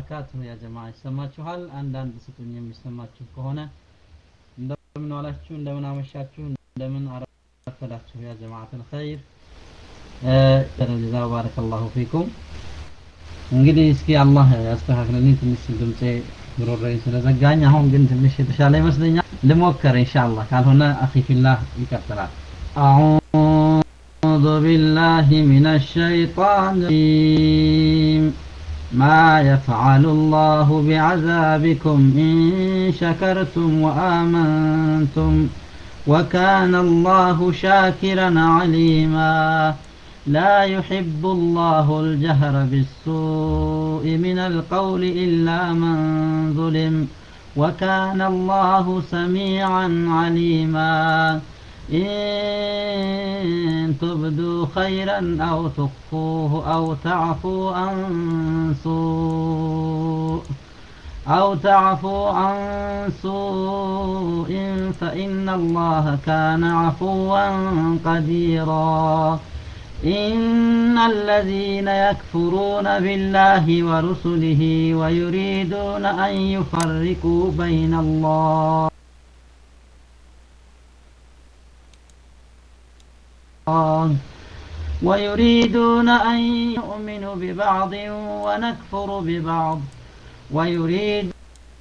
ወበረካቱሁ ያ ጀማ ይሰማችኋል? አንዳንድ ስጡኝ የሚሰማችሁ ከሆነ እንደምን ዋላችሁ፣ እንደምን አመሻችሁ፣ እንደምን አረፈዳችሁ ያ ጀማዓተል ኸይር ጀዛ ባረከላሁ ፊኩም። እንግዲህ እስኪ አላህ ያስተካክልልኝ ትንሽ ድምጼ ጉሮሮዬ ስለዘጋኝ፣ አሁን ግን ትንሽ የተሻለ ይመስለኛል። ልሞክር ኢንሻአላህ፣ ካልሆነ አኺ ፊላህ ይቀጥላል። أعوذ بالله من الشيطان الرجيم ما يفعل الله بعذابكم إن شكرتم وآمنتم وكان الله شاكرا عليما لا يحب الله الجهر بالسوء من القول إلا من ظلم وكان الله سميعا عليما إن تبدوا خيرا أو تخفوه أو تعفوا عن سوء أو تعفوا عن سوء فإن الله كان عفوا قديرا إن الذين يكفرون بالله ورسله ويريدون أن يفرقوا بين الله ويريدون أن يؤمنوا ببعض ونكفر ببعض ويريد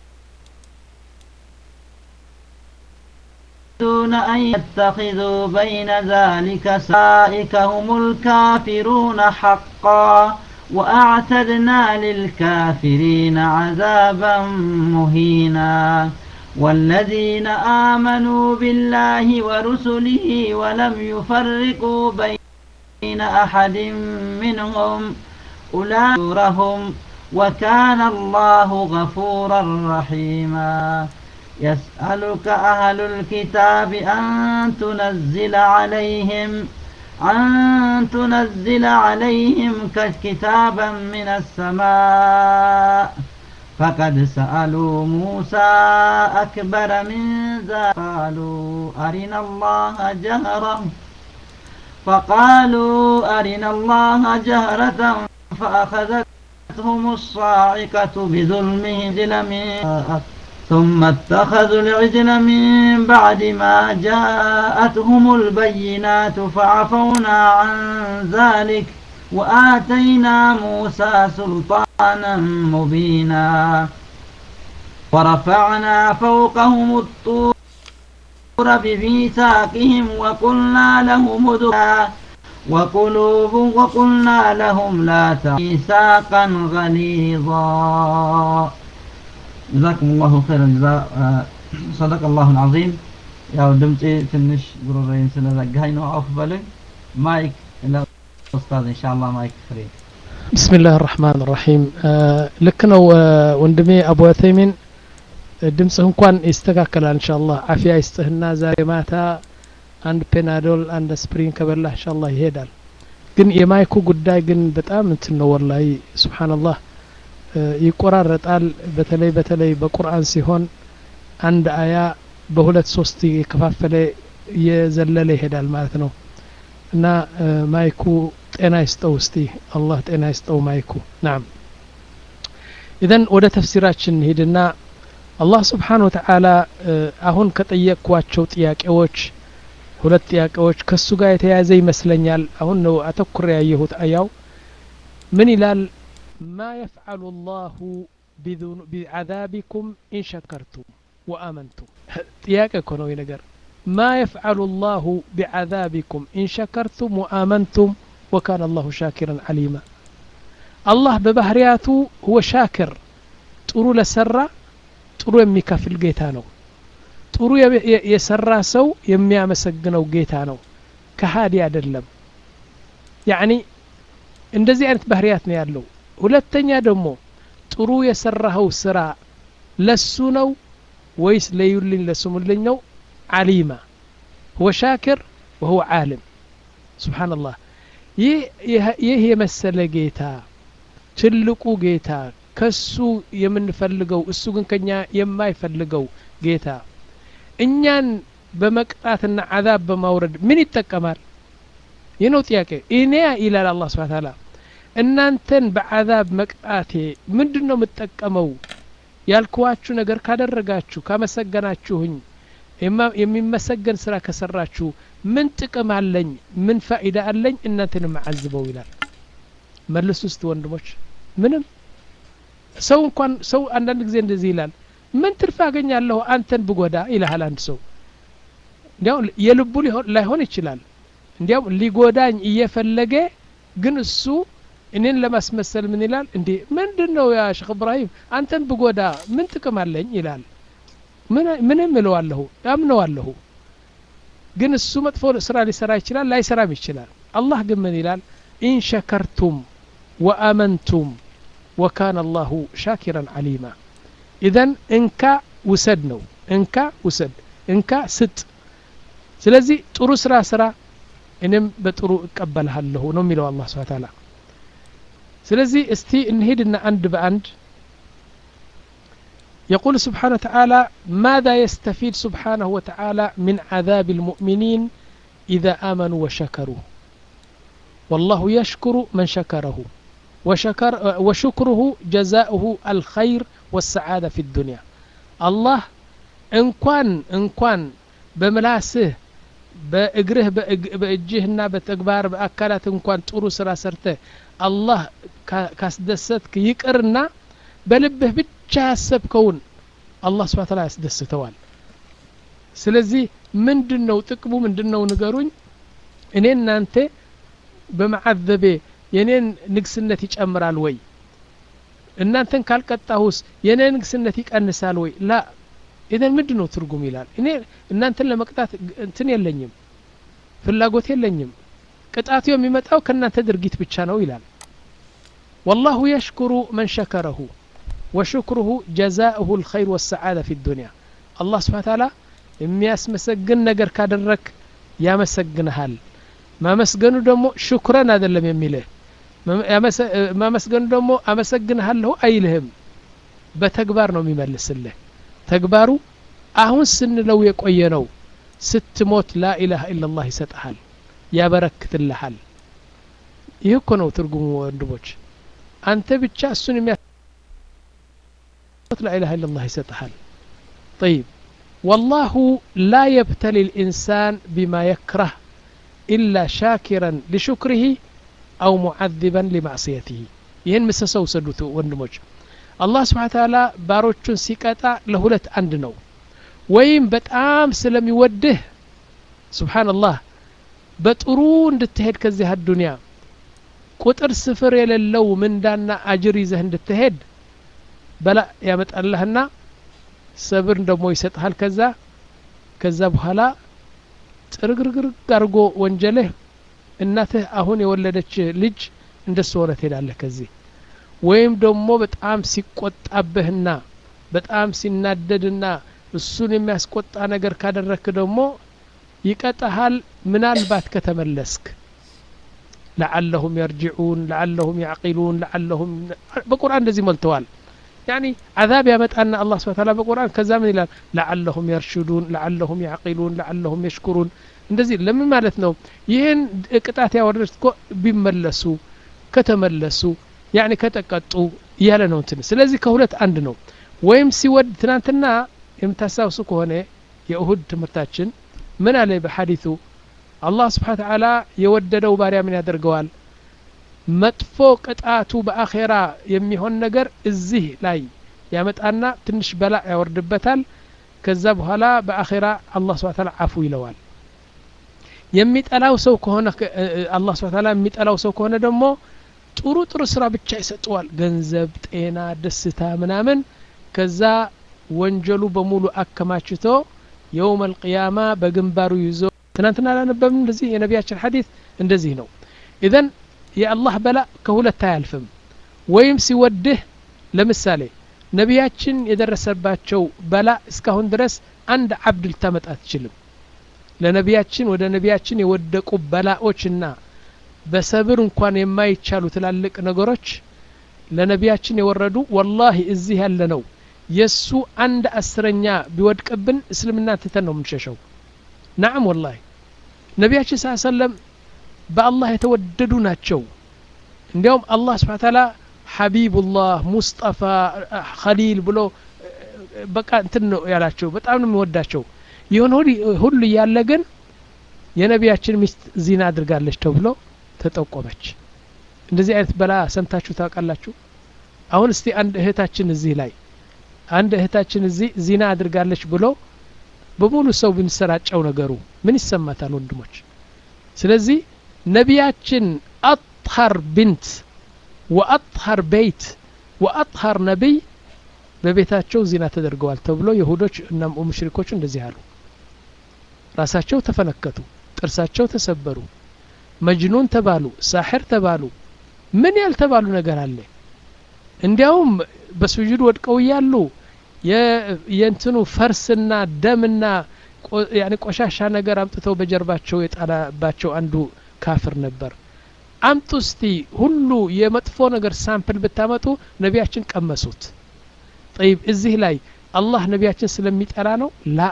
يريدون أن يتخذوا بين ذلك سائك هم الكافرون حقا وأعتدنا للكافرين عذابا مهينا والذين آمنوا بالله ورسله ولم يفرقوا بين أحد منهم أولئك وكان الله غفورا رحيما يسألك أهل الكتاب أن تنزل عليهم أن تنزل عليهم كتابا من السماء فقد سألوا موسى أكبر من ذلك قالوا أرنا الله جهرا فقالوا أرنا الله جهرة فأخذتهم الصاعقة بظلمهم من ثم اتخذوا العجل من بعد ما جاءتهم البينات فعفونا عن ذلك وآتينا موسى سلطانا مبينا ورفعنا فوقهم الطور بميثاقهم وقلنا لهم ادخلا وقلوب وقلنا لهم لا ميثاقا غليظا جزاكم الله خير الجزاء صدق الله العظيم ያው ድምፄ ትንሽ ጉሮሮዬን ስለዘጋኝ ነው አውፍ በሉኝ ማይክ ኡስታዝ ኢንሻአላህ ማይክ ፍሪ ብስሚላህ ራህማን ራሒም ልክ ነው ወንድሜ አቡ ተይሚን ድምፅህ እንኳን ይስተካከላል እንሻአላህ አፊያ ይስጥህና ዛሬ ማታ አንድ ፔናዶል አንድ ስፕሪን ከበላህ እንሻአላህ ይሄዳል ግን የማይኩ ጉዳይ ግን በጣም እንትን ነው ወላሂ ስብሓንላህ ይቆራረጣል በተለይ በተለይ በቁርአን ሲሆን አንድ አያ በሁለት ሶስት የከፋፈለ እየዘለለ ይሄዳል ማለት ነው እና ማይኩ ጤና ይስጠው እስቲ አላህ ጤና ይስጠው ማይኩ ናም ኢዘን ወደ ተፍሲራችን ሂድና አላህ ስብሓን ወተዓላ አሁን ከጠየቅኳቸው ጥያቄዎች ሁለት ጥያቄዎች ከሱ ጋር የተያያዘ ይመስለኛል አሁን ነው አተኩር ያየሁት አያው ምን ይላል ማ የፍዓሉ ላሁ ቢዓዛቢኩም ኢን ሸከርቱም ወአመንቱም ጥያቄ እኮ ነው ነገር ማ የፍዓሉ ላሁ ቢዓዛቢኩም ኢን ሸከርቱም ወአመንቱም ወካነ አላሁ ሻኪረን ዓሊማ አላህ በባህርያቱ ሁወ ሻክር ጥሩ ለሰራ ጥሩ የሚከፍል ጌታ ነው ጥሩ የሰራ ሰው የሚያመሰግነው ጌታ ነው ከሃዲ አይደለም ያኒ እንደዚህ አይነት ባህርያት ነው ያለው ሁለተኛ ደግሞ ጥሩ የሰራኸው ስራ ለሱ ነው ወይስ ለዩልኝ ለስሙልኝ ነው ዓሊማ ሁወ ሻክር ወሁወ ዓልም ስብሓንላህ ይህ የመሰለ ጌታ ትልቁ ጌታ ከሱ የምንፈልገው እሱ ግን ከኛ የማይፈልገው ጌታ እኛን በመቅጣትና አዛብ በማውረድ ምን ይጠቀማል ይህ ነው ጥያቄ እኔ ይላል አላህ ስብሓን ታላ እናንተን በዓዛብ መቅጣቴ ምንድን ነው የምጠቀመው ያልኩዋችሁ ነገር ካደረጋችሁ ካመሰገናችሁኝ የሚመሰገን ስራ ከሰራችሁ ምን ጥቅም አለኝ ምን ፋኢዳ አለኝ እናንተን የማዓዝበው ይላል መልሱ ውስጥ ወንድሞች ምንም ሰው እንኳን ሰው አንዳንድ ጊዜ እንደዚህ ይላል ምን ትርፍ አገኛለሁ አንተን ብጎዳ ይልሃል አንድ ሰው እንዲያውም የልቡ ላይሆን ይችላል እንዲያውም ሊጎዳኝ እየፈለገ ግን እሱ እኔን ለማስመሰል ምን ይላል እንዴ ምንድን ነው ያ ሼክ እብራሂም አንተን ብጎዳ ምን ጥቅም አለኝ ይላል ምንም እለዋለሁ አምነዋለሁ ግን እሱ መጥፎ ስራ ሊሰራ ይችላል ላይሰራም ይችላል አላህ ግን ምን ይላል ኢን ሸከርቱም ወአመንቱም ወካነ አላሁ ሻኪራን አሊማ ኢዘን እንካ ውሰድ ነው እንካ ውሰድ እንካ ስጥ ስለዚህ ጥሩ ስራ ስራ እኔም በጥሩ እቀበልሃለሁ ነው የሚለው አላህ ስብሓ ታላ ስለዚህ እስቲ እንሄድና አንድ በአንድ يقول سبحانه وتعالى ماذا يستفيد سبحانه وتعالى من عذاب المؤمنين إذا آمنوا وشكروا والله يشكر من شكره وشكر وشكره جزاؤه الخير والسعادة في الدنيا الله إن كان إن كان بملاسه በእግርህ በእጅህና በተግባር በአካላት እንኳን ጥሩ ስራ ሰርተህ አላህ ካስደሰትክ ይቅርና በልብህ ብቻ ያሰብከውን አላህ ስብሓ ተላ ያስደስተዋል ስለዚህ ምንድን ነው ጥቅሙ ምንድን ነው ንገሩኝ እኔ እናንተ በመዓዘቤ የኔን ንግስነት ይጨምራል ወይ እናንተን ካልቀጣሁስ የኔ ንግስነት ይቀንሳል ወይ ላ ኢዘን ምንድን ነው ትርጉም ይላል እኔ እናንተን ለመቅጣት እንትን የለኝም ፍላጎት የለኝም ቅጣቱ የሚመጣው ከእናንተ ድርጊት ብቻ ነው ይላል والله يشكر من شكره وشكره جزاؤه الخير والسعادة في الدنيا الله سبحانه وتعالى የሚያስመሰግን ነገር ካደረክ ያመሰግንሃል ማመስገኑ ደግሞ ሽኩረን አይደለም የሚልህ ማመስገኑ ደግሞ አመሰግንሃለሁ አይልህም በተግባር ነው የሚመልስልህ ተግባሩ አሁን ስንለው የቆየ ነው ስትሞት ላኢላሃ ኢላላህ ይሰጥሃል ያበረክትልሃል ይህ እኮ ነው ትርጉሙ ወንድሞች አንተ ብቻ እሱን የሚያ ላኢላሃ ኢላላህ ይሰጥሃል طيب والله لا يبتلي الإنسان بما يكره إلا شاكرا لشكره أو معذبا لمعصيته ይህን ምሰሰው ሰዱት ወንድሞች አላህ ስብሓን ታላ ባሮቹን ሲቀጣ ለሁለት አንድ ነው ወይም በጣም ስለሚወድህ ስብሓንላህ በጥሩ እንድትሄድ ከዚህ አዱንያ ቁጥር ስፍር የሌለው ምንዳና አጅር ይዘህ እንድትሄድ በላ ያመጣልህና ሰብር ደግሞ ይሰጥሃል ከዛ ከዛ በኋላ ጥርግርግርግ አድርጎ ወንጀልህ እናትህ አሁን የወለደች ልጅ እንደሱ ሆነ ትሄዳለህ ከዚህ ወይም ደግሞ በጣም ሲቆጣብህና በጣም ሲናደድና እሱን የሚያስቆጣ ነገር ካደረክ ደግሞ ይቀጣሃል ምናልባት ከተመለስክ ለዓለሁም የርጅዑን ለዓለሁም ያዕቂሉን ለዓለሁም በቁርአን እንደዚህ ሞልተዋል ያኒ አዛብ ያመጣና አላህ ስብሐ ተዓላ በቁርአን ከዛ ምን ይላል ለዓለሁም የርሽዱን ለዓለሁም ያዕቂሉን ለዓለሁም የሽኩሩን እንደዚህ ለምን ማለት ነው ይህን ቅጣት ያወረዱት እኮ ቢመለሱ ከተመለሱ ያኒ ከተቀጡ እያለ ነው እንትን ስለዚህ ከሁለት አንድ ነው ወይም ሲወድ ትናንትና የምታስታውሱ ከሆነ የእሁድ ትምህርታችን ምን አለ በሐዲቱ አላህ ስብሓን ተዓላ የወደደው ባሪያ ምን ያደርገዋል መጥፎ ቅጣቱ በአኼራ የሚሆን ነገር እዚህ ላይ ያመጣና ትንሽ በላ ያወርድበታል ከዛ በኋላ በአኼራ አላህ ስብሓን ተዓላ አፉ ይለዋል የሚጠላው ሰው ከሆነ አላህ ስብሓን ተዓላ የሚጠላው ሰው ከሆነ ደግሞ ጥሩ ጥሩ ስራ ብቻ ይሰጠዋል ገንዘብ ጤና ደስታ ምናምን ከዛ ወንጀሉ በሙሉ አከማችቶ የውም አልቅያማ በግንባሩ ይዞ ትናንትና አላነበብም እንደዚህ የነቢያችን ሐዲት እንደዚህ ነው ኢዘን የአላህ በላ ከሁለት አያልፍም ወይም ሲወድህ ለምሳሌ ነቢያችን የደረሰባቸው በላ እስካሁን ድረስ አንድ አብድ ልታመጣ አትችልም ለነቢያችን ወደ ነቢያችን የወደቁ በላዎችና በሰብር እንኳን የማይቻሉ ትላልቅ ነገሮች ለነቢያችን የወረዱ ወላሂ እዚህ ያለ ነው የእሱ አንድ አስረኛ ቢወድቅብን እስልምና ትተን ነው የምንሸሸው ናም ወላሂ ነቢያችን ስ ሰለም በአላህ የተወደዱ ናቸው እንዲያውም አላህ ስብሓን ታላ ሐቢቡላህ ሙስጠፋ ኸሊል ብሎ በቃ እንትን ነው ያላቸው በጣም ነው የሚወዳቸው ይሁን ሁሉ እያለ ግን የነቢያችን ሚስት ዚና አድርጋለች ተብሎ ተጠቆመች እንደዚህ አይነት በላ ሰምታችሁ ታውቃላችሁ አሁን እስቲ አንድ እህታችን እዚህ ላይ አንድ እህታችን እዚህ ዚና አድርጋለች ብሎ በሙሉ ሰው ብንሰራጨው ነገሩ ምን ይሰማታል ወንድሞች ስለዚህ ነቢያችን አጥሀር ብንት ወአጥሀር ቤት ወአጥሀር ነቢይ በቤታቸው ዚና ተደርገዋል ተብሎ የሁዶች እና ሙሽሪኮች እንደዚህ አሉ ራሳቸው ተፈነከቱ ጥርሳቸው ተሰበሩ መጅኑን ተባሉ ሳሕር ተባሉ ምን ያልተባሉ ነገር አለ እንዲያውም በስጁድ ወድቀው እያሉ የእንትኑ ፈርስና ደምና ያኔ ቆሻሻ ነገር አምጥተው በጀርባቸው የጣላባቸው አንዱ ካፍር ነበር አምጡ እስቲ ሁሉ የመጥፎ ነገር ሳምፕል ብታመጡ ነቢያችን ቀመሱት ጠይብ እዚህ ላይ አላህ ነቢያችን ስለሚጠላ ነው ላ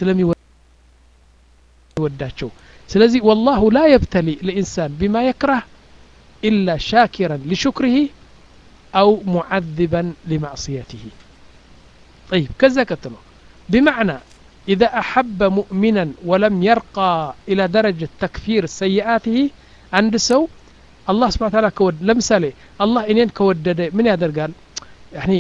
ስለሚወዳቸው ስለዚህ ወላሁ ላ የብተሊ ልኢንሳን ቢማ የክራህ ኢላ ሻኪረን ሊሹክሪህ أو معذبا لمعصيته طيب كذا كتلو بمعنى إذا أحب مؤمنا ولم يرقى إلى درجة تكفير سيئاته عند سو الله سبحانه وتعالى كود لمثالي الله إنين كودد من يقدر قال يعني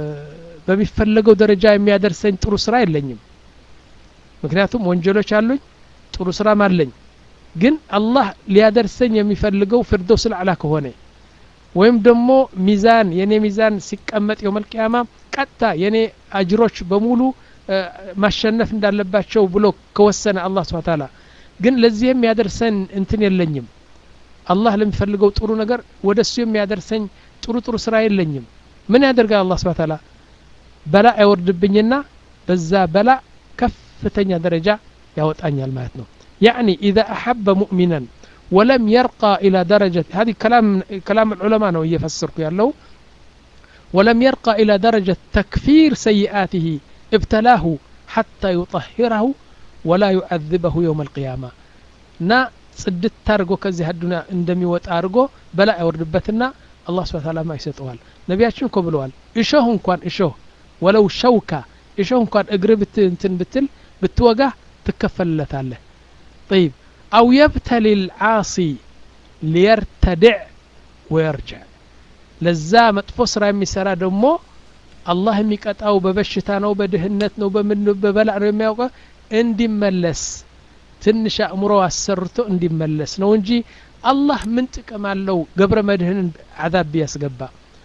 በሚፈለገው ደረጃ የሚያደርሰኝ ጥሩ ስራ የለኝም ምክንያቱም ወንጀሎች አሉኝ ጥሩ ስራም አለኝ ግን አላህ ሊያደርሰኝ የሚፈልገው ፍርደውስ ልዕላ ከሆነ ወይም ደግሞ ሚዛን የኔ ሚዛን ሲቀመጥ የውመልቅያማ ቀጥታ የኔ አጅሮች በሙሉ ማሸነፍ እንዳለባቸው ብሎ ከወሰነ አላህ ስብሓ ታላ ግን ለዚህ የሚያደርሰን እንትን የለኝም አላህ ለሚፈልገው ጥሩ ነገር ወደ እሱ የሚያደርሰኝ ጥሩ ጥሩ ስራ የለኝም ምን ያደርጋል አላህ ስብሓ ታላ በላ አይወርድብኝና በዛ በላ ከፍተኛ ደረጃ ያወጣኛል ማለት ነው يعني إذا أحب مؤمنا ولم يرقى إلى درجة هذه كلام كلام العلماء نو يفسر له ولم يرقى إلى درجة تكفير سيئاته ابتلاه حتى يطهره ولا يعذبه يوم القيامة نا ጽድት ታርጎ ከዚህ አዱና እንደሚወጣ አድርጎ በላ አይወርድበትና አላህ ስብሐ ተዓላ ማ ይሰጠዋል ነቢያችን እኮ ብለዋል እሾህ እንኳን እሾህ ወለው ሸውካ እሾህ እንኳን እግር ብት እንትን ብትል ብትወጋ ትከፈልለታለህ طيب أو يبتلي العاصي ليرتدع ويرجع ለዛ መጥፎ ስራ የሚሰራ ደግሞ አላህ የሚቀጣው በበሽታ ነው በድህነት ነው በምን በበላ ነው የሚያውቀ እንዲመለስ ትንሽ አእምሮ አሰርቶ እንዲመለስ ነው እንጂ አላህ ምን ጥቅም አለው ገብረ መድህንን አዛብ ቢያስገባ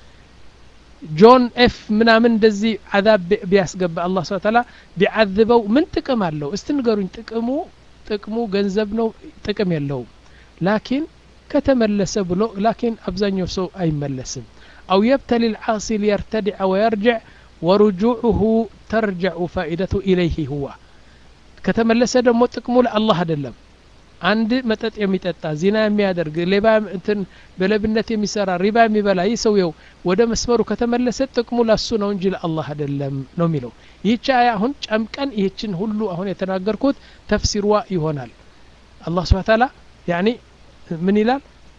ጆን ኤፍ ምናምን እንደዚህ አዛብ ቢያስገባ አላህ ስብሐ ተዓላ ቢዓዝበው ምን ጥቅም አለው እስቲ ንገሩኝ ጥቅሙ ጥቅሙ ገንዘብ ነው ጥቅም የለውም ላኪን ከተመለሰ ብሎ ላኪን አብዛኛው ሰው አይመለስም አው የብተሊ ልዓሲ ሊየርተድዐ ወየርጅዕ ወሩጁዑሁ ተርጀዑ ፋኢደቱ ኢለይህ ሁዋ ከተመለሰ ደግሞ ጥቅሙ ለአላህ አይደለም አንድ መጠጥ የሚጠጣ ዚና የሚያደርግ ሌባ እንትን በለብነት የሚሰራ ሪባ የሚበላ ይህ ሰውየው ወደ መስመሩ ከተመለሰ ጥቅሙ ለሱ ነው እንጂ ለአላህ አይደለም ነው የሚለው ይህች አያ አሁን ጨምቀን ይህችን ሁሉ አሁን የተናገርኩት ተፍሲርዋ ይሆናል አላህ ስብሓ ታላ ያኒ ምን ይላል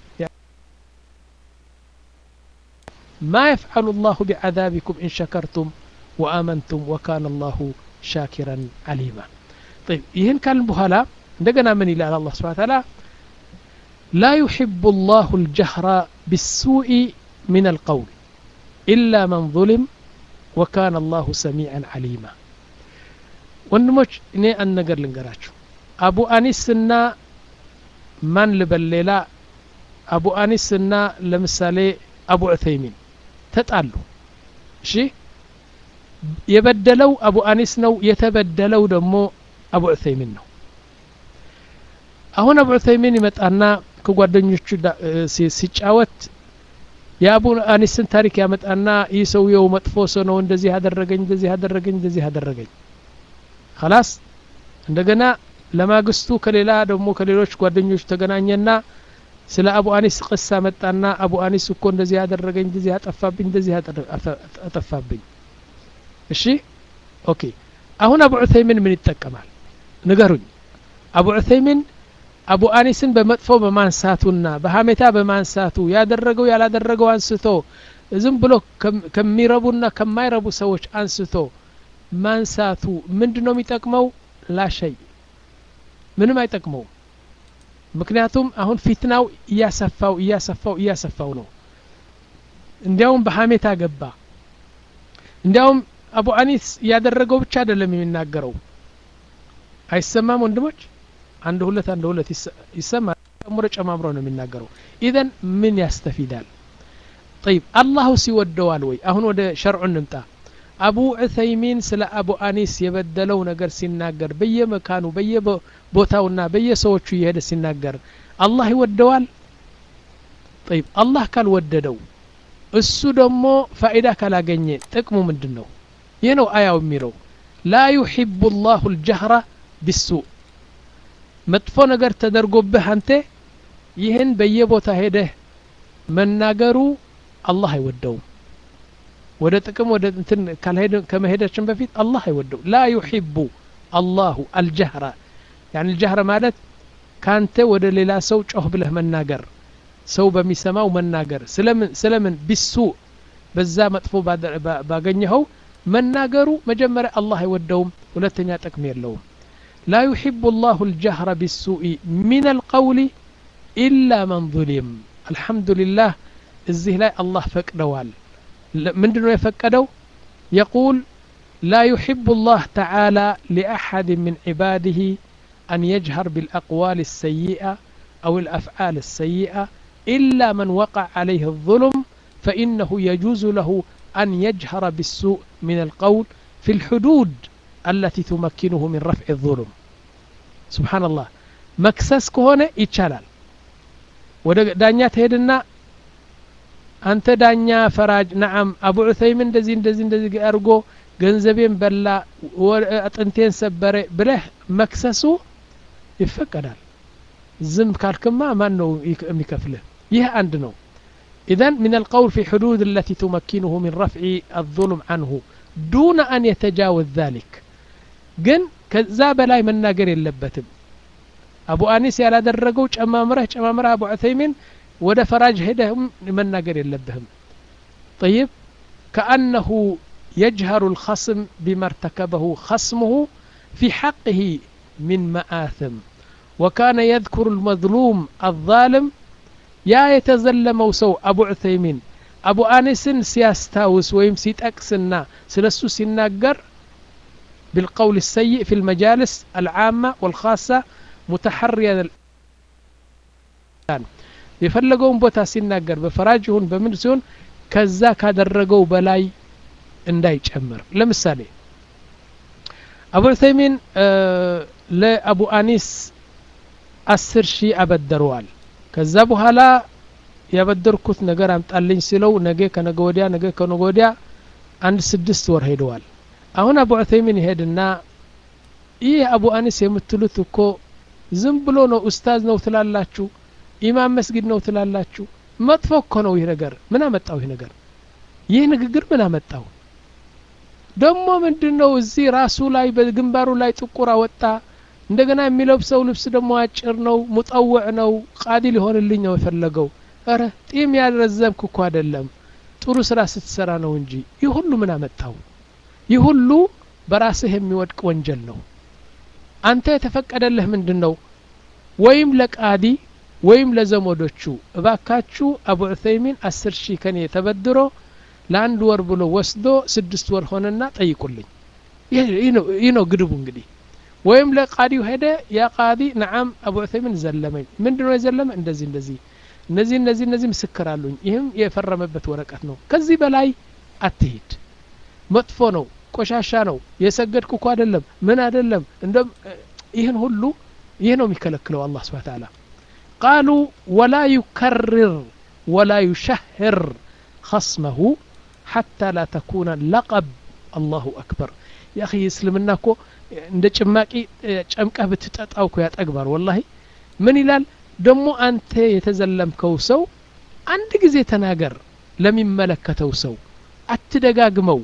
ما يفعل الله بعذابكم إن شكرتم وآمنتم وكان الله شاكرا عليما طيب يهن كان بهلا عندنا من إلى الله سبحانه وتعالى لا يحب الله الجهر بالسوء من القول إلا من ظلم وكان الله سميعا عليما ወንድሞች እኔ አንድ ነገር ልንገራችሁ አቡ አኒስና ማን ልበል ሌላ አቡ አኒስና ለምሳሌ አቡ ዑተይሚን ተጣሉ እሺ የበደለው አቡ አኒስ ነው የተበደለው ደግሞ አቡ ዑተይሚን ነው አሁን አቡ ዑተይሚን ይመጣና ከጓደኞቹ ሲጫወት የአቡ አኒስን ታሪክ ያመጣና ይህ ሰውየው መጥፎ ሰው ነው እንደዚህ ያደረገኝ እንደዚህ ያደረገኝ እንደዚህ ያደረገኝ خلاص እንደገና ለማግስቱ ከሌላ ደግሞ ከሌሎች ጓደኞች ተገናኘና ስለ አቡ አኒስ ቅሳ መጣና አቡ አኒስ እኮ እንደዚህ ያደረገኝ እንደዚህ ያጠፋብኝ እንደዚህ አጠፋብኝ እሺ ኦኬ አሁን አቡ ዑተይሚን ምን ይጠቀማል ንገሩኝ አቡ ዑተይሚን አቡ አኒስን በመጥፎ በማንሳቱና በሀሜታ በማንሳቱ ያደረገው ያላደረገው አንስቶ ዝም ብሎ ከሚረቡና ከማይረቡ ሰዎች አንስቶ ማንሳቱ ምንድ ነው የሚጠቅመው ላሸይ ምንም አይጠቅመውም ምክንያቱም አሁን ፊትናው እያሰፋው እያሰፋው እያሰፋው ነው እንዲያውም በሀሜታ ገባ እንዲያውም አቡ አኒስ ያደረገው ብቻ አይደለም የሚናገረው አይሰማም ወንድሞች አንድ ሁለት አንድ ሁለት ይሰማል ጨምሮ ጨማምሮ ነው የሚናገረው ኢዘን ምን ያስተፊዳል ጠይብ አላሁ ሲወደዋል ወይ አሁን ወደ ሸርዑ እንምጣ አቡ ዑሰይሚን ስለ አቡ አኒስ የበደለው ነገር ሲናገር በየመካኑ በየቦታውና በየሰዎቹ እየሄደ ሲናገር አላህ ይወደዋል ጠይብ አላህ ካልወደደው እሱ ደግሞ ፋኢዳ ካላገኘ ጥቅሙ ምንድን ነው ይህ ነው አያው የሚለው ላ ዩሒቡ ላሁ ልጀህራ ቢሱእ መጥፎ ነገር ተደርጎብህ አንተ ይህን በየቦታ ሄደህ መናገሩ አላህ አይወደውም ወደ ጥቅም ወደ እንትን ከመሄዳችን በፊት አላህ አይወደው ላ ዩሒቡ አላሁ አልጀህራ ያኒ አልጀህረ ማለት ካንተ ወደ ሌላ ሰው ጮህ ብለህ መናገር ሰው በሚሰማው መናገር ስለምን ስለምን ቢሱ በዛ መጥፎ ባገኘኸው መናገሩ መጀመሪያ አላህ አይወደውም ሁለተኛ ጥቅም የለውም ላ ዩሒቡ ላሁ ልጀህረ ቢሱኢ ሚን አልቀውሊ ኢላ መን ظሊም አልሐምዱሊላህ እዚህ ላይ አላህ ፈቅደዋል ምንድ ነው የፈቀደው የቁል ላ ዩሕቡ ላህ ተዓላ ሊአሐድ ምን ዒባድህ አን የጅሀር ብልአቅዋል الሰይئة أو الأفعال السيئة إلا من وقع عليه الظلم فإنه يجوز له أن يجهر بالسوء من القول في الحدود التي تمكنه من رفع الظلم سبحان الله مكسس كهونة يتشالال ወደ ዳኛ ትሄድና አንተ ዳኛ ፈራጅ ነዓም አቡ ዑሰይምን እንደዚህ እንደዚህ እንደዚህ አድርጎ ገንዘቤን በላ አጥንቴን ሰበረ ብለህ መክሰሱ ይፈቀዳል ዝም ካልክማ ማን ነው የሚከፍልህ ይህ አንድ ነው إذن من القول في حدود التي تمكنه من رفع الظلم عنه دون أن يتجاوز ذلك ግን ከዛ በላይ መናገር የለበትም አቡ አኒስ ያላደረገው ጨማምረህ ጨማምረህ አቡ ዑሰይሚን ወደ ፈራጅ ሄደህም መናገር የለብህም طيب كأنه يجهر الخصم بما ارتكبه خصمه في حقه من مآثم وكان يذكر المظلوم الظالم يا يتزلمው ሰው አቡ ዑሰይሚን አቡ አኒስን ሲያስታውስ ወይም ሲጠቅስና ስለሱ ሲናገር بالقول السيء في المجالس العامة والخاصة متحريا የፈለገውን ቦታ ሲናገር በፈራጅ ይሁን በምን ሲሆን ከዛ ካደረገው በላይ እንዳይጨምር ለምሳሌ አቡ ዑሰይሚን ለአቡ አኒስ አስር ሺህ አበደረዋል ከዛ በኋላ ያበደርኩት ነገር አምጣልኝ ሲለው ነገ ከነገ ወዲያ ነገ ከነገ ወዲያ አንድ ስድስት ወር ሄደዋል አሁን አቡ ዑሰይሚን ይሄድና ይህ አቡ አኒስ የምትሉት እኮ ዝም ብሎ ነው ኡስታዝ ነው ትላላችሁ ኢማም መስጊድ ነው ትላላችሁ መጥፎ እኮ ነው ይህ ነገር ምን አመጣው ይህ ነገር ይህ ንግግር ምን አመጣው ደግሞ ምንድን ነው እዚህ ራሱ ላይ በግንባሩ ላይ ጥቁር አወጣ እንደገና የሚለብሰው ልብስ ደግሞ አጭር ነው ሙጠውዕ ነው ቃዲ ሊሆንልኝ ነው የፈለገው እረ ጢም ያልረዘምክ እኮ አይደለም ጥሩ ስራ ስትሰራ ነው እንጂ ይህ ሁሉ ምን አመጣው ይህ ሁሉ በራስህ የሚወድቅ ወንጀል ነው አንተ የተፈቀደልህ ምንድን ነው ወይም ለቃዲ ወይም ለዘመዶቹ እባካችሁ አቡ ዑሰይሚን አስር ሺህ ከኔ ተበድሮ ለአንድ ወር ብሎ ወስዶ ስድስት ወር ሆነና ጠይቁልኝ ይህ ነው ግድቡ እንግዲህ ወይም ለቃዲው ሄደ ያ ቃዲ ነዓም አቡ ዑሰይሚን ዘለመኝ ምንድ ነው የዘለመ እንደዚህ እንደዚህ እነዚህ እነዚህ እነዚህ ምስክር አሉኝ ይህም የፈረመበት ወረቀት ነው ከዚህ በላይ አትሂድ መጥፎ ነው ቆሻሻ ነው የሰገድኩ እኮ አይደለም ምን አይደለም እንደም ይህን ሁሉ ይህ ነው የሚከለክለው አላህ ስብሓ ተዓላ ቃሉ ወላ ዩከርር ወላ ዩሸህር خصمه حتى لا تكون لقب الله أكبر يا أخي እስልምና እኮ እንደ ጭማቂ ጨምቀህ ብትጠጣው እኮ ያጠግባል ወላሂ ምን ይላል ደግሞ አንተ የተዘለምከው ሰው አንድ ጊዜ ተናገር ለሚመለከተው ሰው አትደጋግመው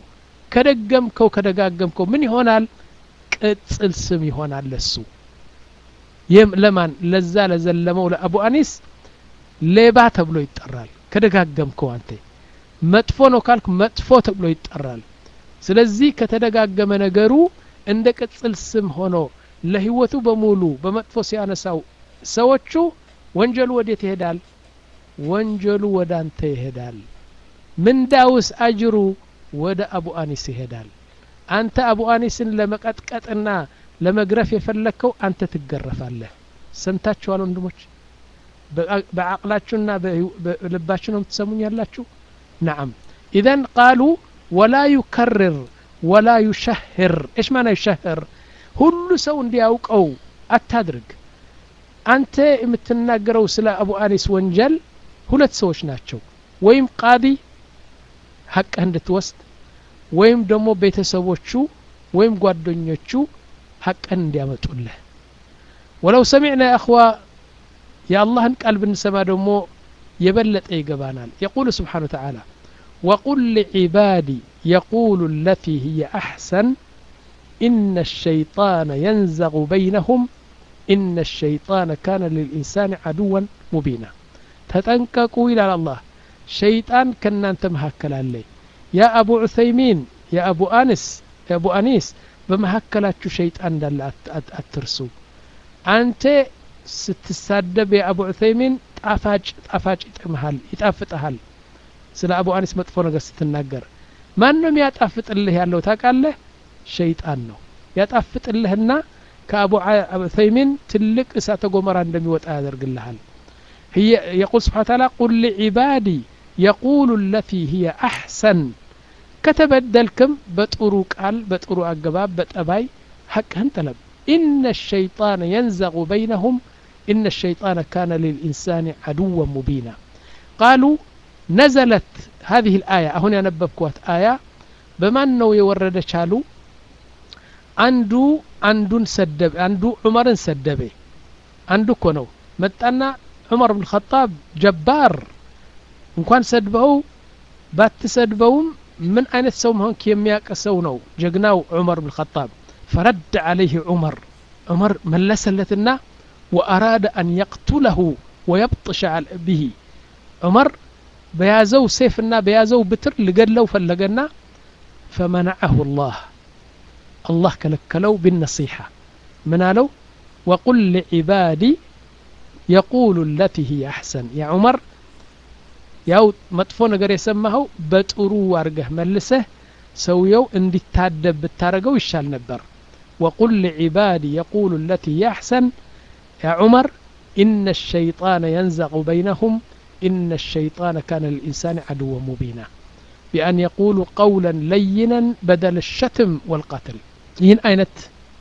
ከደገምከው ከደጋገምከው ምን ይሆናል ቅጽል ስም ይሆናል ለሱ ለማን ለዛ ለዘለመው ለአቡ አኒስ ሌባ ተብሎ ይጠራል ከደጋገምከው አንተ መጥፎ ነው ካልክ መጥፎ ተብሎ ይጠራል ስለዚህ ከተደጋገመ ነገሩ እንደ ቅጽል ስም ሆኖ ለህይወቱ በሙሉ በመጥፎ ሲያነሳው ሰዎቹ ወንጀሉ ወዴት ይሄዳል ወንጀሉ ወደ አንተ ይሄዳል ምንዳውስ አጅሩ ወደ አቡ አኒስ ይሄዳል አንተ አቡ አኒስን ለመቀጥቀጥና ለመግረፍ የፈለግከው አንተ ትገረፋለህ ሰምታችኋል ወንድሞች በአቅላችሁና በልባችሁ ነው የምትሰሙኝ ያላችሁ ናም ኢዘን ቃሉ ወላ ዩከርር ወላ ዩሸህር እሽ ማና ዩሸህር ሁሉ ሰው እንዲያውቀው አታድርግ አንተ የምትናገረው ስለ አቡ አኒስ ወንጀል ሁለት ሰዎች ናቸው ወይም ቃዲ ሀቅህ እንድትወስድ ወይም ደግሞ ቤተሰቦቹ ወይም ጓደኞቹ ሀቅን እንዲያመጡልህ ወለው ሰሚዕና የአኽዋ የአላህን ቃል ብንሰማ ደግሞ የበለጠ ይገባናል የቁል ስብሓን ተዓላ وقل لعبادي يقول التي هي أحسن إن الشيطان ينزغ بينهم إن الشيطان كان للإنسان عدوا مبينا تتنككوا إلى الله شيطان كنا أنت مهكل عليه يا أبو عثيمين يا أبو أنس يا أبو أنيس بمهكلات شيطان دل أترسو أنت ስትሳደብ የአቡ ዑሰይሚን ጣፋጭ ጣፋጭ ይጥምሃል ይጣፍጥሃል ስለ አቡ አኒስ መጥፎ ነገር ስትናገር ማንም ያጣፍጥልህ ያለው ታውቃለህ ሸይጣን ነው ያጣፍጥልህና ከአቡ ዑሰይሚን ትልቅ እሳተ ጎመራ እንደሚወጣ ያደርግልሃል يقول سبحانه وتعالى قل لعبادي يقول التي هي أحسن كتبدلكم بطرو قال بطرو أقباب بتأباي حقهن طلب إن الشيطان ينزغ بينهم إن الشيطان كان للإنسان عدوا مبينا قالوا نزلت هذه الآية هنا نببكوات آية بما أنه يورد شالو عنده عندن سدب عنده عمر سدبه عنده كونو متأنا عمر بن الخطاب جبار እንኳን ሰድበው ባትሰድበውም ምን አይነት ሰው መሆንክ የሚያውቅ ሰው ነው ጀግናው ዑመር ብን ኸጣብ فرد عليه عمر عمر ملسلتنا وأراد أن يقتله ويبطش به عمر بيازو سيفنا بيازو بتر لقلو فلقنا فمنعه الله الله كلكلو بالنصيحة منالو وقل لعبادي يقول التي هي أحسن يا عمر ያው መጥፎ ነገር የሰማኸው በጥሩ አርገህ መልሰህ ሰውየው እንዲታደብ ብታረገው ይሻል ነበር وقل لعبادي يقول التي هي أحسن يا عمر إن الشيطان ينزغ بينهم إن الشيطان كان للإنسان عدوا مبينا بأن يقولوا قولا لينا بدل الشتم والقتل ين أينت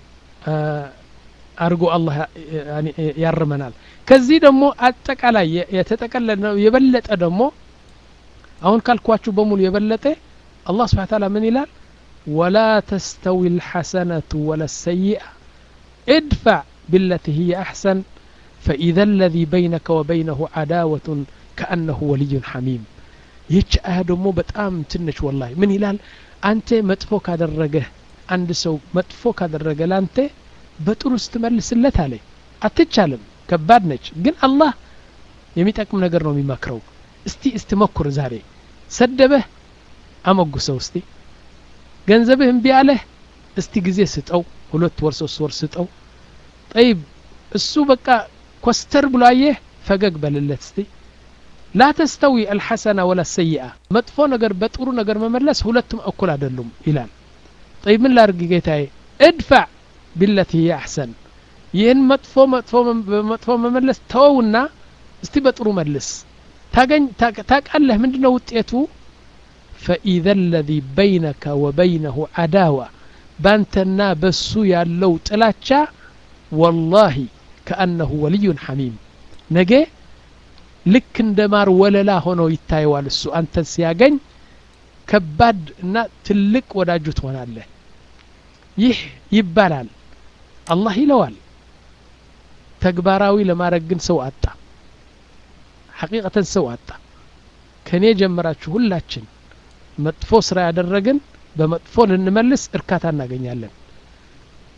أرجو الله يعني يرمنال كزي دمو أتقالا يتتقلل يبلت دمو أهون كالكواتشو بمول يبلت الله سبحانه وتعالى من يلال ولا تستوي الحسنة ولا السيئة ادفع بالتي هي أحسن فإذا الذي بينك وبينه عداوة كأنه ولي حميم ይች አያ ደግሞ በጣም ትንሽ ወላሂ ምን ይላል አንተ መጥፎ ካደረገህ አንድ ሰው መጥፎ ካደረገ ላንተ በጥሩ ስትመልስለት አለ አትቻልም ከባድ ነች ግን አላህ የሚጠቅም ነገር ነው የሚመክረው እስቲ እስቲ መኩር ዛሬ ሰደበህ አመጉሰው እስቲ ገንዘብህ እምቢ አለህ እስቲ ጊዜ ስጠው ሁለት ወር ሶስት ወር ስጠው ጠይብ እሱ በቃ ኮስተር ብሎ አየህ ፈገግ በልለት እስቲ ላ ተስተዊ አልሐሰና ወላ ሰይአ መጥፎ ነገር በጥሩ ነገር መመለስ ሁለቱም እኩል አይደሉም ይላል ጠይብ ምን ላርግ ጌታዬ እድፋዕ ቢለቲ ሂየ አሕሰን ይህን መጥፎ መጥፎ በመጥፎ መመለስ ተወውና እስቲ በጥሩ መልስ ታገኝ ታቃለህ ምንድን ነው ውጤቱ ፈኢዘ ለዚ በይነከ ወበይነሁ አዳዋ ባንተና በሱ ያለው ጥላቻ ወላሂ ከአነሁ ወልዩን ሐሚም ነገ ልክ እንደ ማር ወለላ ሆኖ ይታየዋል እሱ አንተን ሲያገኝ ከባድ እና ትልቅ ወዳጁ ትሆናለህ ይህ ይባላል አላህ ይለዋል ተግባራዊ ለማድረግ ግን ሰው አጣ ሐቂቀተን ሰው አጣ ከእኔ ጀምራችሁ ሁላችን መጥፎ ስራ ያደረግን በመጥፎ ልንመልስ እርካታ እናገኛለን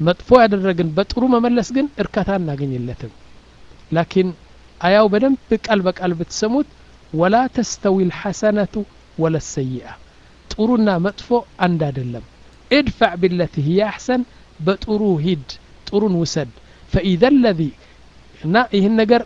መጥፎ ያደረግን በጥሩ መመለስ ግን እርካታ እናገኝለትም ላኪን አያው በደንብ ቃል በቃል ብትሰሙት ወላ ተስተዊ ልሐሰነቱ ወለ ሰይአ ጥሩና መጥፎ አንድ አይደለም ادفع بالتي هي أحسن በጥሩ ሂድ ጥሩን ውሰድ ፈኢዘ ለዚ እና ይህን ነገር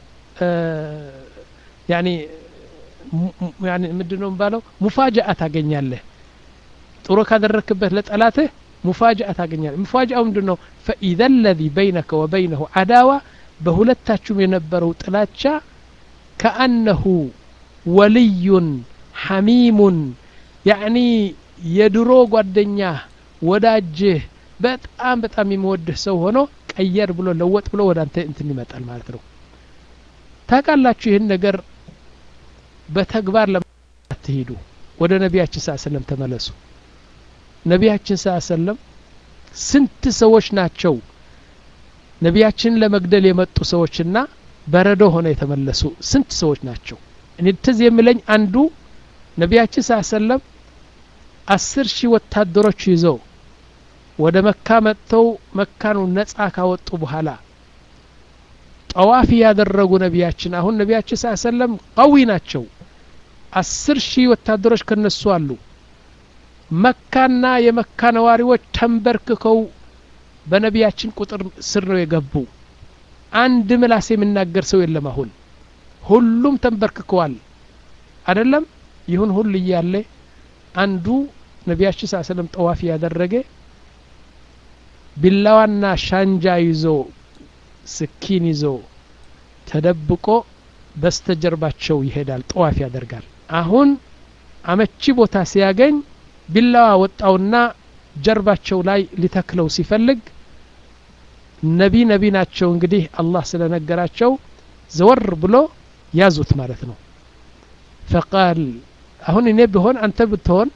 ያኒ ያኒ ምንድን ነው የሚባለው ሙፋጃአ ታገኛለህ ጥሩ ካደረክበት ለጠላትህ ሙፋጃአ ታገኛለህ ሙፋጃአው ምንድን ነው ፈኢዘ ለዚ በይነከ ወበይነሁ አዳዋ በሁለታችሁም የነበረው ጥላቻ ከአነሁ ወልዩን ሐሚሙን ያዕኒ የድሮ ጓደኛህ ወዳጅህ በጣም በጣም የሚወድህ ሰው ሆኖ ቀየር ብሎ ለወጥ ብሎ ወደ አንተ እንትን ይመጣል ማለት ነው ታውቃላችሁ ይህን ነገር በተግባር ለማትሄዱ ወደ ነቢያችን ስ ሰለም ተመለሱ ነቢያችን ስ ሰለም ስንት ሰዎች ናቸው ነቢያችንን ለመግደል የመጡ ሰዎችና በረዶ ሆነ የተመለሱ ስንት ሰዎች ናቸው እኔ ትዝ የሚለኝ አንዱ ነቢያችን ስ ሰለም አስር ሺህ ወታደሮች ይዘው ወደ መካ መጥተው መካኑ ነጻ ካወጡ በኋላ ጠዋፍ ያደረጉ ነቢያችን አሁን ነቢያችን ስ ሰለም ቀዊ ናቸው አስር ሺህ ወታደሮች ከነሱ አሉ መካና የመካ ነዋሪዎች ተንበርክከው በነቢያችን ቁጥር ስር ነው የገቡ አንድ ምላስ የሚናገር ሰው የለም አሁን ሁሉም ተንበርክከዋል አደለም ይሁን ሁሉ እያለ አንዱ ነቢያችን ስ ሰለም ጠዋፍ ያደረገ ቢላዋና ሻንጃ ይዞ ስኪን ይዞ ተደብቆ በስተጀርባቸው ይሄዳል ጠዋፍ ያደርጋል አሁን አመቺ ቦታ ሲያገኝ ቢላዋ ወጣውና ጀርባቸው ላይ ሊተክለው ሲፈልግ ነቢ ነቢ ናቸው እንግዲህ አላህ ስለነገራቸው ዘወር ብሎ ያዙት ማለት ነው ፈቃል አሁን እኔ ብሆን አንተ ብትሆን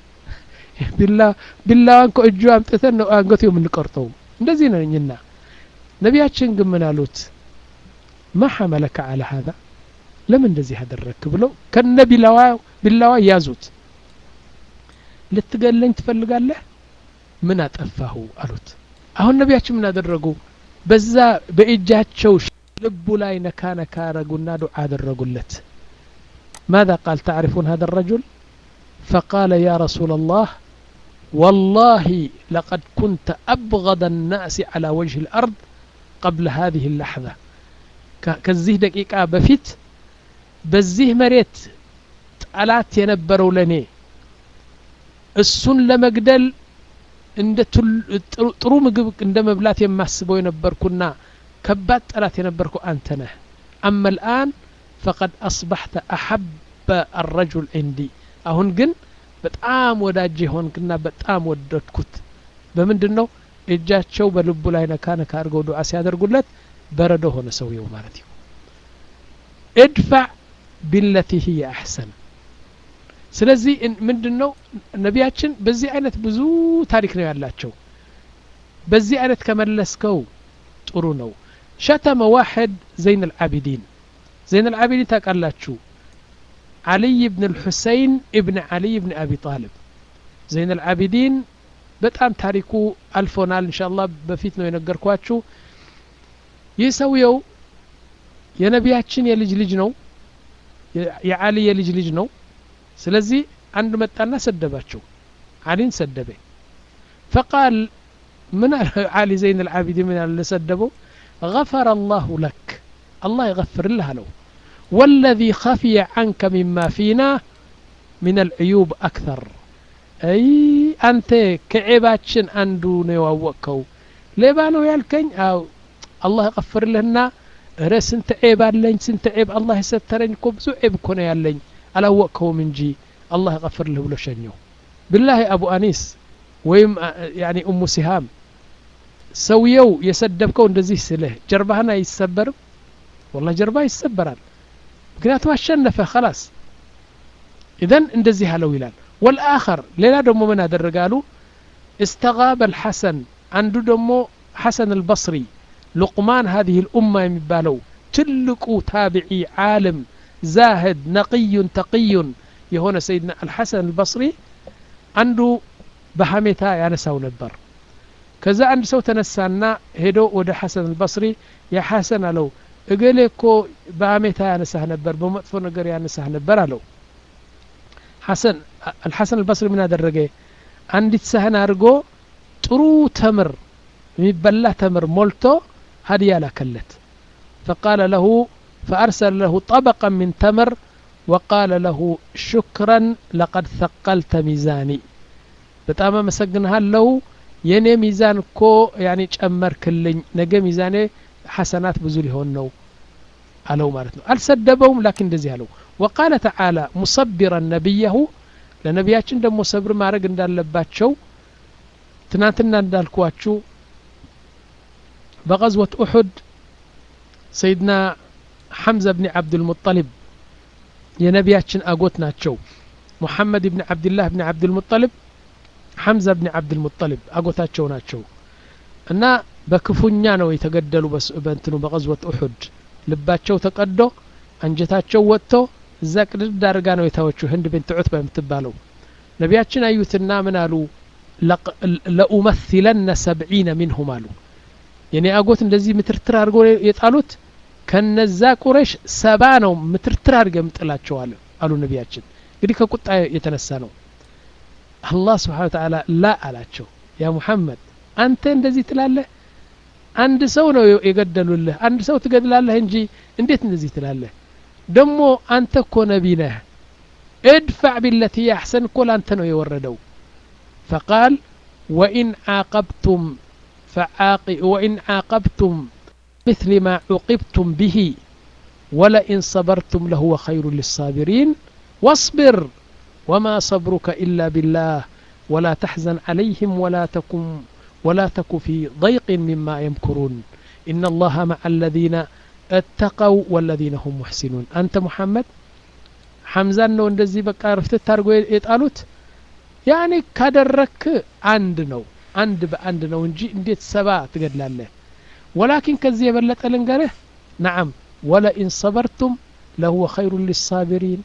ቢላዋን ከእጁ አምጥተን ነው አንገቱ የምንቆርጠው እንደዚህ ነኝና ነቢያችን ግን ምን አሉት ማ ሐመለከ አለ ሀዛ ለምን እንደዚህ አደረግክ ብለው ከነ ቢላዋ ቢላዋ ያዙት ልትገለኝ ትፈልጋለህ ምን አጠፋሁ አሉት አሁን ነቢያችን ምን አደረጉ በዛ በእጃቸው ልቡ ላይ ነካ ነካ አረጉና ዱዓ አደረጉለት ماذا قال تعرفون هذا الرجل فقال يا رسول الله والله لقد كنت أبغض الناس على وجه الأرض قبل هذه اللحظة كزيه دقيقة بفيت بزيه مريت ጠላት የነበረው ለኔ እሱን ለመግደል እንደ ጥሩ ምግብ እንደ መብላት የማስበው የነበርኩና ከባድ ጠላት የነበርኩ አንተ ነህ አመ ልአን ፈቀድ አስባሕተ አሐበ አረጁል ዕንዲ አሁን ግን በጣም ወዳጅ የሆንክና በጣም ወደድኩት በምንድን ነው እጃቸው በልቡ ላይ ነካ ነካ አድርገው ዱዓ ሲያደርጉለት በረዶ ሆነ ሰውየው ማለት ነው እድፋዕ ቢለቲ ህየ አሕሰን ስለዚህ ምንድን ነው ነቢያችን በዚህ አይነት ብዙ ታሪክ ነው ያላቸው በዚህ አይነት ከመለስከው ጥሩ ነው ሸተመ ዋሕድ ዘይን አልዓቢዲን ዘይን አልዓቢዲን ታውቃላችሁ علي بن الحسين ابن علي بن أبي طالب زين العابدين በጣም ታሪኩ አልፎናል እንሻላ በፊት ነው የነገርኳችሁ ይህ ሰውየው የነቢያችን የልጅ ልጅ ነው የአሊ የልጅ ልጅ ነው ስለዚህ አንድ መጣና ሰደባቸው አሊን ሰደበ ፈቃል ምን አሊ ዘይን العابدين ምን ያለ ሰደበው غفر الله لك الله يغفر له له والذي خفي عنك مما فينا من العيوب أكثر أي أنت كعيباتشن أندو نيواوكو ليبانو يالكين أو الله يغفر لنا ረ ስንት ዔብ አለኝ ስንት ዔብ አላህ የሰተረኝ እኮ ብዙ ዔብ እኮ ነው ያለኝ አላወቅከውም እንጂ አላህ ይቀፍርልህ ብሎ ሸኘው ብላሂ አቡ አኒስ ወይም ያኒ እሙ ሲሃም ሰውየው የሰደብከው እንደዚህ ስልህ ጀርባህን አይሰበርም ወላ ጀርባ ይሰበራል ምክንያቱም አሸነፈ ከላስ ኢዘን እንደዚህ አለው ይላል ወልአኸር ሌላ ደግሞ ምን አደረጋሉ እስተጋበ አልሐሰን አንዱ ደግሞ ሐሰን አልበስሪ ሉቅማን هذه الأمة የሚባለው ትልቁ ታቢዒ ዓለም ዛህድ ነቅዩን ተቅዩን የሆነ ሰይድና አልሐሰን አልበስሪ አንዱ በሐሜታ ያነሳው ነበር ከዛ አንድ ሰው ተነሳና ሄዶ ወደ ሐሰን አልበስሪ ያ ሐሰን አለው እገሌ እኮ በአሜታ ያነሳህ ነበር በመጥፎ ነገር ያነሳህ ነበር አለው ሐሰን አልሐሰን አልበስሪ ምን አደረገ አንዲት ሳህን አድርጎ ጥሩ ተምር የሚበላ ተምር ሞልቶ ሀዲያ ላከለት فقال له فأرسل له طبقا من تمر وقال له شكرا لقد ثقلت ميزاني በጣም አመሰግንሃለሁ የእኔ ሚዛን እኮ ያኔ ጨመርክልኝ ነገ ሚዛኔ ሐሰናት ብዙ ሊሆን ነው አለው ማለት ነው አልሰደበውም ላኪን እንደዚህ አለው ወቃለ ተዓላ ሙሰቢረን ነቢያሁ ለነቢያችን ደግሞ ሰብር ማድረግ እንዳለባቸው ትናንትና እንዳልኳችሁ በቀዝወት ኡሑድ ሰይድና ሐምዘ ብኒ ዓብድልሙጠሊብ የነቢያችን አጎት ናቸው ሙሐመድ ብኒ ዓብድላህ ብኒ ዓብድልሙጠሊብ ሐምዛ ብኒ ዓብድልሙጠሊብ አጎታቸው ናቸው እና በክፉኛ ነው የተገደሉ በእንትኑ በቀዝወት ኡሑድ ልባቸው ተቀዶ አንጀታቸው ወጥቶ እዛ ቅድድ አድርጋ ነው የታወችው ህንድ ቤንት ዑት በምትባለው ነቢያችን አዩትና ምን አሉ ለኡመሲለነ ሰብዒነ ሚንሁም አሉ የኔ አጎት እንደዚህ ምትርትር አድርጎ የጣሉት ከነዛ ቁረሽ ሰባ ነው ምትርትር አድርገ ምጥላቸው አለ አሉ ነቢያችን እንግዲህ ከቁጣ የተነሳ ነው አላህ ስብሓን ተዓላ ላ አላቸው ያ ሙሐመድ አንተ እንደዚህ ትላለህ አንድ ሰው ነው የገደሉልህ አንድ ሰው ትገድላለህ እንጂ እንዴት እንደዚህ ትላለህ ደሞ አንተ እኮ ነቢ ነህ ادفع بالتي أحسن كل أنت ነው የወረደው فقال وإن عاقبتم فعاق وإن عاقبتم مثل ما عوقبتم به ولئن صبرتم لهو خير للصابرين واصبر وما صبرك إلا بالله ولا تحزن عليهم ولا تكن ولا تك في ضيق مما يمكرون إن الله مع الذين اتقوا والذين هم محسنون أنت محمد حمزان ነው እንደዚህ በቃ ርፍትት አድርጎ የጣሉት ያኔ ካደረክ አንድ ነው አንድ በአንድ ነው እንጂ እንዴት ሰባ ትገድላለህ ወላኪን ከዚህ የበለጠ ልንገርህ ነዓም ወለኢን ሰበርቱም ለሁወ ኸይሩ ሊሳቢሪን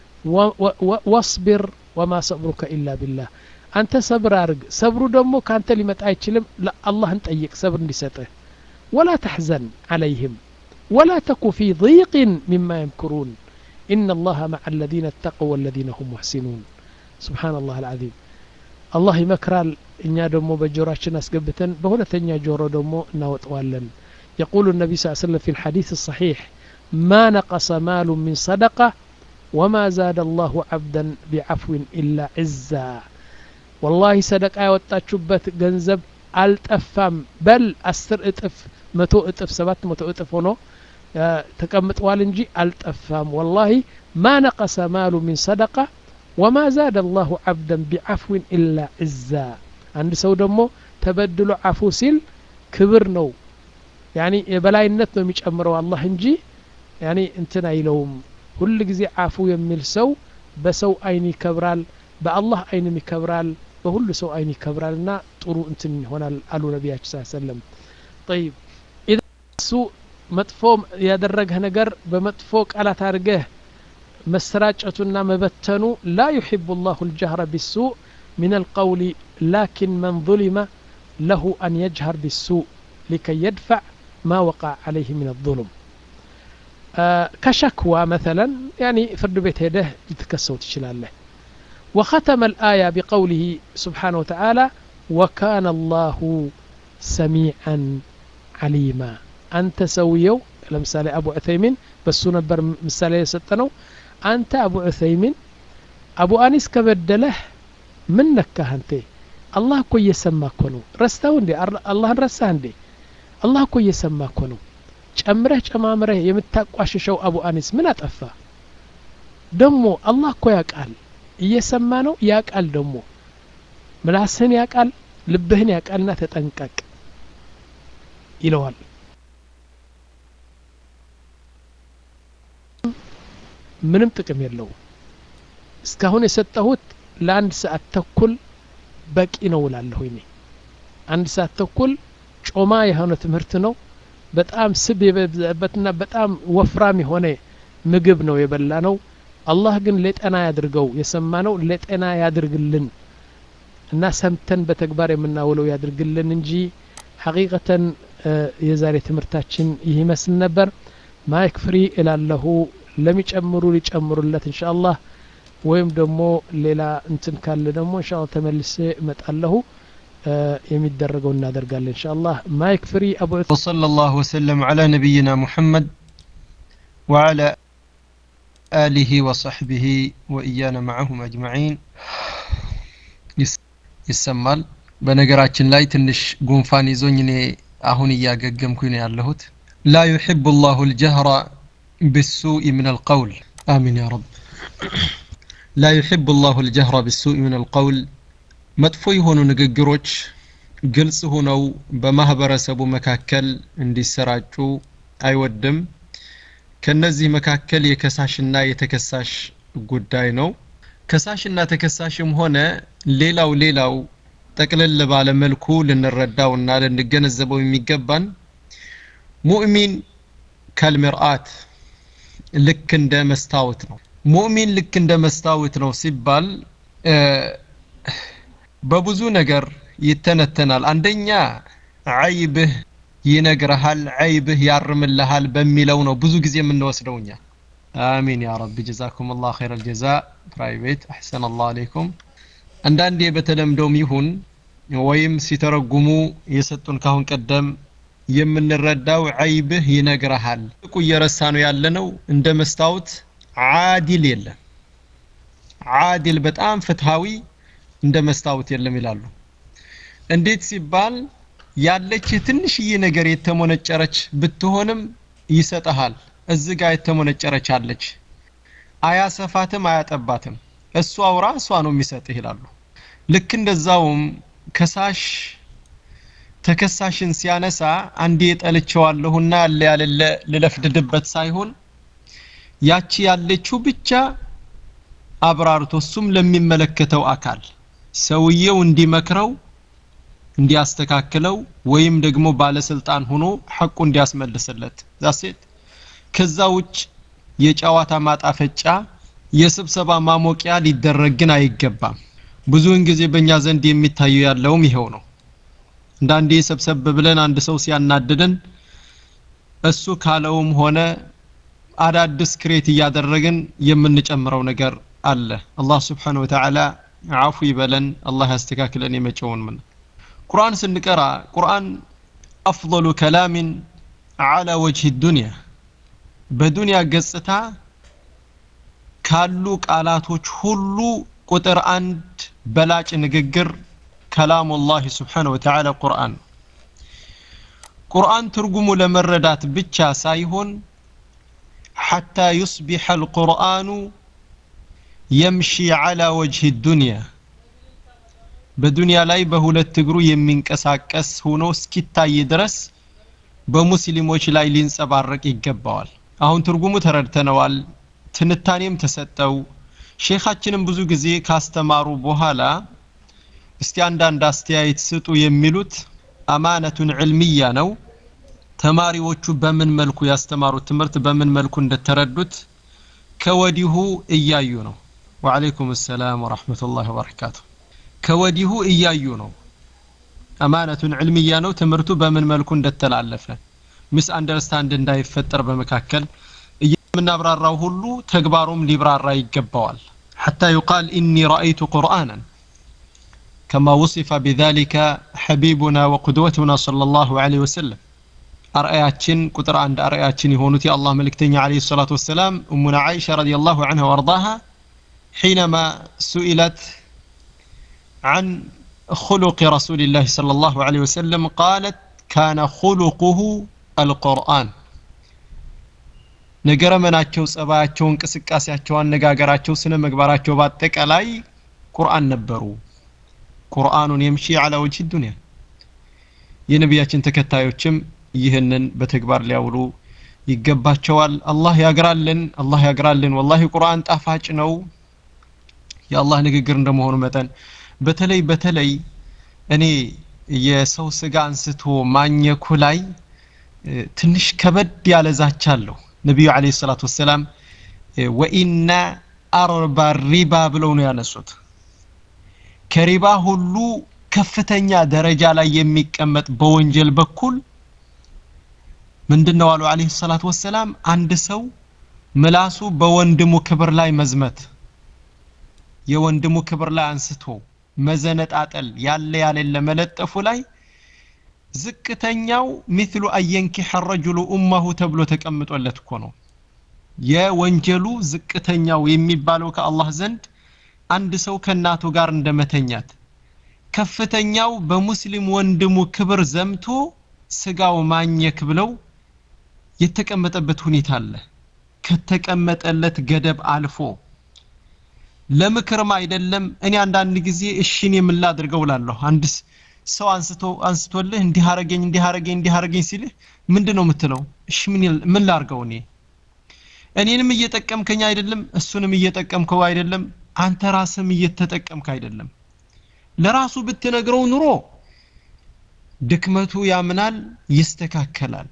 ወስቢር ወማ ሰብሩከ ኢላ ቢላህ አንተ ሰብር አርግ ሰብሩ ደግሞ ከአንተ ሊመጣ አይችልም አላህን ጠይቅ ሰብር እንዲሰጥህ ወላ ተሕዘን ዓለይህም ወላ ተኩ ፊ ضيق مما يمكرون إن الله مع الذين اتقوا والذين هم محسنون سبحان الله العظيم الله ይመክራል እኛ ደግሞ በጆሮችን አስገብተን በሁለተኛ ጆሮ ደግሞ እናወጠዋለን يقول النبي صلى الله عليه وسلم في الحديث الصحيح ما نقص مال من صدقة وما زاد الله عبدا بعفو إلا عزا والله صدقة ያወጣችሁበት ገንዘብ አልጠፋም በል አስር እጥፍ መቶ እጥፍ ሰባት መቶ እጥፍ ሆኖ ተቀምጠዋል እንጂ አልጠፋም ወላሂ ማ ነቀሰ ማሉ ሚን ሰደቃ ወማ ዛደ አላሁ ዓብደን ቢዓፍዊን ኢላ ዕዛ አንድ ሰው ደግሞ ተበድሎ አፉ ሲል ክብር ነው ያኒ የበላይነት ነው የሚጨምረው አላህ እንጂ ያኒ እንትን አይለውም ሁል ጊዜ አፉ የሚል ሰው በሰው አይን ይከብራል በአላህ አይንም ይከብራል በሁሉ ሰው አይን ይከብራል እና ጥሩ እንትን ይሆናል አሉ ነቢያችን ስ ሰለም ጠይብ እሱ መጥፎ ያደረገህ ነገር በመጥፎ ቃላት አድርገህ መሰራጨቱና መበተኑ ላ ዩሕቡ ላሁ ልጀህረ ቢሱእ من القول لكن من ظلم له أن يجهر بالسوء لكي يدفع ما وقع عليه من الظلم آه كشكوى مثلا يعني فرد بيت هده لتكسو تشلاله وختم الآية بقوله سبحانه وتعالى وكان الله سميعا عليما أنت سويو لمثال أبو عثيمين بس نبر مثال يسطنو أنت أبو عثيمين أبو أنيس كبدله ምን ነካህ አንቴ አላህ እኮ እየሰማ እኮ ነው ረስታው እንዴ አላህን ረሳህ እንዴ አላህ እኮ እየሰማ እኮ ነው ጨምረህ ጨማምረህ የምታቋሽሸው አቡ አኒስ ምን አጠፋ ደሞ አላህ እኮ ያቃል እየሰማ ነው ያቃል ደሞ ምላስህን ያቃል ልብህን ያቃልና ተጠንቀቅ ይለዋል ምንም ጥቅም የለውም እስካሁን የሰጠሁት ለአንድ ሰዓት ተኩል በቂ ነው እላለሁ እኔ አንድ ሰዓት ተኩል ጮማ የሆነ ትምህርት ነው በጣም ስብ የበዛበትና በጣም ወፍራም የሆነ ምግብ ነው የበላ ነው አላህ ግን ለጤና ያድርገው የሰማ ነው ለጤና ያድርግልን እና ሰምተን በተግባር የምናውለው ያድርግልን እንጂ ሐቂቀተን የዛሬ ትምህርታችን ይህ ይመስል ነበር ማይክ ፍሪ እላለሁ ለሚጨምሩ ሊጨምሩለት እንሻ አላህ ወይም ደግሞ ሌላ እንትን ካለ ደግሞ እንሻ አላህ ተመልሴ እመጣለሁ የሚደረገው እናደርጋለን እንሻ አላህ ማይክ ፍሪ አቡ وصلى الله وسلم على نبينا محمد وعلى آله وصحبه وإيانا معهم أجمعين ይሰማል በነገራችን ላይ ትንሽ ጉንፋን ይዞኝ እኔ አሁን እያገገምኩኝ ነው ያለሁት ላ ዩሕቡ ላሁ ልጀህራ ብሱኢ ምን አልቀውል አሚን ያ ረብ ላ ዩሕቡ ላሁ ልጀህራ ብሱኢ ምን አልቀውል መጥፎ የሆኑ ንግግሮች ግልጽ ሆነው በማህበረሰቡ መካከል እንዲሰራጩ አይወድም ከነዚህ መካከል የከሳሽና የተከሳሽ ጉዳይ ነው ከሳሽና ተከሳሽም ሆነ ሌላው ሌላው ጠቅለል ባለ መልኩ ልንረዳውና ልንገነዘበው የሚገባን ሙእሚን ከልምርአት ልክ እንደ መስታወት ነው ሙእሚን ልክ እንደ መስታወት ነው ሲባል በብዙ ነገር ይተነተናል አንደኛ አይብህ ይነግረሃል አይብህ ያርምልሃል በሚለው ነው ብዙ ጊዜ የምንወስደው እኛ አሚን ያ ረቢ ጀዛኩም ላህ ኸይረ ልጀዛ ፕራይቬት አሕሰን አላህ አሌይኩም አንዳንዴ በተለምዶም ይሁን ወይም ሲተረጉሙ የሰጡን ካሁን ቀደም የምንረዳው አይብህ ይነግረሃል እቁ እየረሳ ነው ያለነው እንደ መስታወት አዲል የለም አዲል በጣም ፍትሃዊ እንደ መስታወት የለም ይላሉ እንዴት ሲባል ያለች ትንሽዬ ነገር የተሞነጨረች ብትሆንም ይሰጠሃል እዚህ ጋር የተሞነጨረች አለች አያሰፋትም አያጠባትም እሷው ራሷ ነው የሚሰጥህ ይላሉ ልክ እንደዛውም ከሳሽ ተከሳሽን ሲያነሳ አንዴ ጠልቸዋለሁና ያለ ያለለ ልለፍድድበት ሳይሆን ያቺ ያለችው ብቻ አብራርቶ እሱም ለሚመለከተው አካል ሰውየው እንዲመክረው እንዲያስተካክለው ወይም ደግሞ ባለስልጣን ሆኖ ሐቁ እንዲያስመልስለት ዛሴት ከዛ ውጭ የጨዋታ ማጣፈጫ የስብሰባ ማሞቂያ ሊደረግ ግን አይገባም ብዙውን ጊዜ በእኛ ዘንድ የሚታየው ያለውም ይኸው ነው እንዳንዴ ሰብሰብ ብለን አንድ ሰው ሲያናድደን እሱ ካለውም ሆነ አዳዲስ ክሬት እያደረግን የምንጨምረው ነገር አለ አላህ ስብሓን ወተዓላ አፉ ይበለን አላህ ያስተካክለን የመጨውን ምን ቁርአን ስንቀራ ቁርአን አፍضሉ ከላሚን አላ ወጅህ ዱንያ በዱንያ ገጽታ ካሉ ቃላቶች ሁሉ ቁጥር አንድ በላጭ ንግግር ከላሙ ላህ ስብሓን ወተዓላ ቁርአን ቁርአን ትርጉሙ ለመረዳት ብቻ ሳይሆን ሐታ ዩስቢሐ አልቁርአኑ የምሺ ዓላ ወጅህ ዱንያ በዱንያ ላይ በሁለት እግሩ የሚንቀሳቀስ ሆኖ እስኪታይ ድረስ በሙስሊሞች ላይ ሊንጸባረቅ ይገባዋል አሁን ትርጉሙ ተረድተነዋል ትንታኔም ተሰጠው ሼኻችንም ብዙ ጊዜ ካስተማሩ በኋላ እስቲ አንዳንድ አስተያየት ስጡ የሚሉት አማነቱን ዕልምያ ነው ተማሪዎቹ በምን መልኩ ያስተማሩት ትምህርት በምን መልኩ እንደተረዱት ከወዲሁ እያዩ ነው ወዓለይኩም ሰላም ወረሕመቱላህ ወበረካቱ ከወዲሁ እያዩ ነው አማነቱን ዕልምያ ነው ትምህርቱ በምን መልኩ እንደተላለፈ ሚስ አንደርስታንድ እንዳይፈጠር በመካከል የምናብራራው ሁሉ ተግባሩም ሊብራራ ይገባዋል حتى يقال إني رأيت قرآنا كما وصف بذلك حبيبنا وقدوتنا صلى الله عليه وسلم أرأياتشن كتر عند أرأياتشن يهونتي الله ملكتني عليه الصلاة والسلام أمنا عائشة رضي الله عنها وارضاها حينما سئلت عن خلق رسول الله صلى الله عليه وسلم قالت كان خلقه القرآن ነገረ መናቸው ጸባያቸው እንቅስቃሴያቸው አነጋገራቸው ስነ ምግባራቸው በአጠቃላይ ቁርአን ነበሩ ቁርአኑን የምሺ አላ ወጅህ ዱንያ የነቢያችን ተከታዮችም ይህንን በተግባር ሊያውሉ ይገባቸዋል አላህ ያግራልን አላህ ያግራልን ወላሂ ቁርአን ጣፋጭ ነው የአላህ ንግግር እንደመሆኑ መጠን በተለይ በተለይ እኔ የሰው ስጋ አንስቶ ማኘኩ ላይ ትንሽ ከበድ ያለ ዛቻ አለው ነቢዩ አለይሂ ሰላቱ ወሰላም ወኢና አርባ ሪባ ብለው ነው ያነሱት ከሪባ ሁሉ ከፍተኛ ደረጃ ላይ የሚቀመጥ በወንጀል በኩል ምንድነው አሉ አለይሂ ሰላቱ ወሰላም አንድ ሰው ምላሱ በወንድሙ ክብር ላይ መዝመት የወንድሙ ክብር ላይ አንስቶ መዘነጣጠል ያለ ያሌለ መለጠፉ ላይ ዝቅተኛው ሚስሉ አየንኪሐ ረጁሉ ኡማሁ ተብሎ ተቀምጦለት እኮ ነው የወንጀሉ ዝቅተኛው የሚባለው ከአላህ ዘንድ አንድ ሰው ከእናቱ ጋር እንደመተኛት ከፍተኛው በሙስሊም ወንድሙ ክብር ዘምቶ ስጋው ማኘክ ብለው የተቀመጠበት ሁኔታ አለ ከተቀመጠለት ገደብ አልፎ ለምክርም አይደለም እኔ አንዳንድ ጊዜ እሺን የምላድርገው ላለሁ አንድ ሰው አንስቶ አንስቶልህ እንዲህ አረገኝ እንዲህ አረገኝ እንዲህ አረገኝ ሲልህ ምንድን ነው የምትለው እሺ ምን ምን ላርገው እኔ እኔንም እየጠቀምከኝ አይደለም እሱንም እየጠቀምከው አይደለም አንተ ራስም እየተጠቀምክ አይደለም ለራሱ ብትነግረው ኑሮ ድክመቱ ያምናል ይስተካከላል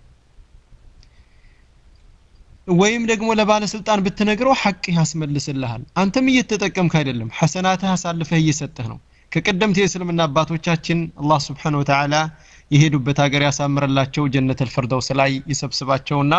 ወይም ደግሞ ለባለስልጣን ብትነግረው ሐቅ ያስመልስልሃል አንተም እየተጠቀምክ አይደለም ሐሰናትህ አሳልፈህ እየሰጠህ ነው ከቀደምት የእስልምና አባቶቻችን አላህ ስብሓን ወተዓላ የሄዱበት ሀገር ያሳምርላቸው ጀነት አልፈርደውስ ላይ ይሰብስባቸውና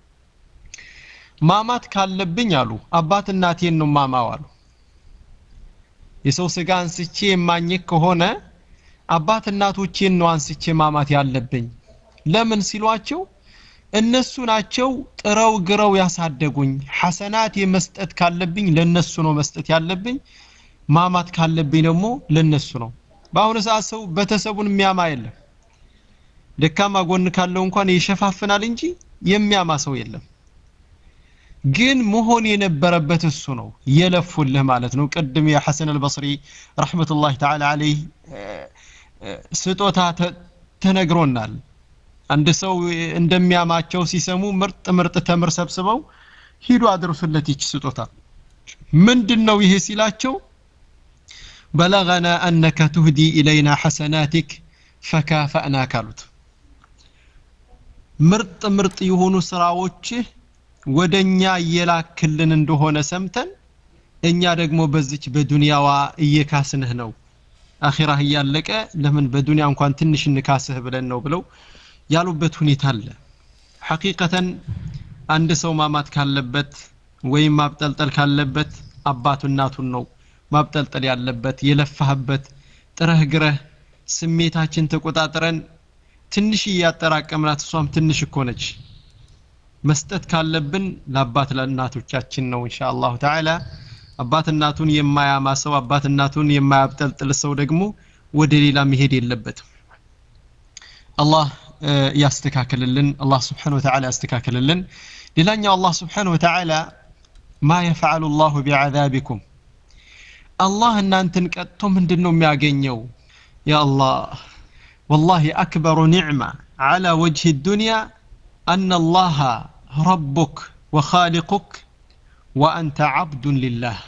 ማማት ካለብኝ አሉ አባት እናቴን ነው ማማው አሉ የሰው ስጋ አንስቼ የማኘክ ከሆነ አባት እናቶቼን ነው አንስቼ ማማት ያለብኝ ለምን ሲሏቸው እነሱ ናቸው ጥረው ግረው ያሳደጉኝ ሐሰናት የመስጠት ካለብኝ ለነሱ ነው መስጠት ያለብኝ ማማት ካለብኝ ደግሞ ለነሱ ነው በአሁኑ ሰዓት ሰው ቤተሰቡን የሚያማ የለም ደካማ ጎን ካለው እንኳን ይሸፋፍናል እንጂ የሚያማ ሰው የለም ግን መሆን የነበረበት እሱ ነው የለፉልህ ማለት ነው ቅድም የሐሰን አልበስሪ ረሕመቱላህ ተዓላ አለይህ ስጦታ ተነግሮናል አንድ ሰው እንደሚያማቸው ሲሰሙ ምርጥ ምርጥ ተምር ሰብስበው ሂዱ አድርሱለት ይች ስጦታ ምንድን ነው ይሄ ሲላቸው በለገና አነከ ትህዲ ኢለይና ሐሰናቲክ ፈካፈእናክ አሉት ምርጥ ምርጥ የሆኑ ስራዎችህ ወደኛ እየላክልን እንደሆነ ሰምተን እኛ ደግሞ በዚች በዱንያዋ እየካስንህ ነው አኺራህ እያለቀ ለምን በዱንያ እንኳን ትንሽ እንካስህ ብለን ነው ብለው ያሉበት ሁኔታ አለ ሐቂቀተን አንድ ሰው ማማት ካለበት ወይም ማብጠልጠል ካለበት አባቱ እናቱን ነው ማብጠልጠል ያለበት የለፋህበት ጥረህ ግረህ ስሜታችን ተቆጣጥረን ትንሽ እያጠራቀምናት እሷም ትንሽ እኮ ነች መስጠት ካለብን ለአባት ለእናቶቻችን ነው እንሻ አላሁ ተዓላ አባት እናቱን የማያማ ሰው አባት እናቱን የማያብጠልጥል ሰው ደግሞ ወደ ሌላ መሄድ የለበትም አላህ ያስተካክልልን አላህ ስብሓን ወተዓላ ያስተካክልልን ሌላኛው አላህ ስብሓን ወተዓላ ማ የፈዓሉ ላሁ ቢዓዛቢኩም አላህ እናንተን ቀጥቶ ምንድን ነው የሚያገኘው ያ አላህ والله أكبر نعمة على وجه الدنيا أن الله ربك وخالقك وأنت عبد لله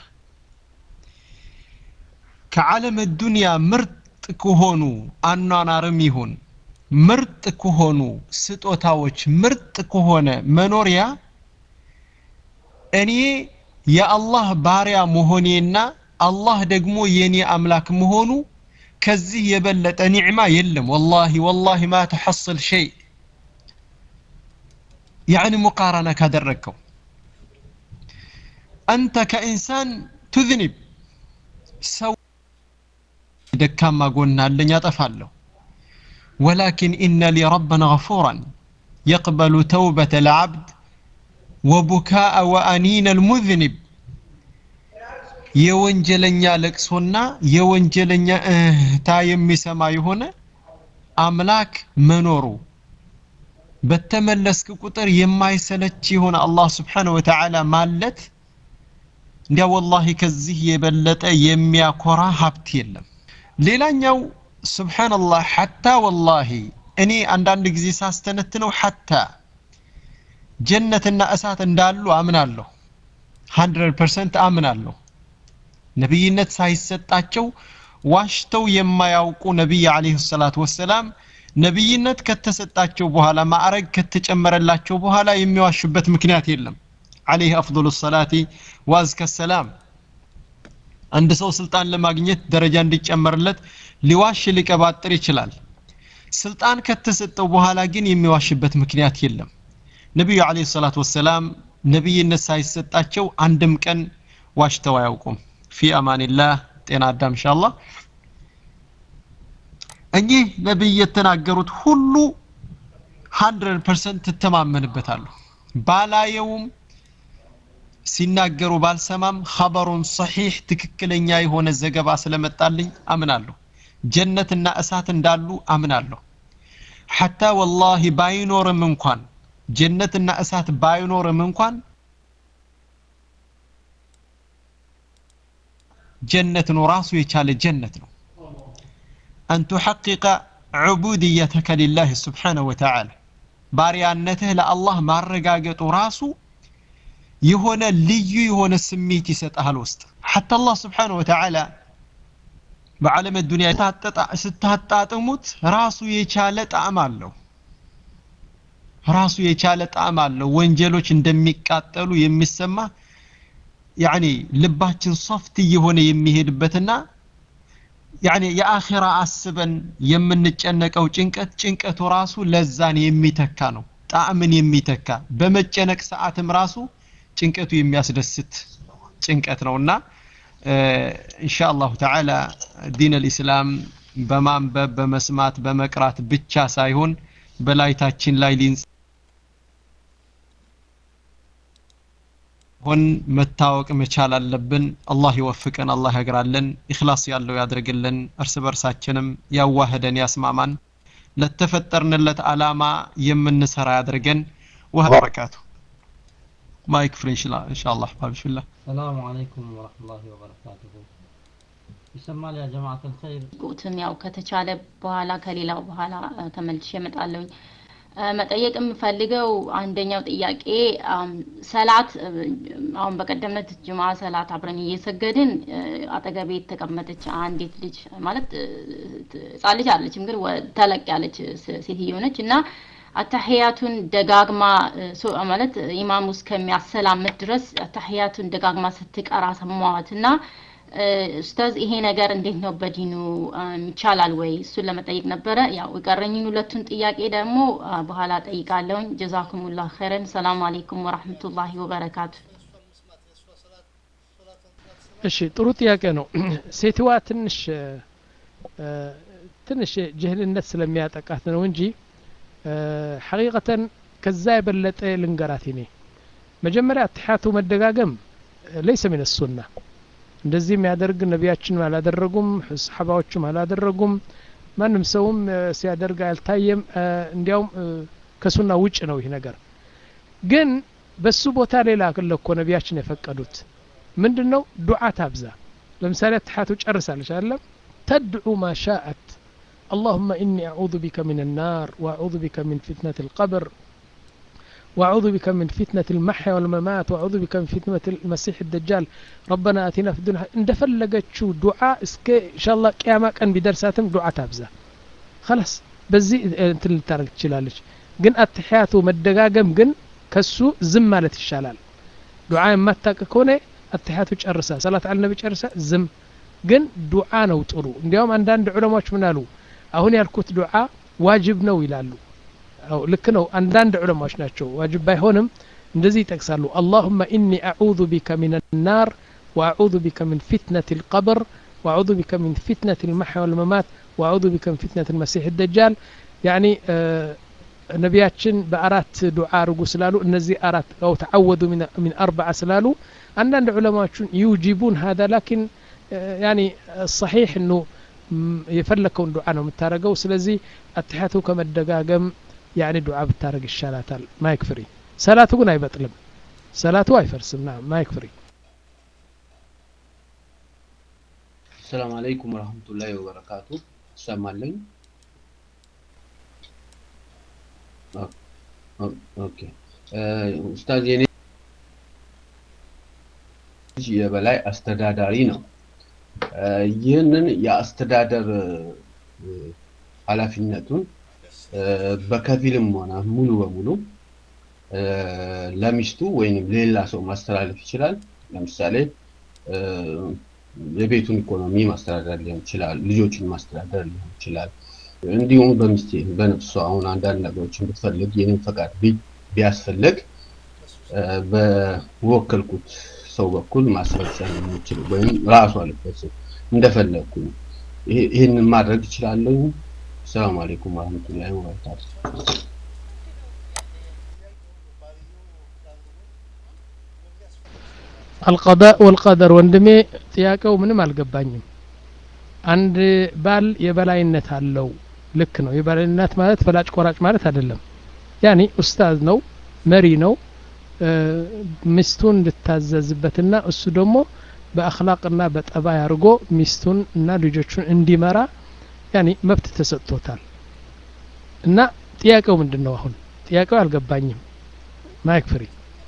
كعالم الدنيا مرت كهونو أنا نارميهون ምርጥ ከሆኑ ስጦታዎች ምርጥ ከሆነ መኖሪያ እኔ የአላህ ባሪያ መሆኔና አላህ ደግሞ የኔ አምላክ መሆኑ ከዚህ የበለጠ ኒዕማ የለም ወላሂ ወላሂ ማ ተሐصል ሸይ ያዕኒ ሙቃረና ካደረግከው አንተ ከኢንሳን ቱዝኒብ ሰው ደካማ ጎና አለኝ አጠፋለሁ ولكن إن لي ربا غفورا يقبل توبة العبد وبكاء وأنين المذنب የወንጀለኛ ለቅሶና የወንጀለኛ እህታ የሚሰማ የሆነ አምላክ መኖሩ በተመለስክ ቁጥር የማይሰለች የሆነ አላህ ስብሓን ወተዓላ ማለት እንዲያ ወላሂ ከዚህ የበለጠ የሚያኮራ ሀብት የለም ሌላኛው ስብሓንላህ ሐታ ወላሂ እኔ አንዳንድ ጊዜ ሳስተነትነው ሐታ ጀነትና እሳት እንዳሉ አምናለሁ 100% አምናለሁ ነቢይነት ሳይሰጣቸው ዋሽተው የማያውቁ ነቢይ አለይሂ ሰላቱ ወሰላም ነቢይነት ከተሰጣቸው በኋላ ማዕረግ ከተጨመረላቸው በኋላ የሚዋሹበት ምክንያት የለም አለይህ አፍضሉ ሰላቲ ዋዝከ ሰላም አንድ ሰው ስልጣን ለማግኘት ደረጃ እንዲጨመርለት ሊዋሽ ሊቀባጥር ይችላል ስልጣን ከተሰጠው በኋላ ግን የሚዋሽበት ምክንያት የለም ነቢዩ አለይሂ ሰላቱ ወሰላም ነቢይነት ሳይሰጣቸው አንድም ቀን ዋሽተው አያውቁም ፊ አማኒላህ ጤና አዳም ኢንሻአላህ እኚህ ነቢይ የተናገሩት ሁሉ 100% ትተማመንበታለሁ ባላየውም ሲናገሩ ባልሰማም ኸበሩን ሰሒሕ ትክክለኛ የሆነ ዘገባ ስለመጣልኝ አምናለሁ ጀነትና እሳት እንዳሉ አምናለሁ ሐታ ወላሂ ባይኖርም እንኳን ጀነትና እሳት ባይኖርም እንኳን ጀነት ነው ራሱ የቻለ ጀነት ነው አን ቱሐቂቀ ዑቡድየተከ ሊላህ ስብሓነሁ ወተዓላ ባሪያነትህ ለአላህ ማረጋገጡ ራሱ የሆነ ልዩ የሆነ ስሜት ይሰጣል ውስጥ ሐታ አላህ ስብሓነሁ ወተዓላ በዓለም ዱንያ ስታጣጥሙት ራሱ የቻለ ጣዕም አለው ራሱ የቻለ ጣዕም አለው ወንጀሎች እንደሚቃጠሉ የሚሰማ ያኒ ልባችን ሶፍት እየሆነ የሚሄድበትና ያኒ የአኺራ አስበን የምንጨነቀው ጭንቀት ጭንቀቱ ራሱ ለዛን የሚተካ ነው ጣዕምን የሚተካ በመጨነቅ ሰዓትም ራሱ ጭንቀቱ የሚያስደስት ጭንቀት ነውና ኢንሻአላሁ ተዓላ ዲን አልኢስላም በማንበብ በመስማት በመቅራት ብቻ ሳይሆን በላይታችን ላይ ሊንጽ ሆን መታወቅ መቻል አለብን አላህ ይወፍቀን አላህ ያግራለን ኢኽላስ ያለው ያድርግልን እርስ በርሳችንም ያዋህደን ያስማማን ለተፈጠርንለት አላማ የምንሰራ ያድርገን ወህ በረካቱ ማይክ ፍሪ ኢንሻአላህ ባብሽላ ሰላሙ አለይኩም ወረህመቱላሂ ወበረካቱሁ ይሰማል ያ ጀማዓት አልኸይር ቁትም ያው ከተቻለ በኋላ ከሌላው በኋላ ተመልሼ እመጣለሁኝ መጠየቅ የምፈልገው አንደኛው ጥያቄ ሰላት አሁን በቀደምነት ጅማ ሰላት አብረን እየሰገድን አጠገቤ የተቀመጠች አንዲት ልጅ ማለት ህጻን ልጅ አለችም ግን ተለቅ ያለች ሴትዮ ነች እና አታህያቱን ደጋግማ ማለት ኢማሙ እስከሚያሰላምት ድረስ አታህያቱን ደጋግማ ስትቀራ ሰማዋት እና ኡስታዝ ይሄ ነገር እንዴት ነው በዲኑ ይቻላል ወይ እሱን ለመጠየቅ ነበረ ያው የቀረኝን ሁለቱን ጥያቄ ደግሞ በኋላ ጠይቃለሁኝ ጀዛኩሙላህ ኸይረን ሰላም አለይኩም ወራህመቱላሂ ወበረካቱ እሺ ጥሩ ጥያቄ ነው ሴትዋ ትንሽ ትንሽ ጅህልነት ስለሚያጠቃት ነው እንጂ ሐቂቀተን ከዛ የበለጠ ልንገራት እኔ መጀመሪያ አትሓቱ መደጋገም ለይሰ ምን ሱና እንደዚህ የሚያደርግ ነቢያችንም አላደረጉም ሰሓባዎችም አላደረጉም ማንም ሰውም ሲያደርግ አልታየም እንዲያውም ከሱና ውጭ ነው ይህ ነገር ግን በሱ ቦታ ሌላ አለ እኮ ነቢያችን የፈቀዱት ምንድን ነው ዱዓ ታብዛ ለምሳሌ አትሓቱ ጨርሳለች አለም ተድዑ ማ ሻአት اللهم إني أعوذ بك من النار وأعوذ بك من فتنة القبر وأعوذ بك من فتنة المحيا والممات وأعوذ بك من فتنة المسيح الدجال ربنا آتنا في الدنيا عند فلقتشو دعاء اسك إن شاء الله قيامة كان بدرساتم دعاء تابزة خلاص بزي انت اللي تارك تشلالش ግን አትሕያቱ መደጋገም ግን ከሱ ዝም ማለት ይሻላል ዱዓ የማታቅ ከሆነ አትሕያቱ ጨርሰ ሰላት አለ ነቢ ጨርሰ ዝም ግን ዱዓ ነው ጥሩ እንዲያውም አንዳንድ ዑለማዎች ምን አሉ አሁን ያልኩት ዱዓ ዋጅብ ነው ይላሉ ልክ ነው አንዳንድ ዑለማዎች ናቸው ዋጅብ ባይሆንም እንደዚህ ይጠቅሳሉ አላሁመ ኢኒ አዑዙ ቢከ ምን ናር ወአዑዙ ቢከ ምን ፊትነት ልቀብር وأعوذ بك من فتنة المحيا والممات وأعوذ بك من فتنة المسيح الدجال يعني ነቢያችን በአራት ዱዓ አርጉ ስላሉ እነዚህ አራት አው ተዓወዱ ሚን አርበዓ ስላሉ አንዳንድ ዑለማዎቹን ዩጂቡን ሀዛ ላኪን ያኒ ሰሒሕ እኑ የፈለከውን ዱዓ ነው የምታደረገው ስለዚህ አትሕያቱ ከመደጋገም ያኒ ዱዓ ብታደረግ ይሻላታል ማይክ ፍሪ ሰላቱ ግን አይበጥልም ሰላቱ አይፈርስም ና ማይክ ፍሪ السلام عليكم ورحمة الله وبركاته السلام عليكم ኦኬ ኡስታዝ የኔ የበላይ አስተዳዳሪ ነው ይህንን የአስተዳደር ኃላፊነቱን በከፊልም ሆነ ሙሉ በሙሉ ለሚስቱ ወይም ሌላ ሰው ማስተላለፍ ይችላል ለምሳሌ የቤቱን ኢኮኖሚ ማስተዳደር ሊሆን ይችላል፣ ልጆችን ማስተዳደር ሊሆን ይችላል። እንዲሁም በሚስቴ በነፍሷ አሁን አንዳንድ ነገሮችን ብትፈልግ የኔን ፈቃድ ቢያስፈልግ በወከልኩት ሰው በኩል ማስፈጸም የሚችል ወይም ራሷ ልፈጽም እንደፈለግኩኝ ይህንን ማድረግ እችላለሁ። ሰላም አለይኩም ወረህመቱላሂ ወበረካቱ። አልቀዳእ ወልቀደር ወንድሜ ጥያቄው ምንም አልገባኝም። አንድ ባል የበላይነት አለው። ልክ ነው። የበላይነት ማለት ፈላጭ ቆራጭ ማለት አይደለም። ያኒ ኡስታዝ ነው፣ መሪ ነው። ሚስቱን እንድታዘዝበትና እሱ ደግሞ በአክላቅና በጠባይ አድርጎ ሚስቱን እና ልጆቹን እንዲመራ ያኒ መብት ተሰጥቶታል። እና ጥያቄው ምንድን ነው? አሁን ጥያቄው አልገባኝም። ማይክ ፍሪ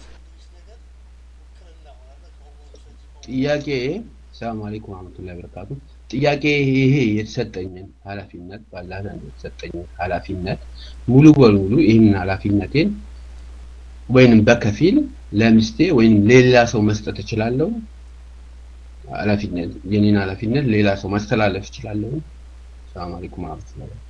ጥያቄ ሰላም አለይኩም ወረህመቱላሂ ወበረካቱ። ጥያቄ ይሄ የተሰጠኝን ኃላፊነት ባላህ ዘንድ የተሰጠኝን ኃላፊነት ሙሉ በሙሉ ይህንን ኃላፊነቴን ወይንም በከፊል ለሚስቴ ወይም ሌላ ሰው መስጠት እችላለሁ። ኃላፊነት የኔን ኃላፊነት ሌላ ሰው ማስተላለፍ እችላለሁ። ሰላም አለይኩም ወረህመቱላሂ ወበረካቱ።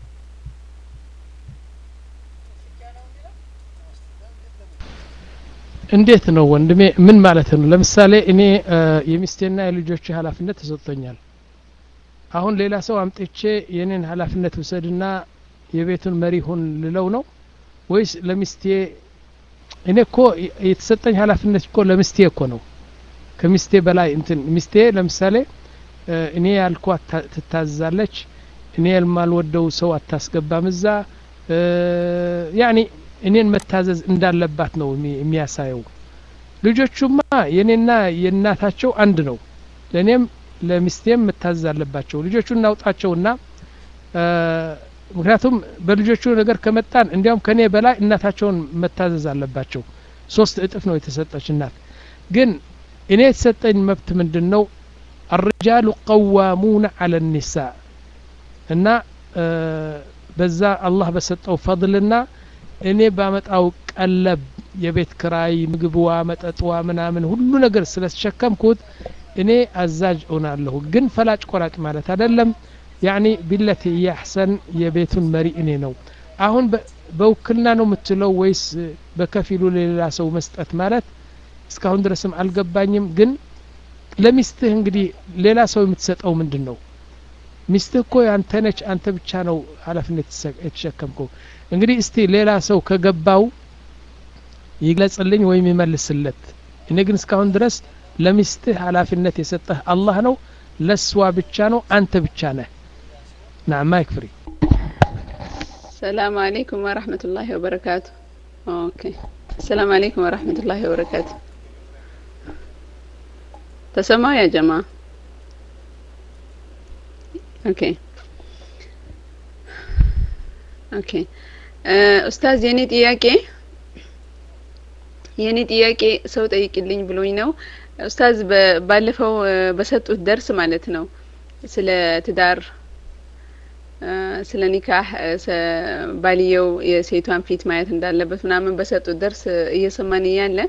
እንዴት ነው ወንድሜ? ምን ማለት ነው? ለምሳሌ እኔ የሚስቴና የልጆች ኃላፊነት ተሰጥቶኛል። አሁን ሌላ ሰው አምጥቼ የኔን ኃላፊነት ውሰድና የቤቱን መሪ ሁን ልለው ነው ወይስ ለሚስቴ? እኔ እኮ የተሰጠኝ ኃላፊነት እኮ ለሚስቴ እኮ ነው። ከሚስቴ በላይ እንትን ሚስቴ ለምሳሌ እኔ ያልኳት ትታዛለች። እኔ የማልወደው ሰው አታስገባም እዛ ያኒ እኔን መታዘዝ እንዳለባት ነው የሚያሳየው። ልጆቹማ የኔና የእናታቸው አንድ ነው። ለእኔም ለሚስቴም መታዘዝ አለባቸው። ልጆቹ እናውጣቸውና ምክንያቱም በልጆቹ ነገር ከመጣን እንዲያውም ከኔ በላይ እናታቸውን መታዘዝ አለባቸው። ሶስት እጥፍ ነው የተሰጠች እናት። ግን እኔ የተሰጠኝ መብት ምንድን ነው? አርጃሉ ቀዋሙነ አለ ኒሳ እና በዛ አላህ በሰጠው ፈضልና እኔ ባመጣው ቀለብ የቤት ክራይ፣ ምግብዋ፣ መጠጥዋ ምናምን ሁሉ ነገር ስለተሸከምኩት እኔ አዛዥ እሆናለሁ። ግን ፈላጭ ቆራጭ ማለት አይደለም። ያኒ ቢለቲ ያሕሰን የቤቱን መሪ እኔ ነው። አሁን በውክልና ነው የምትለው ወይስ በከፊሉ ለሌላ ሰው መስጠት ማለት እስካሁን ድረስም አልገባኝም። ግን ለሚስትህ እንግዲህ ሌላ ሰው የምትሰጠው ምንድን ነው? ሚስትህ እኮ ያንተ ነች። አንተ ብቻ ነው ኃላፊነት የተሸከምከው። እንግዲህ እስቲ ሌላ ሰው ከገባው ይግለጽልኝ ወይም ይመልስለት። እኔ ግን እስካሁን ድረስ ለሚስትህ ኃላፊነት የሰጠህ አላህ ነው። ለስዋ ብቻ ነው። አንተ ብቻ ነህ። ናም ማይክ ፍሪ። ሰላም አለይኩም ወራህመቱላሂ ወበረካቱ። ኦኬ ሰላም አለይኩም ወራህመቱላሂ ወበረካቱ። ተሰማው ያ ጀማ ኦኬ ኦኬ ኡስታዝ የኔ ጥያቄ የኔ ጥያቄ ሰው ጠይቅልኝ ብሎኝ ነው ኡስታዝ ባለፈው በሰጡት ደርስ ማለት ነው ስለ ትዳር ስለ ኒካህ ባልየው የሴቷን ፊት ማየት እንዳለበት ምናምን በሰጡት ደርስ እየሰማን እያለ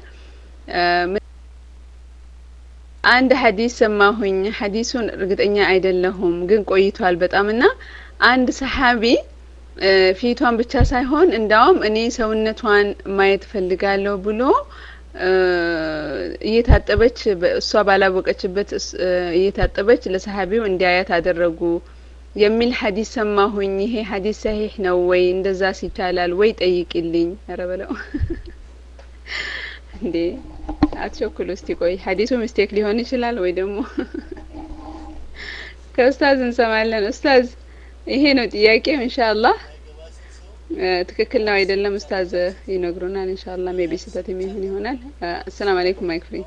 አንድ ሀዲስ ሰማሁኝ። ሀዲሱን እርግጠኛ አይደለሁም ግን ቆይቷል በጣም እና አንድ ሰሓቢ ፊቷን ብቻ ሳይሆን እንዳውም እኔ ሰውነቷን ማየት ፈልጋለሁ ብሎ እየታጠበች እሷ ባላወቀችበት እየታጠበች ለሰሓቢው እንዲያያት አደረጉ የሚል ሀዲስ ሰማሁኝ። ይሄ ሀዲስ ሰሂህ ነው ወይ? እንደዛ ይቻላል ወይ? ጠይቅልኝ። ኧረ በለው እንዴ አትቸኩል። እስቲ ቆይ ሀዲሱ ሚስቴክ ሊሆን ይችላል ወይ ደግሞ ከኡስታዝ እንሰማለን። ኡስታዝ ይሄ ነው ጥያቄው። ኢንሻአላህ ትክክል ነው አይደለም ኡስታዝ ይነግሩናል። ኢንሻአላህ ሜቢ ስህተት የሚሆን ይሆናል። አሰላም አለይኩም ማይክ ፍሪ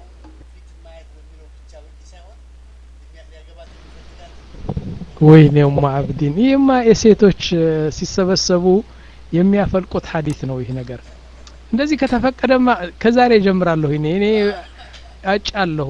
ወይኔ ኡማ አብዲን ይህማ የሴቶች ሲሰበሰቡ የሚያፈልቁት ሀዲት ነው ይህ ነገር እንደዚህ ከተፈቀደማ ከዛሬ ጀምራለሁ እኔ እኔ አጫለሁ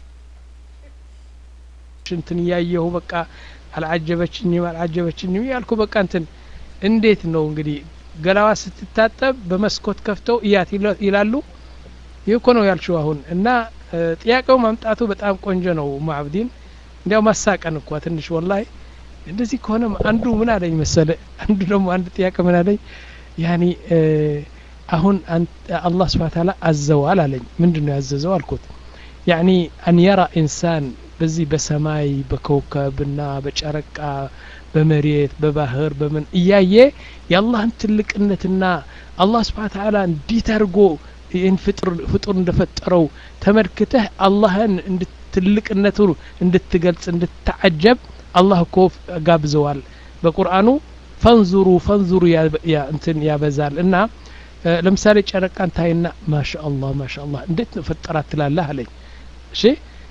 እንትን እያየሁ በቃ አልዓጀበችኝም አልዓጀበችኝም ያልኩ በቃ እንትን እንዴት ነው እንግዲህ ገላዋ ስትታጠብ በመስኮት ከፍተው እያት ይላሉ ይህ እኮ ነው ያልሽው አሁን እና ጥያቄው ማምጣቱ በጣም ቆንጆ ነው ማዕብዲን እንዲያው ማሳቀን እኳ ትንሽ ወላሂ እንደዚህ ከሆነ አንዱ ምን አለኝ መሰለ አንዱ ደግሞ አንድ ጥያቄ ምን አለኝ ያኒ አሁን አላህ ስብሓን ታላ አዘዋል አለኝ ምንድን ነው ያዘዘው አልኩት ያኒ አን የራ ኢንሳን በዚህ በሰማይ በከውከብና በጨረቃ በመሬት በባህር በምን እያየ የአላህን ትልቅነትና አላህ ስብሓን ታላ እንዴት አድርጎ ይህን ፍጡር እንደፈጠረው ተመልክተህ አላህን ትልቅነቱ እንድትገልጽ እንድታዓጀብ አላህ እኮ ጋብዘዋል በቁርአኑ ፈንዙሩ ፈንዙሩ እንትን ያበዛል እና ለምሳሌ ጨረቃን ታይና ማሻ አላህ ማሻ አላህ እንዴት ነው ፈጠራት ትላለህ አለኝ እሺ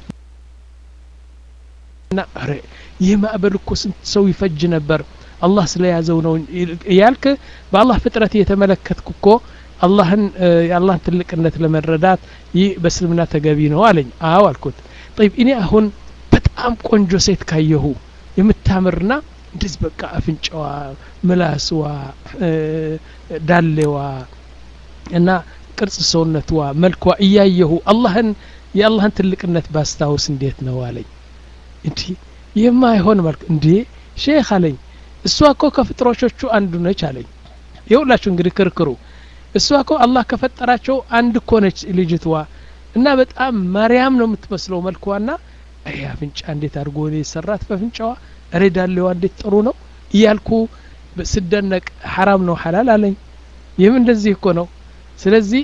እና ኧረ ይህ ማዕበል እኮ ስንት ሰው ይፈጅ ነበር አላህ ስለያዘው ነው እያልክ በአላህ ፍጥረት እየተመለከትኩ እኮ አላህን የአላህን ትልቅነት ለመረዳት ይህ በእስልምና ተገቢ ነው አለኝ አዎ አልኩት ጠይብ እኔ አሁን በጣም ቆንጆ ሴት ካየሁ የምታምርና እንደዚህ በቃ አፍንጫዋ ምላስዋ ዳሌዋ እና ቅርጽ ሰውነትዋ መልኳ እያየሁ አላህን የአላህን ትልቅነት ባስታውስ እንዴት ነው አለኝ እንዲ ይህማ አይሆን መልክ እንዴ ሼክ አለኝ እሷ እኮ ከፍጥሮቾቹ አንዱ ነች አለኝ የሁላችሁ እንግዲህ ክርክሩ እሷ እኮ አላህ ከፈጠራቸው አንድ እኮ ነች ልጅትዋ እና በጣም ማርያም ነው የምትመስለው መልኳና ይህ አፍንጫ እንዴት አድርጎ የሰራት በአፍንጫዋ እሬ ዳሌዋ እንዴት ጥሩ ነው እያልኩ ስደነቅ ሐራም ነው ሐላል አለኝ ይህም እንደዚህ እኮ ነው ስለዚህ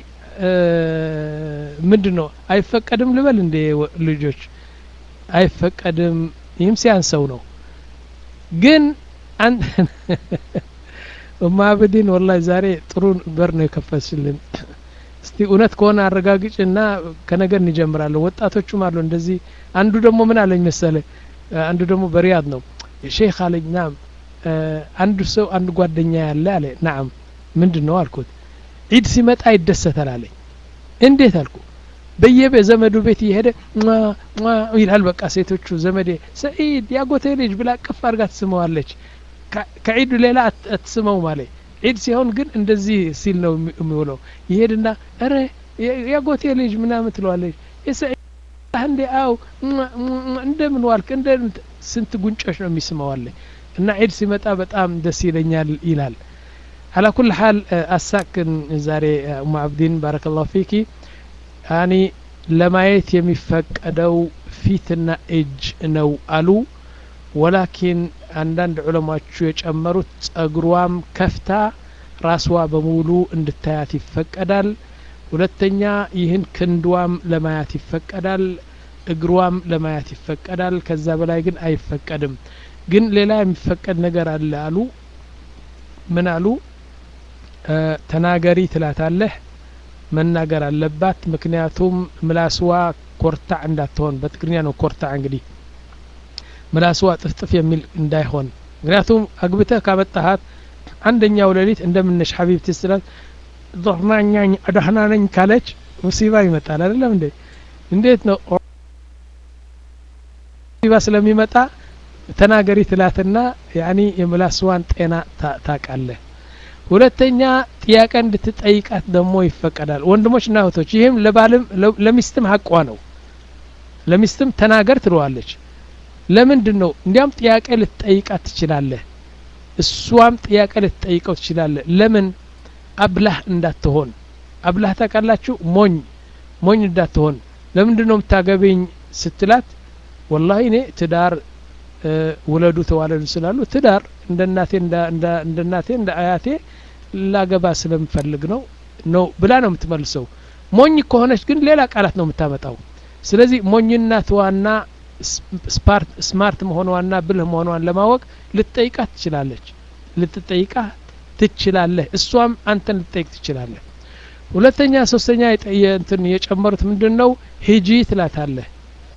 ምንድን ነው አይፈቀድም ልበል እንዴ ልጆች አይፈቀድም ይህም ሲያንሰው ነው ግን ማብዲን ወላሂ ዛሬ ጥሩ በር ነው የከፈትሽልን እስቲ እውነት ከሆነ አረጋግጭ እና ከነገ እንጀምራለን ወጣቶቹም አሉ እንደዚህ አንዱ ደግሞ ምን አለኝ መሰለ አንዱ ደግሞ በሪያድ ነው ሼክ አለኝ ናም አንዱ ሰው አንድ ጓደኛ ያለ አለ ናም ምንድን ነው አልኩት ዒድ ሲመጣ ይደሰታል አለኝ እንዴት አልኩ በየቤ ዘመዱ ቤት እየሄደ ይላል በቃ ሴቶቹ ዘመዴ ሰኢድ ያጎቴ ልጅ ብላ ቅፍ አድርጋ ትስመዋለች ከዒዱ ሌላ አትስመው ማለት ዒድ ሲሆን ግን እንደዚህ ሲል ነው የሚውለው ይሄድና ረ ያጎቴ ልጅ ምናምን ትለዋለች እንዴ አው እንደምን ዋልክ እንደ ስንት ጉንጮች ነው የሚስመዋለ እና ዒድ ሲመጣ በጣም ደስ ይለኛል ይላል አላ ኩል ሓል አሳክን ዛሬ ኡማ አብዲን ባረከላሁ ፊኪ ያኒ ለማየት የሚፈቀደው ፊትና እጅ ነው አሉ ወላኪን አንዳንድ ዑለማዎቹ የጨመሩት ጸጉሯም ከፍታ ራስዋ በሙሉ እንድታያት ይፈቀዳል ሁለተኛ ይህን ክንድዋም ለማያት ይፈቀዳል እግሯም ለማያት ይፈቀዳል ከዛ በላይ ግን አይፈቀድም ግን ሌላ የሚፈቀድ ነገር አለ አሉ ምን አሉ ተናገሪ ትላታለህ መናገር አለባት ምክንያቱም ምላስዋ ኮርታዕ እንዳትሆን በትግርኛ ነው ኮርታዕ እንግዲህ ምላስዋ ጥፍጥፍ የሚል እንዳይሆን ምክንያቱም አግብተህ ካመጣሃት አንደኛው ሌሊት እንደምነሽ ሀቢብቲ ስላት ዶርናኛኝ አዳህና ነኝ ካለች ሙሲባ ይመጣል አይደለም እንዴ እንዴት ነው ሙሲባ ስለሚመጣ ተናገሪ ትላትና ያኒ የምላስዋን ጤና ታቃለህ ሁለተኛ ጥያቄ እንድትጠይቃት ደግሞ ይፈቀዳል ወንድሞችና እህቶች ይህም ለባልም ለሚስትም ሀቋ ነው ለሚስትም ተናገር ትለዋለች ለምንድን ነው እንዲያም ጥያቄ ልትጠይቃት ትችላለህ እሷም ጥያቄ ልትጠይቀው ትችላለህ ለምን አብላህ እንዳትሆን አብላህ ታውቃላችሁ ሞኝ ሞኝ እንዳትሆን ለምንድን ነው የምታገቢኝ ስትላት ወላሂ እኔ ትዳር ውለዱ ተዋለዱ ስላሉ ትዳር እንደ እናቴ እንደ እናቴ እንደ አያቴ ላገባ ስለምፈልግ ነው ነው ብላ ነው የምትመልሰው ሞኝ ከሆነች ግን ሌላ ቃላት ነው የምታመጣው ስለዚህ ሞኝነትዋና ስማርት መሆኗና ብልህ መሆኗን ለማወቅ ልትጠይቃት ትችላለች ልትጠይቃት ትችላለህ እሷም አንተን ልትጠይቅ ትችላለህ ሁለተኛ ሶስተኛ እንትን የጨመሩት ምንድን ነው ሂጂ ትላታለህ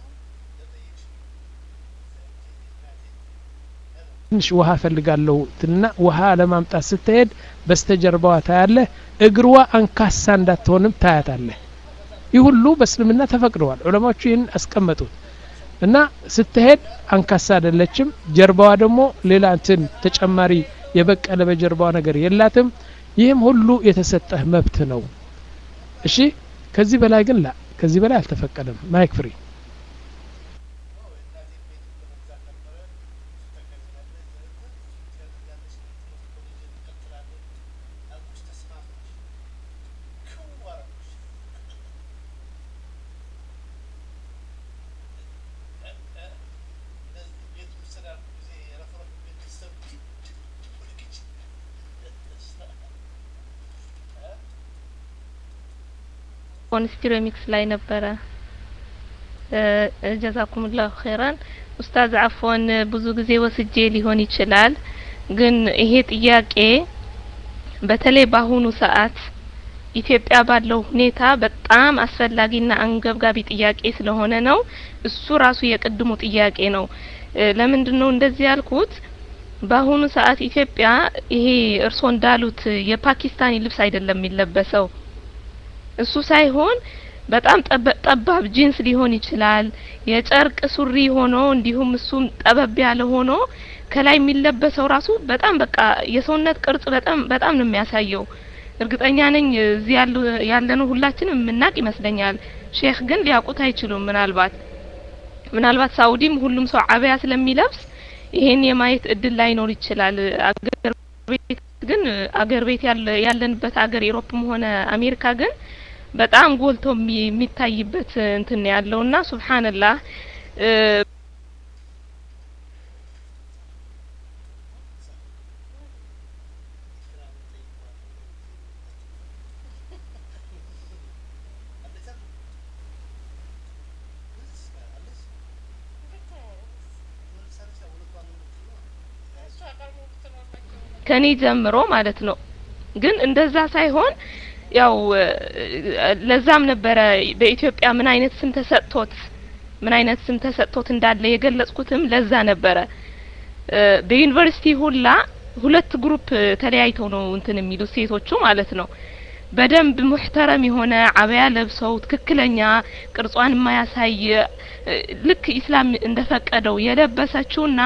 ትንሽ ውሃ ፈልጋለሁ ትና ውሃ ለማምጣት ስትሄድ በስተጀርባዋ ታያለህ እግርዋ አንካሳ እንዳትሆንም ታያታለህ ይህ ሁሉ በእስልምና ተፈቅደዋል ዑለማዎቹ ይህን አስቀመጡት እና ስትሄድ አንካሳ አይደለችም ጀርባዋ ደግሞ ሌላ እንትን ተጨማሪ የበቀለ በጀርባዋ ነገር የላትም ይህም ሁሉ የተሰጠህ መብት ነው እሺ ከዚህ በላይ ግን ላ ከዚህ በላይ አልተፈቀደም ማይክ ፍሪ አፎን ስቲሮሚክስ ላይ ነበረ። ጀዛኩምላሁ ኸይራን ኡስታዝ አፎን ብዙ ጊዜ ወስጄ ሊሆን ይችላል፣ ግን ይሄ ጥያቄ በተለይ በአሁኑ ሰዓት ኢትዮጵያ ባለው ሁኔታ በጣም አስፈላጊና አንገብጋቢ ጥያቄ ስለሆነ ነው። እሱ ራሱ የቅድሙ ጥያቄ ነው። ለምንድን ነው እንደዚህ ያልኩት? በአሁኑ ሰዓት ኢትዮጵያ ይሄ እርስዎ እንዳሉት የፓኪስታኒ ልብስ አይደለም የሚለበሰው። እሱ ሳይሆን በጣም ጠባብ ጂንስ ሊሆን ይችላል። የጨርቅ ሱሪ ሆኖ እንዲሁም እሱም ጠበብ ያለ ሆኖ ከላይ የሚለበሰው ራሱ በጣም በቃ የሰውነት ቅርጽ በጣም በጣም ነው የሚያሳየው። እርግጠኛ ነኝ እዚህ ያሉ ያለነው ሁላችንም የምናቅ ይመስለኛል። ሼክ ግን ሊያውቁት አይችሉም። ምናልባት ምናልባት ሳኡዲም ሁሉም ሰው አበያ ስለሚለብስ ይሄን የማየት እድል ላይኖር ይችላል። አገር ቤት ግን አገር ቤት ያለንበት አገር ኤሮፕም ሆነ አሜሪካ ግን በጣም ጎልቶ የሚታይበት እንትን ያለውና ሱብሃንላህ ከኔ ጀምሮ ማለት ነው። ግን እንደዛ ሳይሆን ያው ለዛም ነበረ በኢትዮጵያ ምን አይነት ስም ተሰጥቶት ምን አይነት ስም ተሰጥቶት እንዳለ የገለጽኩትም ለዛ ነበረ። በዩኒቨርሲቲ ሁላ ሁለት ግሩፕ ተለያይተው ነው እንትን የሚሉት ሴቶቹ ማለት ነው። በደንብ ሙህተረም የሆነ አበያ ለብሰው ትክክለኛ ቅርጿን የማያሳይ ልክ ኢስላም እንደፈቀደው የለበሰችውና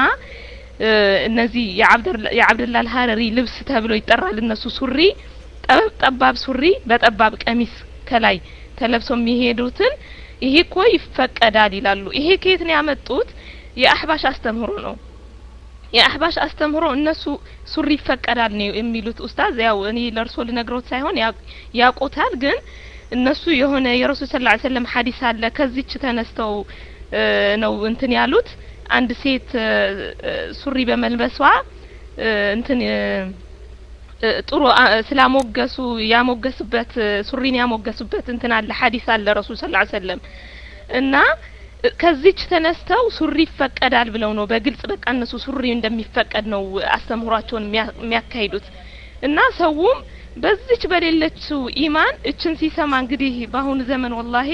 እነዚህ የአብደላ አልሀረሪ ልብስ ተብሎ ይጠራል። እነሱ ሱሪ ጠበብ ጠባብ ሱሪ በጠባብ ቀሚስ ከላይ ተለብሰው የሚሄዱትን ይሄ እኮ ይፈቀዳል ይላሉ። ይሄ ከየት ነው ያመጡት? የአህባሽ አስተምህሮ ነው። የአህባሽ አስተምህሮ እነሱ ሱሪ ይፈቀዳል ነው የሚሉት። ኡስታዝ ያው እኔ ለእርሶ ልነግሮት ሳይሆን ያውቁታል። ግን እነሱ የሆነ የረሱል ሰለላሁ ዐለይሂ ወሰለም ሐዲስ አለ ከዚች ተነስተው ነው እንትን ያሉት አንድ ሴት ሱሪ በመልበሷ እንትን ጥሩ ስላሞገሱ ያሞገሱበት ሱሪን ያሞገሱበት እንትን አለ ሐዲስ አለ ረሱል ሰለላሁ ዐለይሂ ወሰለም እና ከዚች ተነስተው ሱሪ ይፈቀዳል ብለው ነው በግልጽ በቃ እነሱ ሱሪ እንደሚፈቀድ ነው አስተምህሯቸውን የሚያካሂዱት እና ሰውም በዚች በሌለችው ኢማን እችን ሲሰማ እንግዲህ በአሁኑ ዘመን ወላሂ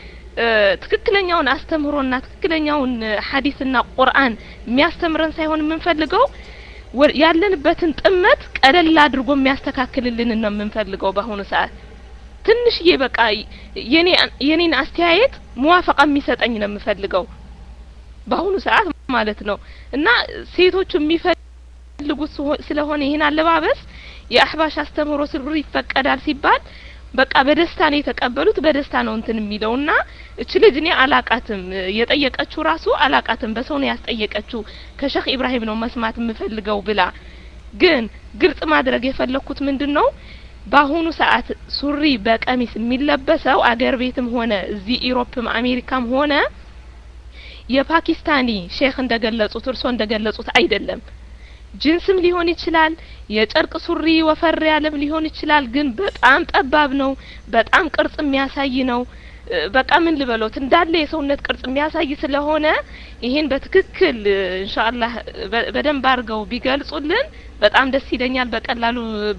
ትክክለኛውን አስተምህሮና ትክክለኛውን ሐዲስና ቁርአን የሚያስተምረን ሳይሆን የምንፈልገው ያለንበትን ጥመት ቀለል አድርጎ የሚያስተካክልልን ነው የምንፈልገው በአሁኑ ሰዓት ትንሽዬ በቃ የኔ የኔን አስተያየት ሙዋፈቃ የሚሰጠኝ ነው የምፈልገው በአሁኑ ሰዓት ማለት ነው እና ሴቶቹ የሚፈልጉት ስለሆነ ይህን አለባበስ የአህባሽ አስተምህሮ ስሩ ይፈቀዳል ሲባል በቃ በደስታ ነው የተቀበሉት። በደስታ ነው እንትን የሚለው እና እች ልጅ እኔ አላቃትም የጠየቀችው ራሱ አላቃትም። በሰው ነው ያስጠየቀችው ከሼክ ኢብራሂም ነው መስማት የምፈልገው ብላ ግን ግልጽ ማድረግ የፈለኩት ምንድን ነው በአሁኑ ሰዓት ሱሪ በቀሚስ የሚለበሰው አገር ቤትም ሆነ እዚህ ኢሮፕም አሜሪካም ሆነ የፓኪስታኒ ሼክ እንደገለጹት እርሶ እንደገለጹት አይደለም። ጅንስም ሊሆን ይችላል፣ የጨርቅ ሱሪ ወፈር ያለም ሊሆን ይችላል። ግን በጣም ጠባብ ነው፣ በጣም ቅርጽ የሚያሳይ ነው። በቃ ምን ልበሎት እንዳለ የሰውነት ቅርጽ የሚያሳይ ስለሆነ ይሄን በትክክል ኢንሻአላህ በደንብ አድርገው ቢገልጹልን በጣም ደስ ይለኛል። በቀላሉ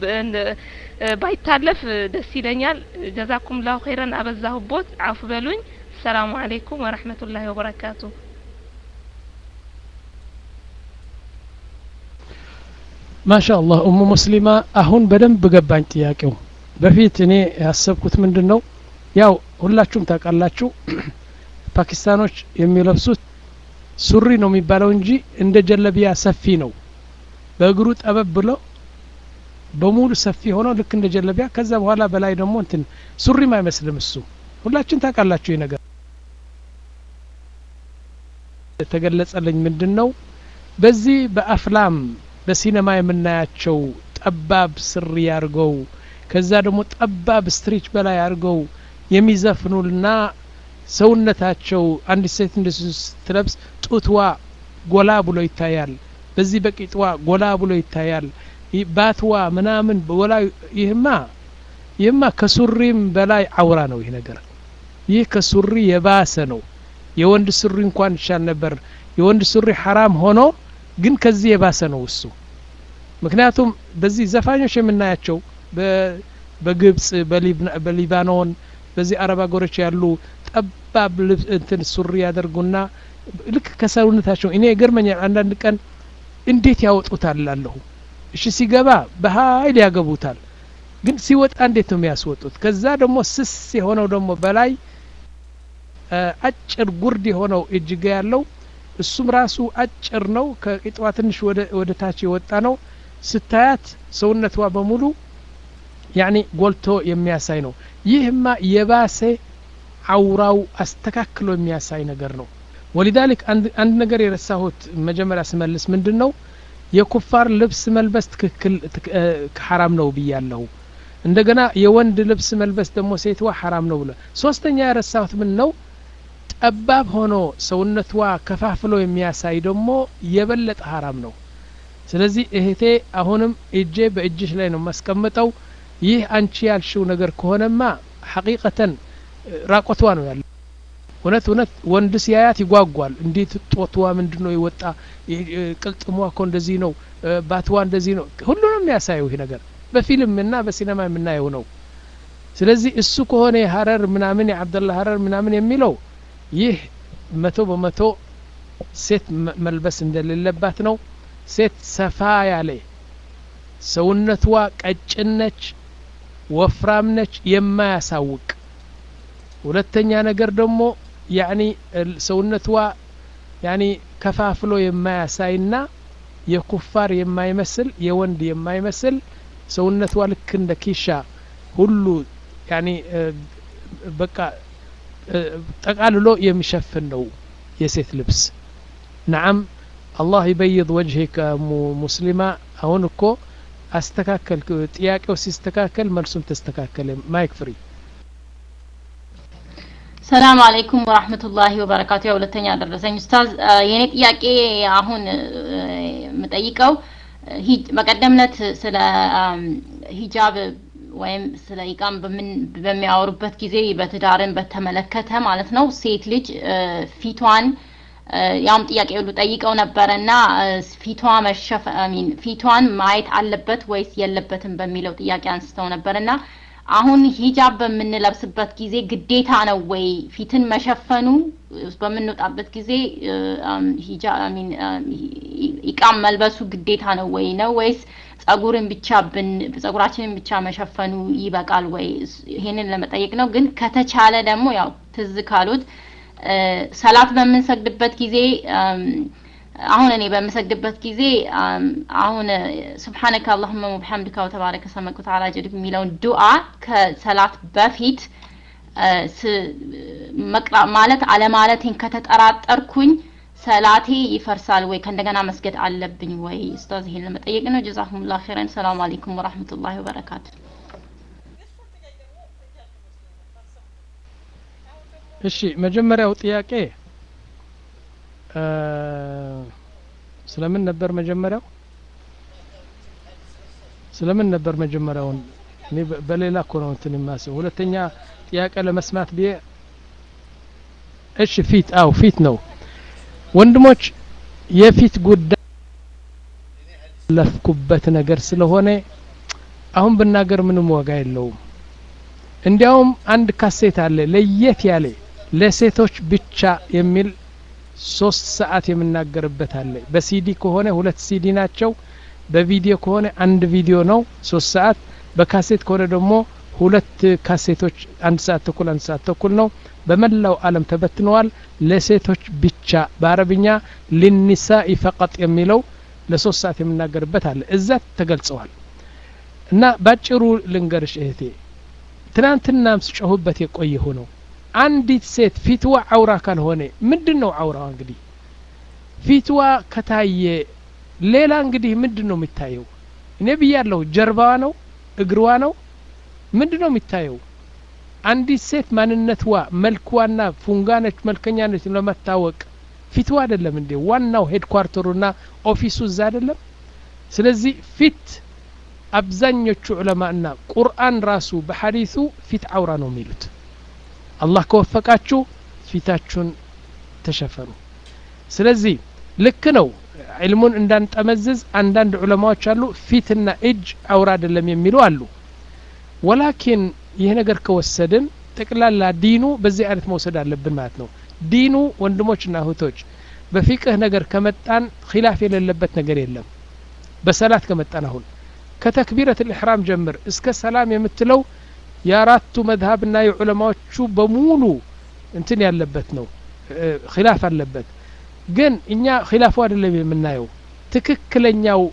ባይታለፍ ደስ ይለኛል። ጀዛኩም ላሁ ኸይረን። አበዛሁቦት፣ አፉ በሉኝ። ሰላሙ አለይኩም ወረህመቱላሂ ወበረካቱ። ማሻ አላህ ኡሙ ሙስሊማ አሁን በደንብ ገባኝ ጥያቄው። በፊት እኔ ያሰብኩት ምንድን ነው ያው ሁላችሁም ታውቃላችሁ ፓኪስታኖች የሚለብሱት ሱሪ ነው የሚባለው እንጂ እንደ ጀለቢያ ሰፊ ነው። በእግሩ ጠበብ ብሎ በሙሉ ሰፊ ሆኖ ልክ እንደ ጀለቢያ ከዛ በኋላ በላይ ደግሞ እንትን ሱሪም አይመስልም እሱ። ሁላችን ታውቃላችሁ ይህ ነገር የተገለጸልኝ ምንድን ነው በዚህ በአፍላም በሲኔማ የምናያቸው ጠባብ ስሪ አድርገው ከዛ ደግሞ ጠባብ ስትሪች በላይ አድርገው የሚዘፍኑና ሰውነታቸው አንድ ሴት እንደ ስትለብስ ጡትዋ ጎላ ብሎ ይታያል። በዚህ በቂጥዋ ጎላ ብሎ ይታያል። ባትዋ ምናምን ጎላ ይህማ ይህማ ከሱሪም በላይ አውራ ነው ይህ ነገር ይህ ከሱሪ የባሰ ነው የወንድ ሱሪ እንኳን ይሻል ነበር የወንድ ሱሪ ሐራም ሆኖ ግን ከዚህ የባሰ ነው እሱ ምክንያቱም በዚህ ዘፋኞች የምናያቸው በግብጽ በሊባኖን በዚህ አረብ ሀገሮች ያሉ ጠባብ ልብስ እንትን ሱሪ ያደርጉና ልክ ከሰውነታቸው እኔ ይገርመኛል አንዳንድ ቀን እንዴት ያወጡታል ላለሁ እሺ ሲገባ በሀይል ያገቡታል ግን ሲወጣ እንዴት ነው የሚያስወጡት ከዛ ደግሞ ስስ የሆነው ደግሞ በላይ አጭር ጉርድ የሆነው እጅጌ ያለው እሱም ራሱ አጭር ነው ከቂጧ ትንሽ ወደ ታች የወጣ ነው ስታያት ሰውነቷ በሙሉ ያኒ ጎልቶ የሚያሳይ ነው ይህማ የባሰ አውራው አስተካክሎ የሚያሳይ ነገር ነው ወሊዛሊክ አንድ ነገር የረሳሁት መጀመሪያ ስመልስ ምንድን ነው የኩፋር ልብስ መልበስ ትክክል ሐራም ነው ብያለሁ እንደገና የወንድ ልብስ መልበስ ደግሞ ሴትዋ ሐራም ነው ብለ ሶስተኛ የረሳሁት ምን ነው ጠባብ ሆኖ ሰውነቷ ከፋፍሎ የሚያሳይ ደግሞ የበለጠ ሐራም ነው ስለዚህ እህቴ አሁንም እጄ በእጅሽ ላይ ነው ማስቀምጠው ይህ አንቺ ያልሽው ነገር ከሆነማ ሐቂቀተን ራቆትዋ ነው ያለ እውነት እውነት ወንድ ሲያያት ይጓጓል እንዴት ጦትዋ ምንድን ነው የወጣ ቅልጥሟ እኮ እንደዚህ ነው ባትዋ እንደዚህ ነው ሁሉንም የሚያሳየው ይህ ነገር በፊልም እና በሲኔማ የምናየው ነው ስለዚህ እሱ ከሆነ የሀረር ምናምን የአብደላ ሀረር ምናምን የሚለው ይህ መቶ በመቶ ሴት መልበስ እንደሌለባት ነው ሴት ሰፋ ያለ ሰውነቷ ቀጭን ነች ወፍራም ነች የማያሳውቅ ሁለተኛ ነገር ደግሞ ያኒ ሰውነቷ ያኒ ከፋፍሎ የማያሳይና የኩፋር የማይመስል የወንድ የማይመስል ሰውነቷ ልክ እንደ ኪሻ ሁሉ ያኒ በቃ ጠቃልሎ የሚሸፍን ነው የሴት ልብስ ነዓም አላህ ይበይድ ወጅሄከ ሙስሊማ አሁን እኮ አስተካከል ጥያቄው ሲስተካከል መልሱም ተስተካከለ ማይክ ፍሪ ሰላም አለይኩም ወራህመቱላሂ ወበረካቱ ያው ሁለተኛ ደረሰኝ ኡስታዝ የኔ ጥያቄ አሁን የምጠይቀው በቀደምነት ስለ ሂጃብ ወይም ስለ ኢቃም በሚያወሩበት ጊዜ በትዳርን በተመለከተ ማለት ነው ሴት ልጅ ፊቷን ያውም ጥያቄ ሁሉ ጠይቀው ነበረና ፊቷ መሸፈ ሚን ፊቷን ማየት አለበት ወይስ የለበትም በሚለው ጥያቄ አንስተው ነበርና አሁን ሂጃብ በምንለብስበት ጊዜ ግዴታ ነው ወይ ፊትን መሸፈኑ በምንወጣበት ጊዜ ሚን ኢቃም መልበሱ ግዴታ ነው ወይ ነው ወይስ ጸጉርን ብቻ ብን ጸጉራችንን ብቻ መሸፈኑ ይበቃል ወይ ይሄንን ለመጠየቅ ነው ግን ከተቻለ ደግሞ ያው ትዝ ካሉት ሰላት በምንሰግድበት ጊዜ አሁን እኔ በምሰግድበት ጊዜ አሁን ስብሓነከ አላሁመ ወቢሐምድከ ወተባረከ ስመከ ወተዓላ ጀድክ የሚለውን ዱዓ ከሰላት በፊት መቅራ ማለት አለማለቴን ከተጠራጠርኩኝ ሰላቴ ይፈርሳል ወይ ከእንደገና መስገድ አለብኝ ወይ ኡስታዝ ይሄን ለመጠየቅ ነው ጀዛኩሙላህ ኸይረን ሰላም አለይኩም ወራህመቱላሂ ወበረካቱ እሺ መጀመሪያው ጥያቄ ስለምን ነበር መጀመሪያው ስለምን ነበር መጀመሪያውን እኔ በሌላ እኮ ነው እንትን የማስበው ሁለተኛ ጥያቄ ለመስማት ብዬ እሺ ፊት አው ፊት ነው ወንድሞች የፊት ጉዳይ ለፍኩበት ነገር ስለሆነ አሁን ብናገር ምንም ዋጋ የለውም እንዲያውም አንድ ካሴት አለ ለየት ያለ ለሴቶች ብቻ የሚል ሶስት ሰዓት የምናገርበት አለ በሲዲ ከሆነ ሁለት ሲዲ ናቸው በቪዲዮ ከሆነ አንድ ቪዲዮ ነው ሶስት ሰዓት በካሴት ከሆነ ደግሞ ሁለት ካሴቶች አንድ ሰዓት ተኩል አንድ ሰዓት ተኩል ነው በመላው አለም ተበትነዋል ለሴቶች ብቻ በአረብኛ ሊኒሳኢ ፈቀጥ የሚለው ለሶስት ሰዓት የምናገርበት አለ እዛ ተገልጸዋል እና ባጭሩ ልንገርሽ እህቴ ትናንትናም ስጮሁበት የቆየሁ ነው አንዲት ሴት ፊትዋ አውራ ካልሆነ ምንድን ነው አውራዋ እንግዲህ ፊትዋ ከታየ ሌላ እንግዲህ ምንድን ነው የሚታየው እኔ ብያለሁ ጀርባዋ ነው እግርዋ ነው ምንድን ነው የሚታየው አንዲት ሴት ማንነትዋ መልክዋና ፉንጋነች መልከኛ ነች ለመታወቅ ፊትዋ አይደለም እንዴ ዋናው ሄድኳርተሩና ኦፊሱ እዛ አይደለም ስለዚህ ፊት አብዛኞቹ ዑለማና ቁርአን ራሱ በሐዲሱ ፊት አውራ ነው የሚሉት አላህ ከወፈቃችሁ ፊታችሁን ተሸፈኑ ስለዚህ ልክ ነው ዕልሙን እንዳንጠመዝዝ አንዳንድ ዑለማዎች አሉ ፊትና እጅ አውራ አይደለም የሚሉ አሉ ወላኪን ይህ ነገር ከወሰድን ጠቅላላ ዲኑ በዚህ አይነት መውሰድ አለብን ማለት ነው ዲኑ ወንድሞችና እህቶች በፊቅህ ነገር ከመጣን ኪላፍ የሌለበት ነገር የለም በሰላት ከመጣን አሁን ከተክቢረት ልእሕራም ጀምር እስከ ሰላም የምትለው የአራቱ መዝሀብና የዑለማዎቹ በሙሉ እንትን ያለበት ነው ኪላፍ አለበት ግን እኛ ኪላፉ አይደለም የምናየው ትክክለኛው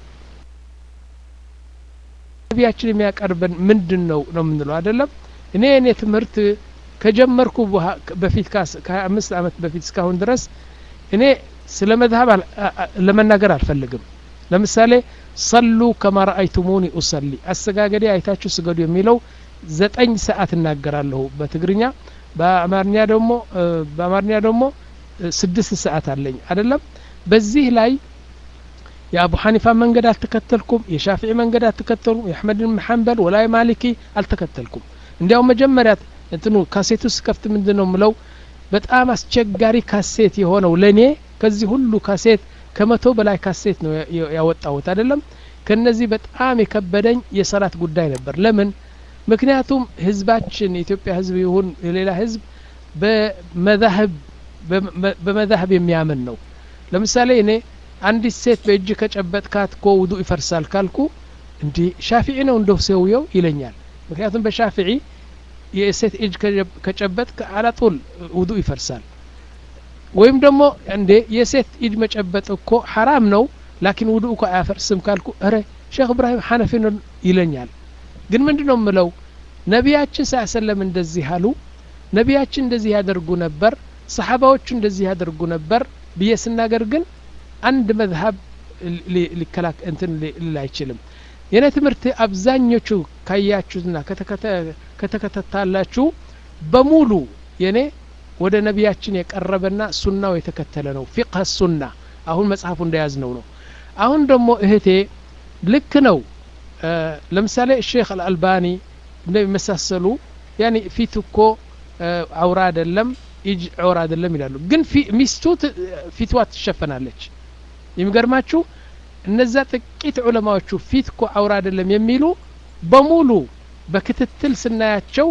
ነቢያችን የሚያቀርበን ምንድን ነው ነው የምንለው አይደለም እኔ እኔ ትምህርት ከጀመርኩ በፊት ከሀያ አምስት ዓመት በፊት እስካሁን ድረስ እኔ ስለ መዝሀብ ለመናገር አልፈልግም ለምሳሌ ሰሉ ከማ ረአይቱሙኒ ኡሰሊ አሰጋገዴ አይታችሁ ስገዱ የሚለው ዘጠኝ ሰዓት እናገራለሁ በትግርኛ በአማርኛ ደግሞ በአማርኛ ደግሞ ስድስት ሰዓት አለኝ አይደለም በዚህ ላይ የአቡ ሐኒፋ መንገድ አልተከተልኩም የሻፊዒ መንገድ አልተከተልኩም የአሕመድ ብን ሐንበል ወላይ ማሊኪ አልተከተልኩም እንዲያውም መጀመሪያ እንትኑ ካሴቱ ስከፍት ምንድን ነው ምለው በጣም አስቸጋሪ ካሴት የሆነው ለእኔ ከዚህ ሁሉ ካሴት ከመቶ በላይ ካሴት ነው ያወጣሁት አይደለም ከነዚህ በጣም የከበደኝ የሰላት ጉዳይ ነበር ለምን ምክንያቱም ህዝባችን የኢትዮጵያ ህዝብ ይሁን የሌላ ህዝብ በመዛህብ በመዛህብ የሚያምን ነው ለምሳሌ እኔ አንዲት ሴት በእጅ ከጨበጥካት ኮ ውዱ ይፈርሳል ካልኩ እንዲህ ሻፊዒ ነው እንደው ሰውየው ይለኛል ምክንያቱም በሻፊዒ የሴት እጅ ከጨበጥ አላጡል ውዱ ይፈርሳል ወይም ደግሞ እንዴ የሴት እጅ መጨበጥ እኮ ሐራም ነው ላኪን ውዱ እኮ አያፈርስም ካልኩ እረ ሼክ እብራሂም ሐነፊ ነው ይለኛል ግን ምንድ ነው ምለው ነቢያችን ሳሰለም እንደዚህ አሉ ነቢያችን እንደዚህ ያደርጉ ነበር ሰሓባዎቹ እንደዚህ ያደርጉ ነበር ብዬ ስናገር ግን አንድ መዝሀብ ሊከላክ እንትን ሊል አይችልም የኔ ትምህርት አብዛኞቹ ካያችሁትና ከተከታታላችሁ በሙሉ የኔ ወደ ነቢያችን የቀረበና ሱናው የተከተለ ነው ፊቅህ ሱና አሁን መጽሐፉ እንደያዝ ነው ነው አሁን ደግሞ እህቴ ልክ ነው ለምሳሌ ሼክ አልአልባኒ እንደሚመሳሰሉ ያኒ ፊት እኮ አውራ አይደለም እጅ ዑራ አይደለም ይላሉ ግን ሚስቱ ፊትዋ ትሸፈናለች የሚገርማችሁ እነዛ ጥቂት ዑለማዎቹ ፊት እኮ አውራ አይደለም የሚሉ በሙሉ በክትትል ስናያቸው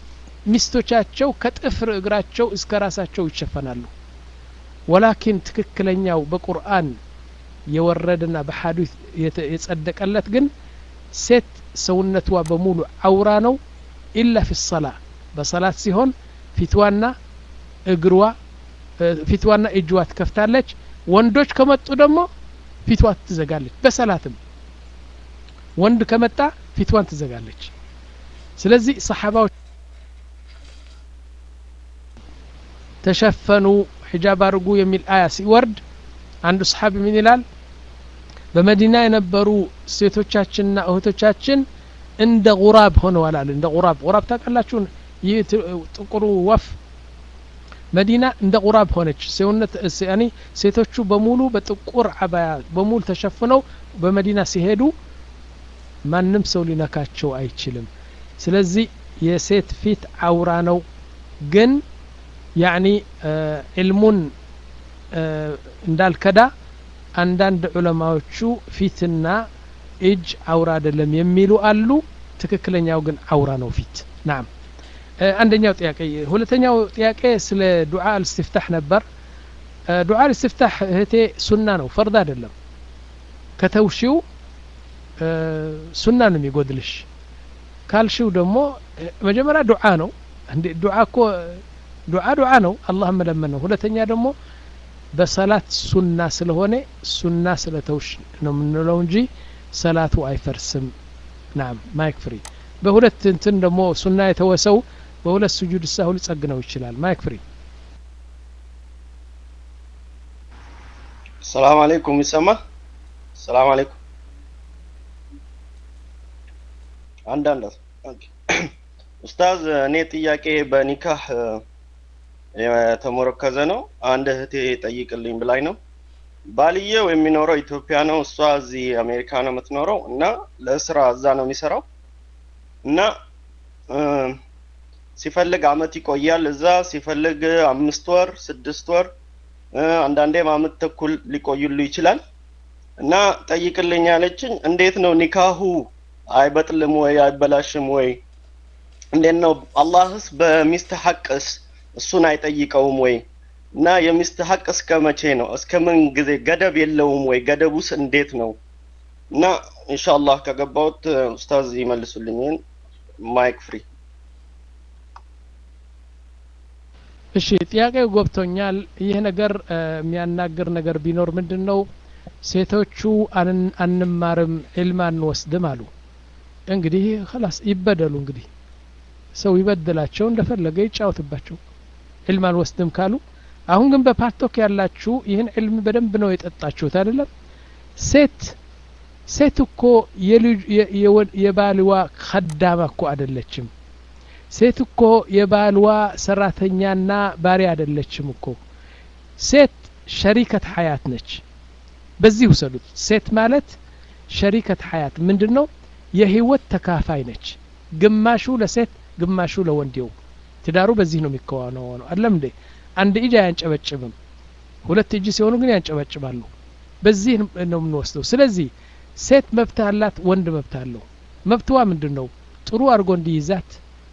ሚስቶቻቸው ከጥፍር እግራቸው እስከ ራሳቸው ይሸፈናሉ ወላኪን ትክክለኛው በቁርአን የወረደና በሐዲስ የጸደቀለት ግን ሴት ሰውነቷ በሙሉ አውራ ነው ኢላ ፊ ሰላ በሰላት ሲሆን ፊትዋና እግሯ ፊትዋና እጅዋ ትከፍታለች ወንዶች ከመጡ ደግሞ ፊትዋ ትዘጋለች በሰላትም ወንድ ከመጣ ፊትዋን ትዘጋለች ስለዚህ ሰሓባዎች ተሸፈኑ ሒጃብ አድርጉ የሚል አያ ሲወርድ አንዱ ሰሓቢ ምን ይላል በመዲና የነበሩ ሴቶቻችንና እህቶቻችን እንደ ጉራብ ሆነዋል አለ እንደ ጉራብ ጉራብ ታውቃላችሁ ይህ ጥቁሩ ወፍ መዲና እንደ ጉራብ ሆነች ሰውነት ያኒ ሴቶቹ በሙሉ በጥቁር አባያ በሙሉ ተሸፍነው በመዲና ሲሄዱ ማንም ሰው ሊነካቸው አይችልም ስለዚህ የሴት ፊት አውራ ነው ግን ያኒ ዕልሙን እንዳልከዳ አንዳንድ ዑለማዎቹ ፊትና እጅ አውራ አይደለም የሚሉ አሉ ትክክለኛው ግን አውራ ነው ፊት ናም አንደኛው ጥያቄ ሁለተኛው ጥያቄ ስለ ዱዓ አልስትፍታህ ነበር ዱዓ አልስትፍታህ እህቴ ሱና ነው ፈርድ አይደለም ከተውሺው ሱና ነው የሚጎድልሽ ካልሽው ደግሞ መጀመሪያ ዱዓ ነው እንዴ ዱዓ እኮ ዱዓ ዱዓ ነው አላህ መለመን ነው ሁለተኛ ደግሞ በሰላት ሱና ስለሆነ ሱና ስለተውሽ ነው የምንለው እንጂ ሰላቱ አይፈርስም ናም ማይክ ፍሪ በሁለት እንትን ደግሞ ሱና የተወሰው በሁለት ስጁድ ሳሁ ሊጸግነው ይችላል ማይክ ፍሪ ሰላም አለይኩም ይሰማ ሰላም አለይኩም አንዳንድ ኡስታዝ እኔ ጥያቄ በኒካህ የተሞረከዘ ነው አንድ እህቴ ጠይቅልኝ ብላኝ ነው ባልየው የሚኖረው ኢትዮጵያ ነው፣ እሷ እዚህ አሜሪካ ነው የምትኖረው እና ለስራ እዛ ነው የሚሰራው እና እ፣ ሲፈልግ አመት ይቆያል እዛ፣ ሲፈልግ አምስት ወር ስድስት ወር እ፣ አንዳንዴም አመት ተኩል ሊቆዩሉ ይችላል። እና ጠይቅልኝ ያለችኝ እንዴት ነው ኒካሁ አይበጥልም ወይ አይበላሽም ወይ? እንዴት ነው አላህስ በሚስት ሐቅስ እሱን አይጠይቀውም ወይ? እና የሚስት ሐቅ እስከ መቼ ነው? እስከ ምን ጊዜ ገደብ የለውም ወይ? ገደቡስ እንዴት ነው? እና ኢንሻአላህ ከገባሁት እ፣ ኡስታዝ ይመልሱልኝ። ይህን ማይክ ፍሪ እሺ ጥያቄው ገብቶኛል። ይህ ነገር እ፣ የሚያናግር ነገር ቢኖር ምንድን ነው ሴቶቹ አን- አንማርም ዕልም አንወስድም አሉ። እንግዲህ ኸላስ ይበደሉ። እንግዲህ ሰው ይበድላቸው፣ እንደፈለገ ይጫወትባቸው። ዕልም አንወስድም ካሉ አሁን ግን በፓርቶክ ያላችሁ ይህን ዕልም በደንብ ነው የጠጣችሁት አይደለም? ሴት ሴት እኮ የልጅ የ- የወ- የባልዋ ከዳማ እኮ አይደለችም። ሴት እኮ የባልዋ ሰራተኛና ባሪያ አይደለችም እኮ ሴት ሸሪከት ሀያት ነች። በዚህ ውሰዱት። ሴት ማለት ሸሪከት ሀያት ምንድን ነው? የህይወት ተካፋይ ነች። ግማሹ ለሴት ግማሹ ለወንዴው። ትዳሩ በዚህ ነው የሚከዋነው ነው አይደለም እንዴ? አንድ እጅ አያንጨበጭብም። ሁለት እጅ ሲሆኑ ግን ያንጨበጭባሉ። በዚህ ነው የምንወስደው። ስለዚህ ሴት መብት አላት፣ ወንድ መብት አለው። መብትዋ ምንድን ነው? ጥሩ አድርጎ እንዲይዛት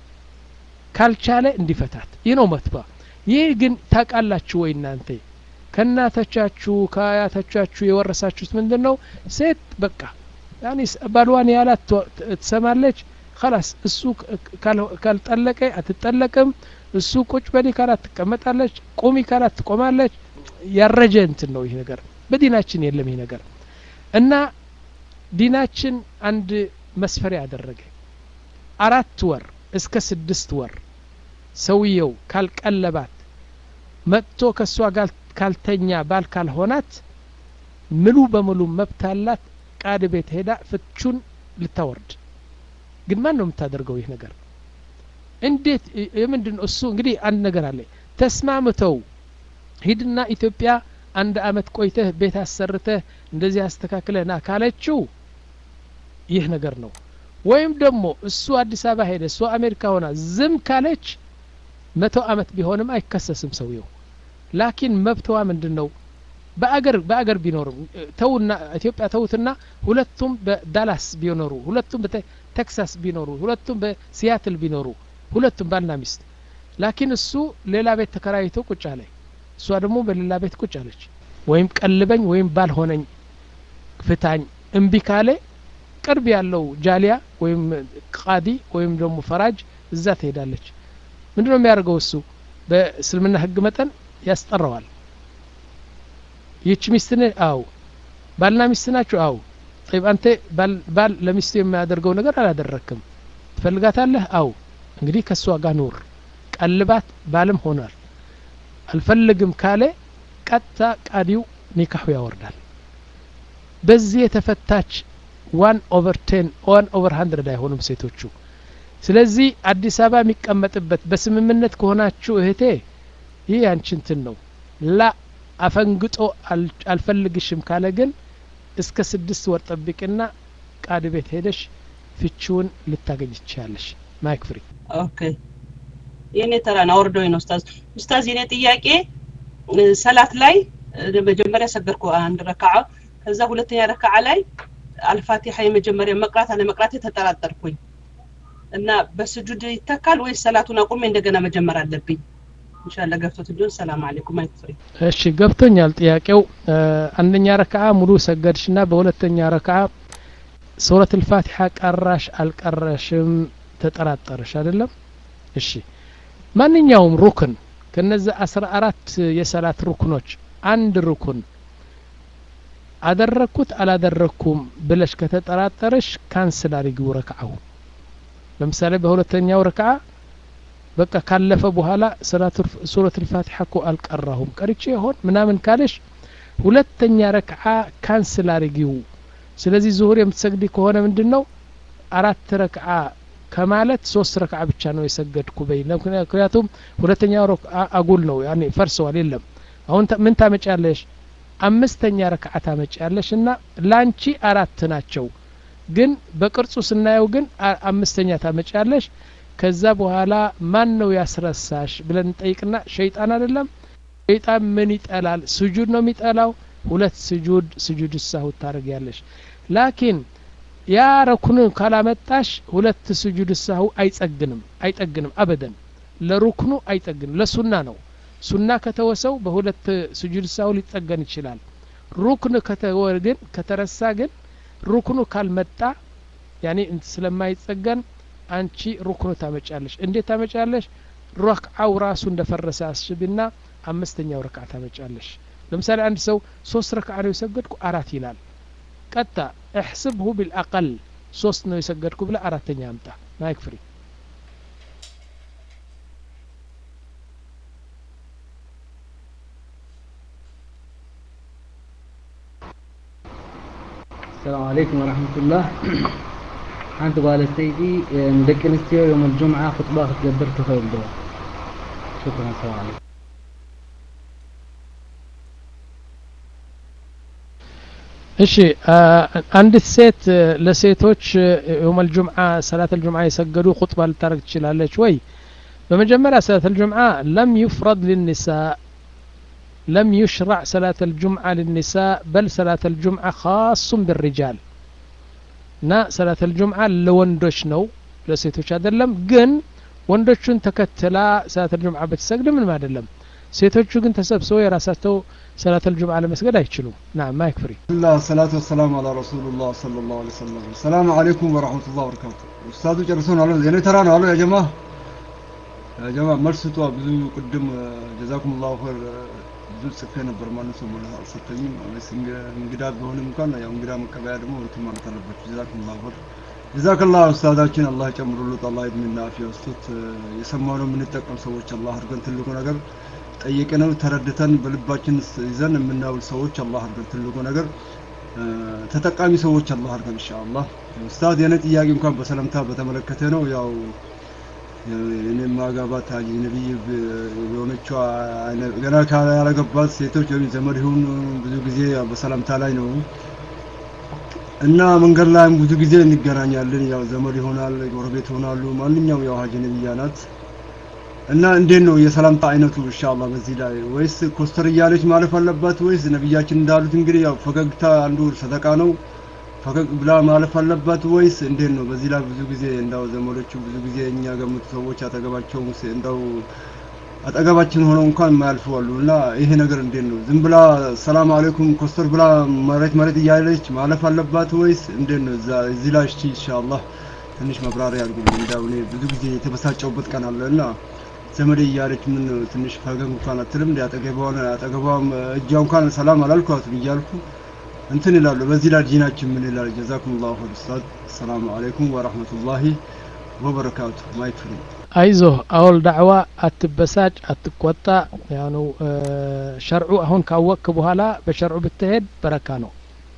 ካልቻለ እንዲፈታት። ይህ ነው መብቷ። ይህ ግን ታውቃላችሁ ወይ እናንተ ከእናቶቻችሁ ከአያቶቻችሁ የወረሳችሁት ምንድን ነው? ሴት በቃ ያኔ ስ- ባልዋን ያላት ትወ- ት- ትሰማለች። ከላስ እሱ ክ- ካል- ካልጠለቀ አትጠለቅም። እሱ ቁጭ በሊ ካላት ትቀመጣለች። ቁሚ ካላት ትቆማለች። ያረጀ እንትን ነው ይህ ነገር። በዲናችን የለም ይህ ነገር እና ዲናችን አንድ መስፈሪያ ያደረገ አራት ወር እስከ ስድስት ወር ሰውየው ካልቀለባት መጥቶ ከእሷ ጋር ካልተኛ ባል ካልሆናት ሙሉ በሙሉ መብት አላት። ቃድ ቤት ሄዳ ፍቹን ልታወርድ። ግን ማን ነው የምታደርገው ይህ ነገር? እንዴት እ- የምንድን ነው እሱ? እንግዲህ አንድ ነገር አለ። ተስማምተው ሂድና ኢትዮጵያ አንድ አመት ቆይተህ ቤት አሰርተህ እንደዚህ አስተካክለህ ና ካለችው ይህ ነገር ነው። ወይም ደግሞ እሱ አዲስ አበባ ሄደ እሷ አሜሪካ ሆና ዝም ካለች መቶ አመት ቢሆንም አይከሰስም ሰውየው። ላኪን መብትዋ ምንድን ነው? በአገር በአገር ቢኖርም እ፣ ተውና ኢትዮጵያ ተውትና ሁለቱም በዳላስ ቢኖሩ ሁለቱም በቴክሳስ ቢኖሩ ሁለቱም በሲያትል ቢኖሩ ሁለቱም ባልና ሚስት ላኪን እሱ ሌላ ቤት ተከራይቶ ቁጭ አለ እሷ ደግሞ በሌላ ቤት ቁጭ አለች ወይም ቀልበኝ ወይም ባልሆነኝ ፍታኝ እምቢ ካለ ቅርብ ያለው ጃሊያ ወይም ቃዲ ወይም ደግሞ ፈራጅ እዛ ትሄዳለች ምንድን ነው የሚያደርገው እሱ በእስልምና ህግ መጠን ያስጠራዋል ይህች ሚስት ነህ አው ባልና ሚስት ናችሁ አው ጠይብ አንተ ባል- ባል ለሚስቱ የሚያደርገው ነገር አላደረክም ትፈልጋታለህ አው እንግዲህ ከእሷ ጋር ኑር ቀልባት ባልም ሆኗል አልፈልግም ካለ ቀጥታ ቃዲው ኒካሁ ያወርዳል በዚህ የተፈታች ዋን ኦቨር ቴን ዋን ኦቨር ሀንድረድ አይሆኑም ሴቶቹ ስለዚህ አዲስ አበባ የሚቀመጥበት በስምምነት ከሆናችሁ እህቴ ይህ ያንቺ እንትን ነው ላ አፈንግጦ አል- አልፈልግሽም ካለ ግን እስከ ስድስት ወር ጠብቅና ቃድ ቤት ሄደሽ ፍቺውን ልታገኝ ትችያለሽ ማይክ ፍሪ ኦኬ የኔ ተራ ነው አውርደውኝ ነው ኡስታዝ ኡስታዝ የኔ ጥያቄ እ፣ ሰላት ላይ እ፣ መጀመሪያ ሰገድኩ አንድ ረካዓ ከዛ ሁለተኛ ረካዓ ላይ አልፋቲሐ የመጀመሪያ መቅራት አለመቅራቴ ተጠራጠርኩኝ እና በስጁድ ይተካል ወይስ ሰላቱን አቁሜ እንደገና መጀመር አለብኝ ኢንሻአላህ ገብቶት እንዲሆን ሰላም አለይኩም አይክፍሪ እሺ ገብቶኛል ጥያቄው እ፣ አንደኛ ረክዓ ሙሉ ሰገድሽና በሁለተኛ ረክዓ ሱረት ልፋቲሓ ቀራሽ አልቀረሽም ተጠራጠረሽ አይደለም እሺ ማንኛውም ሩክን ከነዚህ አስራ አራት የሰላት ሩክኖች አንድ ሩክን አደረግኩት አላደረግኩም ብለሽ ከተጠራጠረሽ ካንስል አድርጊው ረክዓው ለምሳሌ በሁለተኛው ረክዓ በቃ ካለፈ በኋላ ሱረት ልፋቲሓ እኮ አልቀራሁም ቀርቼ ይሆን ምናምን ካለሽ ሁለተኛ ረክዓ ካንስል አድርጊው ስለዚህ ዙሁር የምትሰግዲ ከሆነ ምንድን ነው አራት ረክዓ ከማለት ሶስት ረክዓ ብቻ ነው የሰገድኩ በይ ምክንያቱም ሁለተኛው ረክዓ አጉል ነው ያኔ ፈርሰዋል የለም አሁን ታ- ምን ታመጫለሽ አምስተኛ ረክዓ ታመጪያለሽ እና ላንቺ አራት ናቸው ግን በቅርጹ ስናየው ግን አምስተኛ ታመጪያለሽ ከዛ በኋላ ማን ነው ያስረሳሽ ብለን እንጠይቅና ሸይጣን አይደለም ሸይጣን ምን ይጠላል ስጁድ ነው የሚጠላው ሁለት ስጁድ ስጁድ ሳሁ ታደርጊያለሽ ላኪን ያ ረኩን ካላመጣሽ ሁለት ስጁድ ሳሁ አይጸግንም አይጠግንም አበደን ለሩክኑ አይጠግንም ለሱና ነው ሱና ከተወሰው በሁለት ስጁድ ሳሁ ሊጠገን ይችላል ሩክን ከተወ ግን ከተረሳ ግን ሩክኑ ካልመጣ ያኔ ስለማይጸገን አንቺ ሩክኑ ታመጫለሽ እንዴት ታመጫለሽ ረክዓው ራሱ እንደፈረሰ አስብና አምስተኛው ረክዓ ታመጫለሽ ለምሳሌ አንድ ሰው ሶስት ረክዓ ነው የሰገድኩ አራት ይላል ቀጣ እሕስብሁ ቢልአቀል ሶስት ነው የሰገድኩ ብለ አራተኛ አምጣ ማይክ ፍሪ السلام عليكم ورحمة الله ሓንቲ ጓል ኣንስተይቲ ንደቂ ኣንስትዮ ዮም ልጁምዓ ክጥባ ክትገብር ትኽእል ዶ ሽክራን ሰላም ዓለይኩም እሺ አንዲት ሴት ለሴቶች የውም ልጁምዓ ሰላት ልጁምዓ የሰገዱ ኹጥባ ልታደረግ ትችላለች ወይ በመጀመሪያ ሰላት ልጁምዓ ለም ዩፍረድ ልኒሳ لم يشرع صلاة الجمعة للنساء بل صلاة الجمعة خاص بالرجال نا صلاة الجمعة لوندوش نو ለሴቶች አይደለም ግን ወንዶቹን ተከትላ ሰላት ልጁምዓ ብትሰግድ ምንም አይደለም ሴቶቹ ግን ተሰብስበው የራሳቸው ሰላት ልጁምዓ ለመስገድ አይችሉም ና ማይክ ፍሪ الله الصلاة والسلام على رسول الله صلى الله عليه وسلم السلام عليكم ورحمة الله وبركاته أستاذ ጨርሰውን አሉ የኔ ተራ ነው አሉ ያ ጀማ ያ ጀማ መልስ ስጧ ብዙ ቅድም ጀዛኩም ላሁ ኸይር ብዙ ጽፌ ነበር ማንም ሰው ማለት አልሰጠኝም እንግዳ ቢሆንም እንኳን ያው እንግዳ መቀበያ ደግሞ ሁለቱም ማለት አለባቸው ጀዛኩም ላሁ ኸይር ጀዛከላህ ኡስታዛችን አላህ ጨምሩለት አላህ እድሜና አፊያ ውስጡት የሰማነው የምንጠቀም ሰዎች አላህ አድርገን ትልቁ ነገር ጠይቀነው ተረድተን በልባችን ይዘን የምናውል ሰዎች አላህ አድርገን ትልቁ ነገር ተጠቃሚ ሰዎች አላህ አድርገን ኢንሻአላህ ኡስታዝ የኔ ጥያቄ እንኳን በሰላምታ በተመለከተ ነው ያው እኔ ማጋባት አጅነቢይ የሆነችው ገና ያላገባት ሴቶች ወይም ዘመድ ይሁን ብዙ ጊዜ በሰላምታ ላይ ነው እና መንገድ ላይም ብዙ ጊዜ እንገናኛለን። ያው ዘመድ ይሆናል፣ ጎረቤት ይሆናሉ። ማንኛውም ያው አጅነቢያ ናት እና እንዴት ነው የሰላምታ አይነቱ ኢንሻአላህ በዚህ ላይ ወይስ ኮስተር እያለች ማለፍ አለባት ወይስ ነብያችን እንዳሉት እንግዲህ ያው ፈገግታ አንዱ ሰደቃ ነው ፈገግ ብላ ማለፍ አለባት ወይስ እንዴት ነው? በዚህ ላይ ብዙ ጊዜ እንዳው ዘመዶቹ ብዙ ጊዜ እኛ ገምቱ ሰዎች አጠገባቸው እንዳው አጠገባችን ሆነው እንኳን የማያልፉ አሉ እና ይሄ ነገር እንዴት ነው? ዝም ብላ ሰላም አለይኩም ኮስተር ብላ መሬት መሬት እያለች ማለፍ አለባት ወይስ እንዴት ነው? እዛ እዚህ ላይ እሺ ኢንሻአላህ ትንሽ መብራሪያ አድርጉልኝ። እንዳው እኔ ብዙ ጊዜ የተበሳጨውበት ቀን አለ እና ዘመዴ እያለች ምን ትንሽ ፈገግ እንኳን አትልም እንደ አጠገቧን አጠገቧም እጇ እንኳን ሰላም አላልኳትም እያልኩ እንትን ይላሉ። በዚህ ላይ ዲናችን ምን ይላል? ጀዛኩሙላሁ ኸይር ኡስታዝ። ሰላም አለይኩም ወራህመቱላሂ ወበረካቱ። ማይክ ፍሪ አይዞህ አውል ዳዕዋ አትበሳጭ፣ አትቆጣ። ያኑ ሸርዑ አሁን ካወቅክ በኋላ በሸርዑ ብትሄድ በረካ ነው።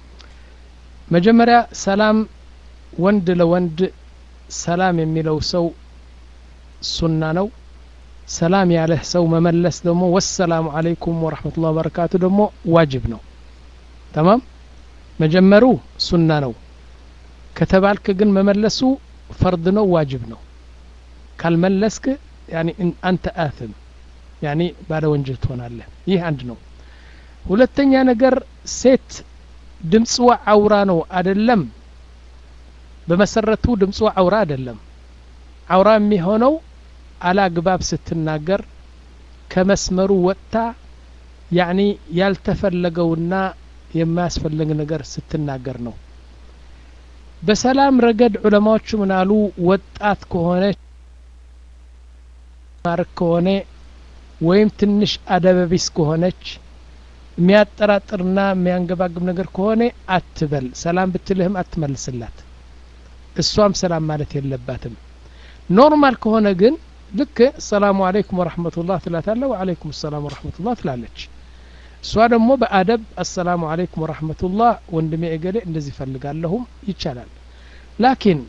መጀመሪያ ሰላም ወንድ ለወንድ ሰላም የሚለው ሰው ሱና ነው። ሰላም ያለህ ሰው መመለስ ደግሞ ወሰላሙ አለይኩም ወረህመቱላህ ወበረካቱ ደግሞ ዋጅብ ነው። ተማም መጀመሩ ሱና ነው ከተባልክ ግን መመለሱ ፈርድ ነው ዋጅብ ነው ካልመለስክ ያኒ አንተ አትም ያኒ ባለ ወንጀል ትሆናለህ ይህ አንድ ነው ሁለተኛ ነገር ሴት ድምፅዋ አውራ ነው አደለም በመሰረቱ ድምፅዋ አውራ አይደለም አውራ የሚሆነው አላግባብ ስትናገር ከመስመሩ ወጥታ ያኒ ያልተፈለገውና የማያስፈልግ ነገር ስትናገር ነው በሰላም ረገድ ዑለማዎቹ ምናሉ ወጣት ከሆነች ማርክ ከሆነ ወይም ትንሽ አደበቢስ ከሆነች የሚያጠራጥርና የሚያንገባግብ ነገር ከሆነ አትበል ሰላም ብትልህም አትመልስላት እሷም ሰላም ማለት የለባትም ኖርማል ከሆነ ግን ልክ ሰላሙ አለይኩም ወረህመቱላህ ትላታለ ወአለይኩም ሰላም ወረህመቱላህ ትላለች እሷ ደግሞ በአደብ አሰላሙ አለይኩም ወረህመቱላህ ወንድሜ እገሌ እንደዚህ ፈልጋለሁም ይቻላል ላኪን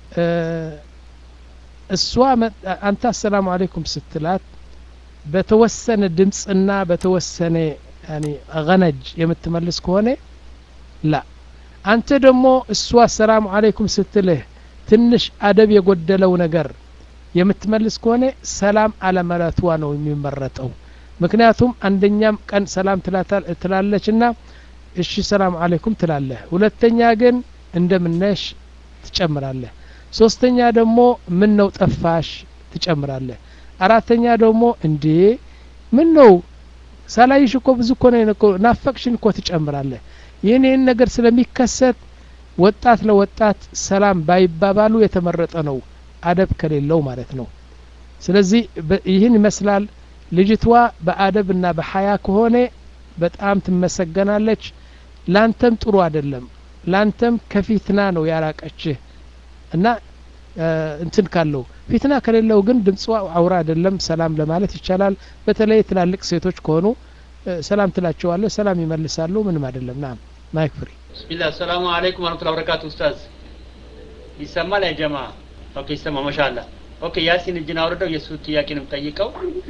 እሷ አንተ አሰላሙ አለይኩም ስትላት በተወሰነ ድምፅና በተወሰነ ያኒ ገነጅ የምትመልስ ከሆነ ላ አንተ ደግሞ እሷ አሰላሙ አለይኩም ስትልህ ትንሽ አደብ የጎደለው ነገር የምትመልስ ከሆነ ሰላም አለመለቷ ነው የሚመረጠው ምክንያቱም አንደኛም ቀን ሰላም ትላለች ና እሺ ሰላም አለይኩም ትላለህ ሁለተኛ ግን እንደምነሽ ትጨምራለህ ሶስተኛ ደግሞ ምን ነው ጠፋሽ ትጨምራለህ አራተኛ ደግሞ እንዴ ምን ነው ሳላይሽ እኮ ብዙ እኮ ነው ናፈቅሽን እኮ ትጨምራለህ ይህን ይህን ነገር ስለሚከሰት ወጣት ለወጣት ሰላም ባይባባሉ የተመረጠ ነው አደብ ከሌለው ማለት ነው ስለዚህ ይህን ይመስላል ልጅቷ በአደብና በሀያ ከሆነ በጣም ትመሰገናለች ላንተም ጥሩ አይደለም ላንተም ከፊትና ነው ያራቀችህ እና እንትን ካለው ፊትና ከሌለው ግን ድምጿ አውራ አይደለም ሰላም ለማለት ይቻላል በተለይ ትላልቅ ሴቶች ከሆኑ ሰላም ትላቸዋለህ ሰላም ይመልሳሉ ምንም አይደለም ናም ማይክ ፍሪ ቢስሚላህ ሰላሙ አለይኩም ወረህመቱላሂ ወበረካቱ ኡስታዝ ይሰማል ያ ጀማ ኦኬ ይሰማ ማሻአላ ኦኬ ያሲን እጅን አውርደው የእሱ ጥያቄ ነው የምጠይቀው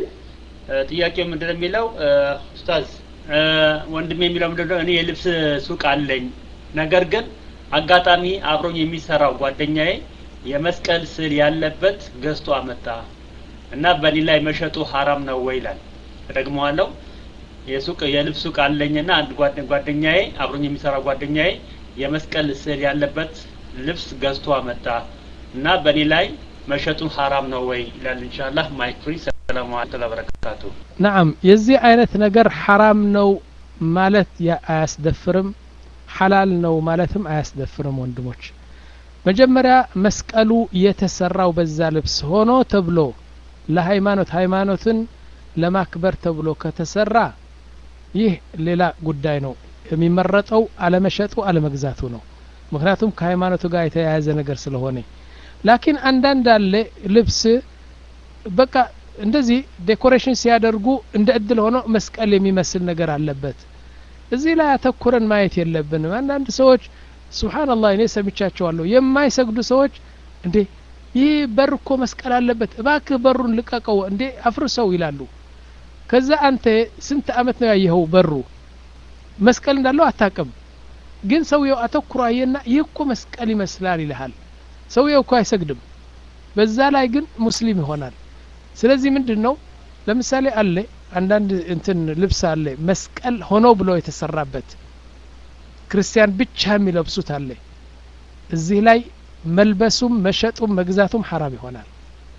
ጥያቄው ምንድን ነው የሚለው ኡስታዝ ወንድሜ የሚለው ምንድን ነው እኔ የልብስ ሱቅ አለኝ ነገር ግን አጋጣሚ አብሮኝ የሚሰራው ጓደኛዬ የመስቀል ስዕል ያለበት ገዝቶ አመጣ እና በእኔ ላይ መሸጡ ሀራም ነው ወይ ይላል እደግመዋለሁ የሱቅ የልብስ ሱቅ አለኝና አንድ ጓደኛዬ አብሮኝ የሚሰራው ጓደኛዬ የመስቀል ስዕል ያለበት ልብስ ገዝቶ አመጣ እና በእኔ ላይ መሸጡ ሀራም ነው ወይ ይላል ኢንሻአላህ ማይክ ፍሪ ሰላሙ አለይኩም ወበረካቱ ናም የዚህ አይነት ነገር ሐራም ነው ማለት አያስደፍርም ሐላል ነው ማለትም አያስደፍርም ወንድሞች መጀመሪያ መስቀሉ የተሰራው በዛ ልብስ ሆኖ ተብሎ ለሃይማኖት ሃይማኖትን ለማክበር ተብሎ ከተሰራ ይህ ሌላ ጉዳይ ነው የሚመረጠው አለመሸጡ አለመግዛቱ ነው ምክንያቱም ከሃይማኖቱ ጋር የተያያዘ ነገር ስለሆነ ላኪን አንዳንድ አለ ልብስ በቃ እንደዚህ ዴኮሬሽን ሲያደርጉ እንደ እድል ሆኖ መስቀል የሚመስል ነገር አለበት እዚህ ላይ አተኩረን ማየት የለብንም አንዳንድ ሰዎች ስብሓንላህ እኔ ሰምቻቸዋለሁ የማይሰግዱ ሰዎች እንዴ ይህ በር እኮ መስቀል አለበት እባክህ በሩን ልቀቀው እንዴ አፍርሰው ይላሉ ከዛ አንተ ስንት አመት ነው ያየኸው በሩ መስቀል እንዳለው አታቅም ግን ሰውየው አተኩሮ አየና ይህ እኮ መስቀል ይመስላል ይልሃል ሰውየው እኮ አይሰግድም በዛ ላይ ግን ሙስሊም ይሆናል ስለዚህ ምንድን ነው ለምሳሌ አለ አንዳንድ እንትን ልብስ አለ መስቀል ሆኖ ብሎ የተሰራበት ክርስቲያን ብቻ የሚለብሱት አለ እዚህ ላይ መልበሱም መሸጡም መግዛቱም ሐራም ይሆናል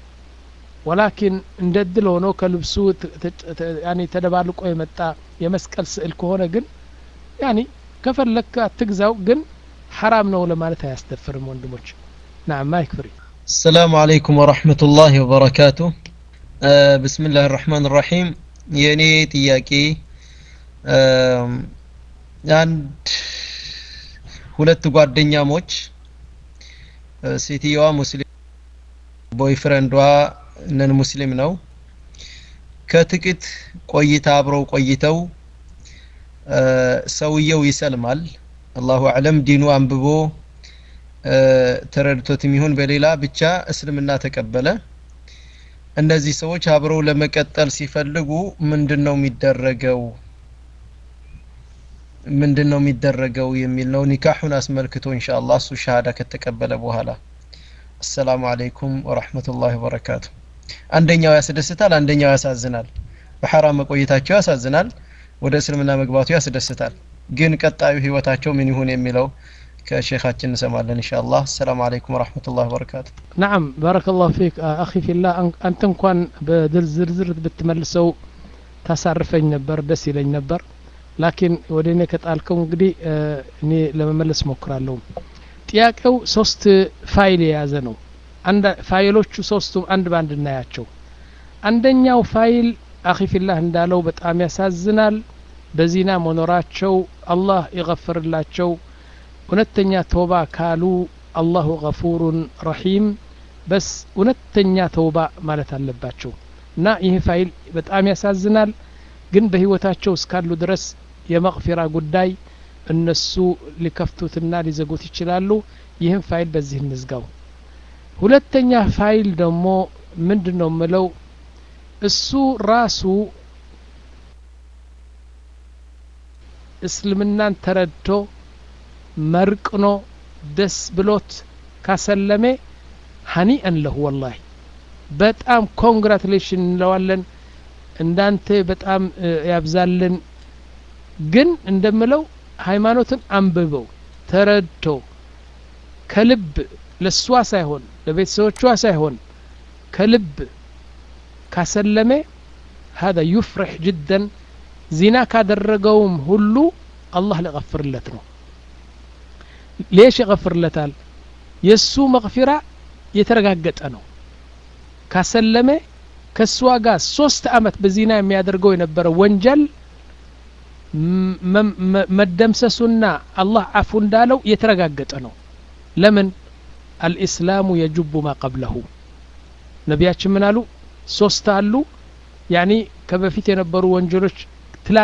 ወላኪን እንደ እድል ሆኖ ከልብሱ ያኒ ተደባልቆ የመጣ የመስቀል ስዕል ከሆነ ግን ያኒ ከፈለክ አትግዛው ግን ሐራም ነው ለማለት አያስደፍርም ወንድሞች ናም ማይክ ፍሪ السلام عليكم ورحمة الله وبركاته آه بسم الله الرحمن الرحيم የኔ ጥያቄ አንድ ሁለት ጓደኛሞች ሴትየዋ ሙስሊም ቦይፍሬንዷ ነን ሙስሊም ነው ከጥቂት ቆይታ አብረው ቆይተው ሰውየው ይሰልማል አላሁ አለም ዲኑ አንብቦ ተረድቶትም ይሁን በሌላ ብቻ እስልምና ተቀበለ እነዚህ ሰዎች አብረው ለመቀጠል ሲፈልጉ ምንድን ነው የሚደረገው ምንድን ነው የሚደረገው የሚል ነው ኒካሑን አስመልክቶ ኢንሻአላህ እሱ ሻሃዳ ከተቀበለ በኋላ አሰላሙ አለይኩም ወራህመቱላሂ ወበረካቱ አንደኛው ያስደስታል አንደኛው ያሳዝናል በሐራም መቆየታቸው ያሳዝናል ወደ እስልምና መግባቱ ያስደስታል ግን ቀጣዩ ህይወታቸው ምን ይሁን የሚለው ከሼኻችን እንሰማለን ኢንሻአላህ ሰላም አለይኩም ወራህመቱላሂ ወበረካቱ ናም ባረከላሁ ፊክ አኺ ፊላ አንተ እንኳን በዝርዝር ብትመልሰው ታሳርፈኝ ነበር ደስ ይለኝ ነበር ላኪን ወደ እኔ ከጣልከው እንግዲህ እኔ ለመመለስ ሞክራለሁ ጥያቄው ሶስት ፋይል የያዘ ነው ፋይሎቹ ሶስቱም አንድ ባንድ እናያቸው አንደኛው ፋይል አኺፊላህ እንዳለው በጣም ያሳዝናል በዚና መኖራቸው አላህ ይገፍርላቸው እውነተኛ ተውባ ካሉ አላሁ ገፉሩን ረሒም በስ እውነተኛ ተውባ ማለት አለባቸው እና ይህ ፋይል በጣም ያሳዝናል ግን በህይወታቸው እስካሉ ድረስ የመቅፊራ ጉዳይ እነሱ ሊከፍቱትና ሊዘጉት ይችላሉ ይህም ፋይል በዚህ እንዝጋው ሁለተኛ ፋይል ደግሞ ምንድን ነው ምለው እሱ ራሱ እስልምናን ተረድቶ መርቅኖ ደስ ብሎት ካሰለሜ ሀኒአን ለሁ ወላሂ በጣም ኮንግራቱሌሽን እንለዋለን እንዳንተ በጣም ያብዛልን ግን እንደምለው ሃይማኖትን አንብበው ተረድቶ ከልብ ለሷ ሳይሆን ለቤተሰቦቿ ሳይሆን ከልብ ካሰለሜ هذا يفرح جدا ዚና ካደረገውም ሁሉ አላህ ሊغፍርለት ነው ሌሽ ይغፍርለታል የእሱ መغፊራ የተረጋገጠ ነው ካሰለመ ከእሷ ጋር ሶስት አመት በዚና የሚያደርገው የነበረ ወንጀል መደምሰሱና አላህ አፉ እንዳለው የተረጋገጠ ነው ለምን አልኢስላሙ የጁቡ ማ ቀብለሁ ነቢያችን ምን አሉ ሶስት አሉ ያኒ ከበፊት የነበሩ ወንጀሎች ትላ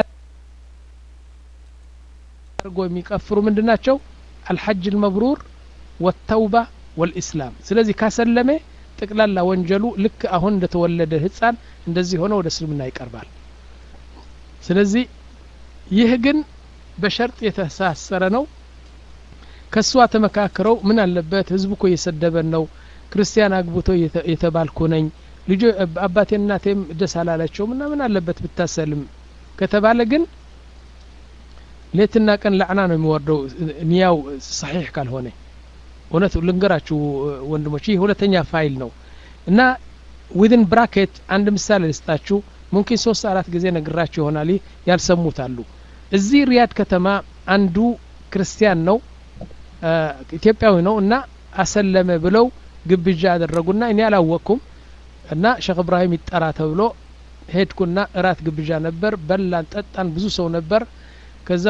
አድርጎ የሚቀፍሩ ምንድን ናቸው አልሐጅ ልመብሩር ወተውባ ወልኢስላም ስለዚህ ካሰለሜ ጠቅላላ ወንጀሉ ልክ አሁን እንደተወለደ ህፃን እንደዚህ ሆነ ወደ እስልምና ይቀርባል ስለዚህ ይህ ግን በሸርጥ የተሳሰረ ነው ከእሷ ተመካክረው ምን አለበት ህዝቡ እኮ እየሰደበን ነው ክርስቲያን አግብቶ የተባልኩ ነኝ ልጆ አባቴ እናቴም ደስ አላላቸውም እና ምን አለበት ብታሰልም ከተባለ ግን ሌትና ቀን ላዕና ነው የሚወርደው ኒያው ሰሒሕ ካልሆነ እውነቱ ልንገራችሁ ወንድሞች ይህ ሁለተኛ ፋይል ነው እና ዊዝን ብራኬት አንድ ምሳሌ ልስጣችሁ ሙምኪን ሶስት አራት ጊዜ ነግራችሁ ይሆናል ይህ ያልሰሙት አሉ እዚህ ሪያድ ከተማ አንዱ ክርስቲያን ነው ኢትዮጵያዊ ነው እና አሰለመ ብለው ግብዣ አደረጉና እኔ አላወቅኩም እና ሼክ እብራሂም ይጠራ ተብሎ ሄድኩና እራት ግብዣ ነበር በላን ጠጣን ብዙ ሰው ነበር ከዛ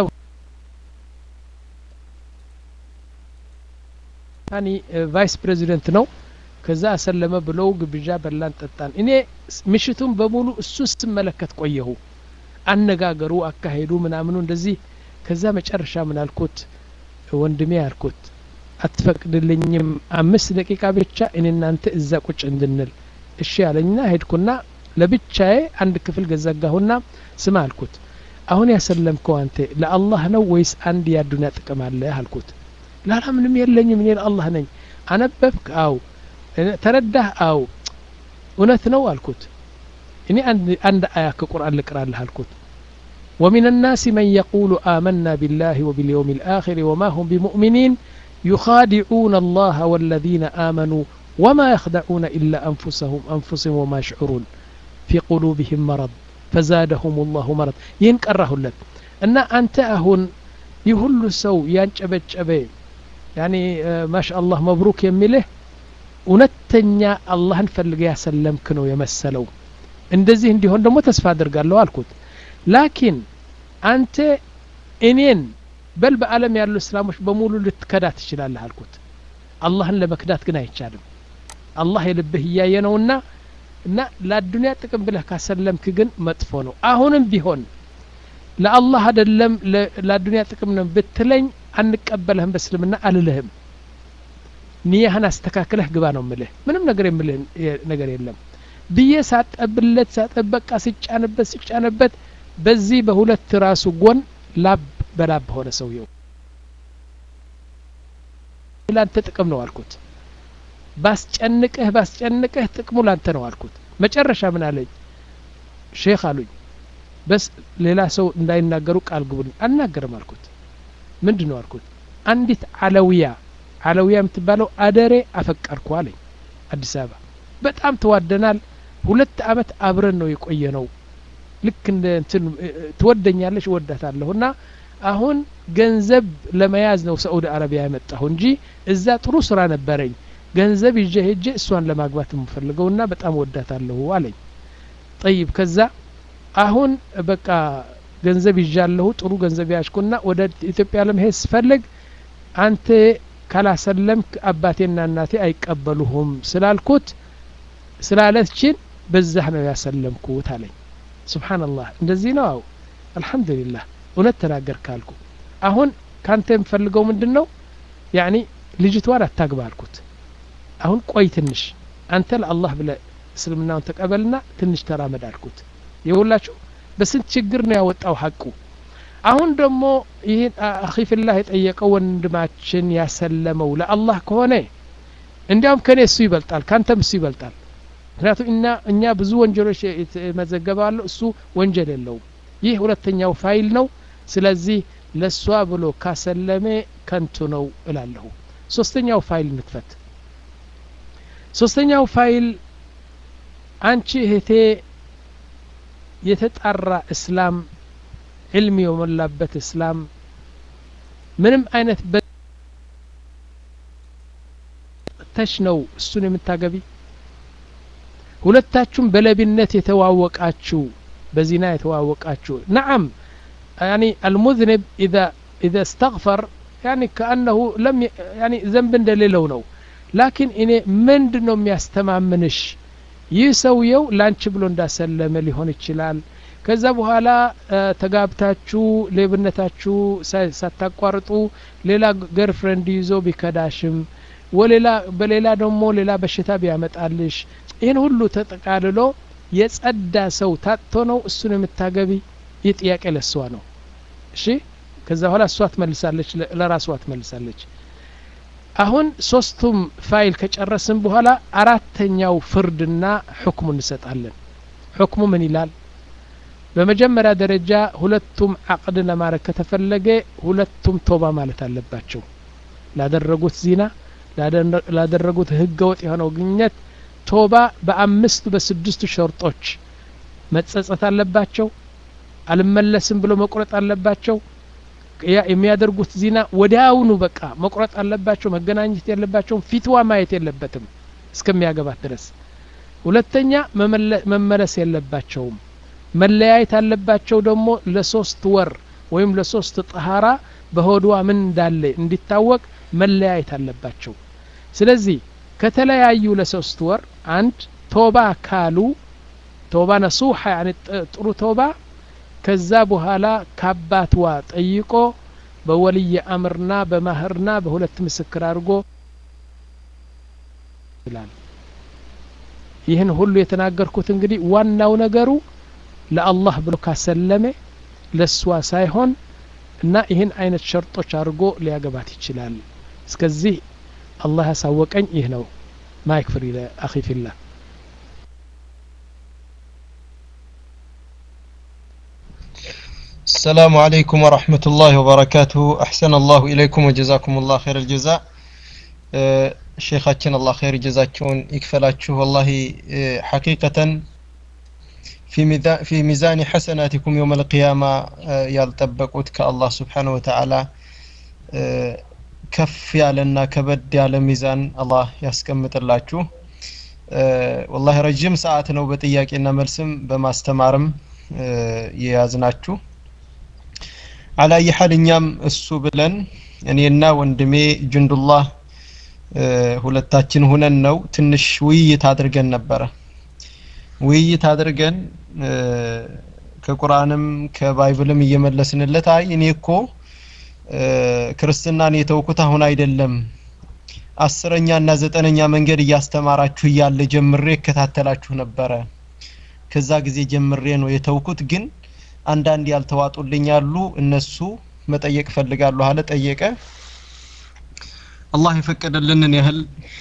ታኒ ቫይስ ፕሬዚደንት ነው ከዛ አሰለመ ብለው ግብዣ በላን ጠጣን እኔ ምሽቱን በሙሉ እሱ ስመለከት ቆየሁ አነጋገሩ አካሄዱ ምናምኑ እንደዚህ ከዛ መጨረሻ ምን አልኩት ወንድሜ አልኩት አትፈቅድልኝም አምስት ደቂቃ ብቻ እኔ እናንተ እዛ ቁጭ እንድንል እሺ ያለኝና ሄድኩና ለብቻዬ አንድ ክፍል ገዘጋሁና ስማ አልኩት አሁን ያሰለምከው አንተ ለአላህ ነው ወይስ አንድ የአዱኒያ ጥቅም አለ አልኩት ላላ ምንም የለኝም እኔ ለአላህ ነኝ አነበብክ አው ተረዳህ አው እውነት ነው አልኩት እኔ አንድ አያ ከቁርአን ልቅራልህ አልኩት ومن الناس من يقول آمنا بالله وباليوم الآخر وما هم بمؤمنين يخادعون الله والذين آمنوا وما يخدعون إلا أنفسهم أنفسهم وما يشعرون في قلوبهم مرض فزادهم الله مرض ينكره لك أن أنت أهون يهل سو ينشبت شبه يعني آه ما شاء الله مبروك يميله እውነተኛ አላህን ፈልገ ያሰለምክ ነው የመሰለው እንደዚህ እንዲሆን ደግሞ ተስፋ አድርጋለሁ አልኩት ላኪን አንተ እኔን በል በአለም ያሉ እስላሞች በሙሉ ልትከዳ ትችላለህ አልኩት አላህን ለመክዳት ግን አይቻልም አላህ የልብህ እያየ ነውና እና ለአዱኒያ ጥቅም ብለህ ካሰለምክ ግን መጥፎ ነው አሁንም ቢሆን ለአላህ አደለም ለአዱኒያ ጥቅም ነው ብትለኝ አንቀበለህም በእስልምና አልልህም ንያህን አስተካክለህ ግባ ነው ምልህ ምንም ነገር የምልህ ነገር የለም ብዬ ሳጠብለት ሳጠበቃ ሲጫንበት ሲጫንበት በዚህ በሁለት ራሱ ጎን ላብ በላብ ሆነ ሰውየው ላንተ ጥቅም ነው አልኩት ባስጨንቅህ ባስጨንቅህ ጥቅሙ ላንተ ነው አልኩት መጨረሻ ምን አለኝ ሼክ አሉኝ በስ ሌላ ሰው እንዳይናገሩ ቃል ግቡልኝ አልናገርም አልኩት ምንድን ነው አልኩት አንዲት አለውያ አለውያ የምትባለው አደሬ አፈቀርኩ አለኝ አዲስ አበባ በጣም ተዋደናል ሁለት አመት አብረን ነው የቆየ ነው ልክ እንደ እንትን ትወደኛለች እወዳታለሁ እና አሁን ገንዘብ ለመያዝ ነው ሳኡዲ አረቢያ የመጣሁ እንጂ እዛ ጥሩ ስራ ነበረኝ ገንዘብ ይዤ ሄጄ እሷን ለማግባት የምፈልገው እና በጣም ወዳታለሁ አለኝ ጠይብ ከዛ አሁን በቃ ገንዘብ ይዣለሁ ጥሩ ገንዘብ ያሽኩና ወደ ኢትዮጵያ ለመሄድ ስፈልግ አንተ ካላሰለምክ አባቴና እናቴ አይቀበሉሁም ስላልኩት ስላለችን በዛህ ነው ያሰለምኩት አለኝ ስብሓንላህ እንደዚህ ነው አው አልሐምዱሊላህ እውነት ተናገር ካልኩ አሁን ካንተ የምፈልገው ምንድን ነው ያኒ ልጅቷን አታግባ አልኩት አሁን ቆይ ትንሽ አንተ ለአላህ ብለ እስልምናውን ተቀበልና ትንሽ ተራመድ አልኩት የሁላችሁ በስንት ችግር ነው ያወጣው ሀቁ አሁን ደግሞ ይህን አኺፊላህ የጠየቀው ወንድማችን ያሰለመው ለአላህ ከሆነ እንዲያውም ከኔ እሱ ይበልጣል ካንተም እሱ ይበልጣል ምክንያቱም እና እኛ ብዙ ወንጀሎች መዘገባሉ እሱ ወንጀል የለውም ይህ ሁለተኛው ፋይል ነው ስለዚህ ለእሷ ብሎ ካሰለሜ ከንቱ ነው እላለሁ ሶስተኛው ፋይል ንክፈት ሶስተኛው ፋይል አንቺ እህቴ የተጣራ እስላም ዕልም የሞላበት እስላም ምንም አይነት ተሽ ነው እሱን የምታገቢ ሁለታችሁም በለቢነት የተዋወቃችሁ በዚና የተዋወቃችሁ ነዓም يعني المذنب إذا إذا استغفر يعني كأنه لم ي... يعني ذنب እንደሌለው ነው ላኪን እኔ ምንድን ነው የሚያስተማምንሽ ይህ ሰውየው ላንቺ ብሎ እንዳሰለመ ሊሆን ይችላል ከዛ በኋላ ተጋብታችሁ ሌብነታችሁ ሳታቋርጡ ሌላ ገርፍሬንድ ይዞ ቢከዳሽም ወሌላ በሌላ ደግሞ ሌላ በሽታ ቢያመጣልሽ ይህን ሁሉ ተጠቃልሎ የጸዳ ሰው ታጥቶ ነው እሱን የምታገቢ ይህ ጥያቄ ለእሷ ነው እሺ ከዛ በኋላ እሷ ትመልሳለች ለራሷ ትመልሳለች አሁን ሶስቱም ፋይል ከጨረስን በኋላ አራተኛው ፍርድና ሕክሙ እንሰጣለን ሕክሙ ምን ይላል በመጀመሪያ ደረጃ ሁለቱም አቅድ ለማድረግ ከተፈለገ ሁለቱም ቶባ ማለት አለባቸው ላደረጉት ዚና ላደረጉት ህገ ወጥ የሆነው ግንኙነት ቶባ በአምስቱ በስድስቱ ሸርጦች መጸጸት አለባቸው አልመለስም ብሎ መቁረጥ አለባቸው የሚያደርጉት ዚና ወዲያውኑ በቃ መቁረጥ አለባቸው መገናኘት የለባቸውም ፊትዋ ማየት የለበትም እስከሚያገባት ድረስ ሁለተኛ መመለስ የለባቸውም መለያየት አለባቸው ደግሞ ለሶስት ወር ወይም ለሶስት ጠሃራ በሆድዋ ምን እንዳለ እንዲታወቅ መለያየት አለባቸው ስለዚህ ከተለያዩ ለሶስት ወር አንድ ቶባ ካሉ ቶባ ነሱሐ ያኒ ጥሩ ቶባ ከዛ በኋላ ከአባትዋ ጠይቆ በወልይ አምርና በማህርና በሁለት ምስክር አድርጎ ይላል ይህን ሁሉ የተናገርኩት እንግዲህ ዋናው ነገሩ ለአላህ ብሎ ካሰለመ ለእሷ ሳይሆን እና ይህን አይነት ሸርጦች አድርጎ ሊያገባት ይችላል እስከዚህ አላህ ያሳወቀኝ ይህ ነው ማይክ ፍሪ ለአኺ ፊላህ السلام عليكم ورحمة الله وبركاته أحسن الله إليكم وجزاكم الله خير الجزاء ሼኻችን አላህ ኸይር ጀዛቸውን ይክፈላችሁ ወላሂ ሐቂቀተን ፊ ሚዛኒ ሐሰናቲኩም የውም አልቅያማ ያልጠበቁት ከአላህ ስብሓን ወተዓላ ከፍ ያለና ከበድ ያለ ሚዛን አላህ ያስቀምጥላችሁ ወላሂ ረጅም ሰዓት ነው በጥያቄና መልስም በማስተማርም የያዝናችሁ አላየ ሐል እኛም እሱ ብለን እኔና ወንድሜ ጅንዱላህ ሁለታችን ሁነን ነው ትንሽ ውይይት አድርገን ነበረ ውይይት አድርገን ከቁርአንም ከባይብልም እየመለስንለት አይ እኔ እኮ ክርስትናን የተውኩት አሁን አይደለም አስረኛ እና ዘጠነኛ መንገድ እያስተማራችሁ እያለ ጀምሬ እከታተላችሁ ነበረ ከዛ ጊዜ ጀምሬ ነው የተውኩት ግን አንዳንድ ያልተዋጡልኝ ያሉ እነሱ መጠየቅ ፈልጋለሁ አለ ጠየቀ አላህ የፈቀደልንን ያህል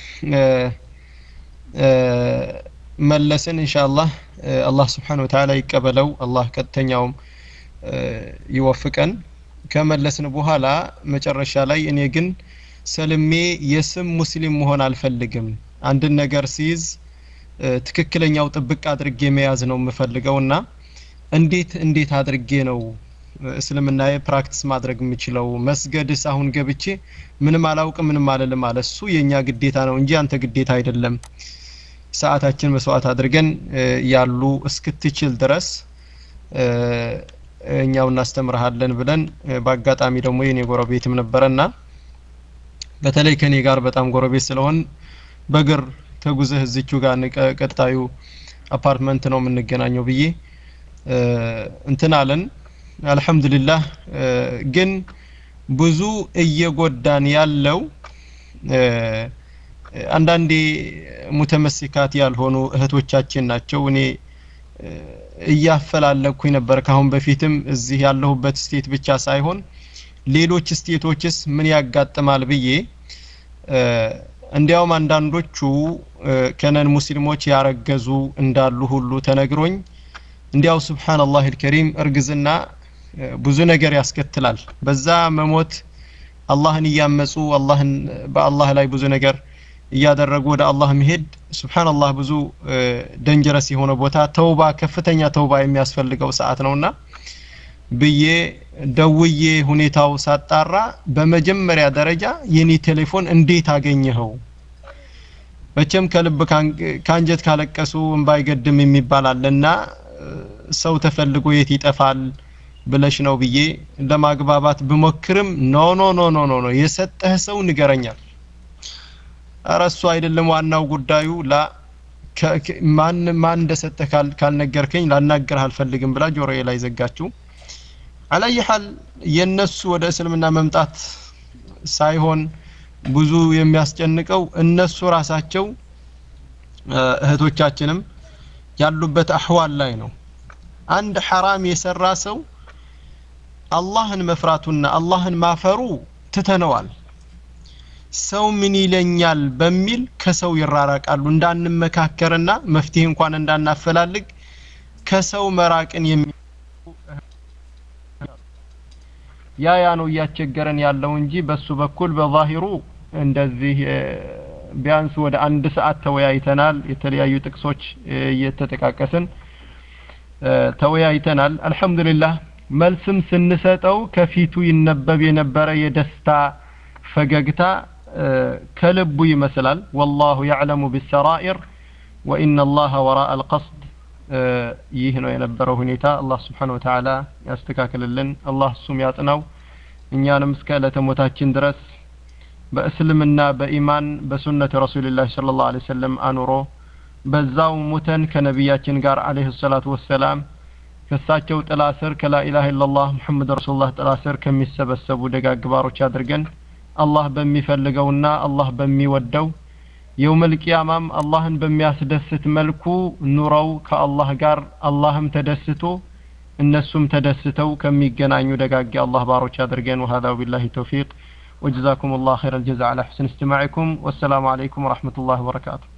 መለስን ኢንሻአላህ አላህ ስብሓን ወተዓላ ይቀበለው አላህ ቀጥተኛውም ይወፍቀን ከመለስን በኋላ መጨረሻ ላይ እኔ ግን ሰልሜ የስም ሙስሊም መሆን አልፈልግም አንድን ነገር ሲይዝ ትክክለኛው ጥብቅ አድርጌ መያዝ ነው የምፈልገው እና እንዴት እንዴት አድርጌ ነው እስልምናዬ ፕራክቲስ ማድረግ የምችለው መስገድስ አሁን ገብቼ ምንም አላውቅም ምንም አልልም አለ እሱ የእኛ ግዴታ ነው እንጂ አንተ ግዴታ አይደለም ሰዓታችን መስዋዕት አድርገን ያሉ እስክትችል ድረስ እኛው እናስተምርሃለን ብለን በአጋጣሚ ደግሞ የኔ ጎረቤትም ነበረና በተለይ ከኔ ጋር በጣም ጎረቤት ስለሆን በግር ተጉዘህ እዚቹ ጋር ቀጣዩ አፓርትመንት ነው የምንገናኘው ብዬ እንትን አለን አልহামዱሊላህ ግን ብዙ እየጎዳን ያለው አንዳንዴ ሙተመሲካት ያልሆኑ እህቶቻችን ናቸው እኔ እያፈላለኩኝ ነበር ካሁን በፊትም እዚህ ያለሁበት ስቴት ብቻ ሳይሆን ሌሎች ስቴቶችስ ምን ያጋጥማል ብዬ እንዲያውም አንዳንዶቹ ከነን ሙስሊሞች ያረገዙ እንዳሉ ሁሉ ተነግሮኝ እንዲያው ሱብሃንአላህ አልከሪም እርግዝና ብዙ ነገር ያስከትላል በዛ መሞት አላህን እያመጹ አላህን በአላህ ላይ ብዙ ነገር እያደረጉ ወደ አላህ መሄድ ሱብሃንአላህ ብዙ ደንጀረስ የሆነ ቦታ ተውባ ከፍተኛ ተውባ የሚያስፈልገው ሰዓት ነውና ብዬ ደውዬ ሁኔታው ሳጣራ በመጀመሪያ ደረጃ የኔ ቴሌፎን እንዴት አገኘኸው መቼም ከልብ ካንጀት ካለቀሱ እንባ አይገድም የሚባል አለና ሰው ተፈልጎ የት ይጠፋል ብለሽ ነው ብዬ ለማግባባት ብሞክርም ኖ ኖ ኖ ኖ ኖ ኖ የሰጠህ ሰው ንገረኛል ኧረ እሱ አይደለም ዋናው ጉዳዩ ላ ማን ማን እንደሰጠህ ካልነገርከኝ ላናገርህ አልፈልግም ብላ ጆሮዬ ላይ ዘጋችው አላየ ሐል የነሱ ወደ እስልምና መምጣት ሳይሆን ብዙ የሚያስጨንቀው እነሱ ራሳቸው እህቶቻችንም ያሉበት አህዋል ላይ ነው አንድ ሐራም የሰራ ሰው አላህን መፍራቱና አላህን ማፈሩ ትተነዋል ሰው ምን ይለኛል በሚል ከሰው ይራራቃሉ እንዳንመካከርና መፍትሄ እንኳን እንዳናፈላልግ ከሰው መራቅን የሚ ያ ያ ነው እያስቸገረን ያለው እንጂ በሱ በኩል በዛሂሩ እንደዚህ ቢያንስ ወደ አንድ ሰዓት ተወያይተናል የተለያዩ ጥቅሶች እየተጠቃቀስን ተወያይተናል አልহামዱሊላህ መልስም ስንሰጠው ከፊቱ ይነበብ የነበረ የደስታ ፈገግታ ከልቡ ይመስላል ወላሁ ያዕለሙ ቢሰራኢር ወኢነ አላህ ወራአ አልቀስድ ይህ ነው የነበረው ሁኔታ አላህ ስብሓን ወተዓላ ያስተካክልልን አላህ እሱም ያጽናው እኛንም እስከ ዕለተ ሞታችን ድረስ በእስልምና በኢማን በሱነት ረሱልላህ ስለ ላሁ ለ ሰለም አኑሮ በዛው ሙተን ከነቢያችን ጋር አለህ ሰላቱ ወሰላም ከእሳቸው ጥላ ስር ከላኢላህ ኢላላህ ሙሐመድ ረሱሉላህ ጥላ ስር ከሚሰበሰቡ ደጋግ ባሮች አድርገን አላህ በሚፈልገውና አላህ በሚወደው የውመል ቂያማም አላህን በሚያስደስት መልኩ ኑረው ከአላህ ጋር አላህም ተደስቶ እነሱም ተደስተው ከሚገናኙ ደጋግ አላህ ባሮች አድርገን وهذا بالله توفيق وجزاكم الله خير الجزاء على حسن استماعكم والسلام عليكم ورحمة الله وبركاته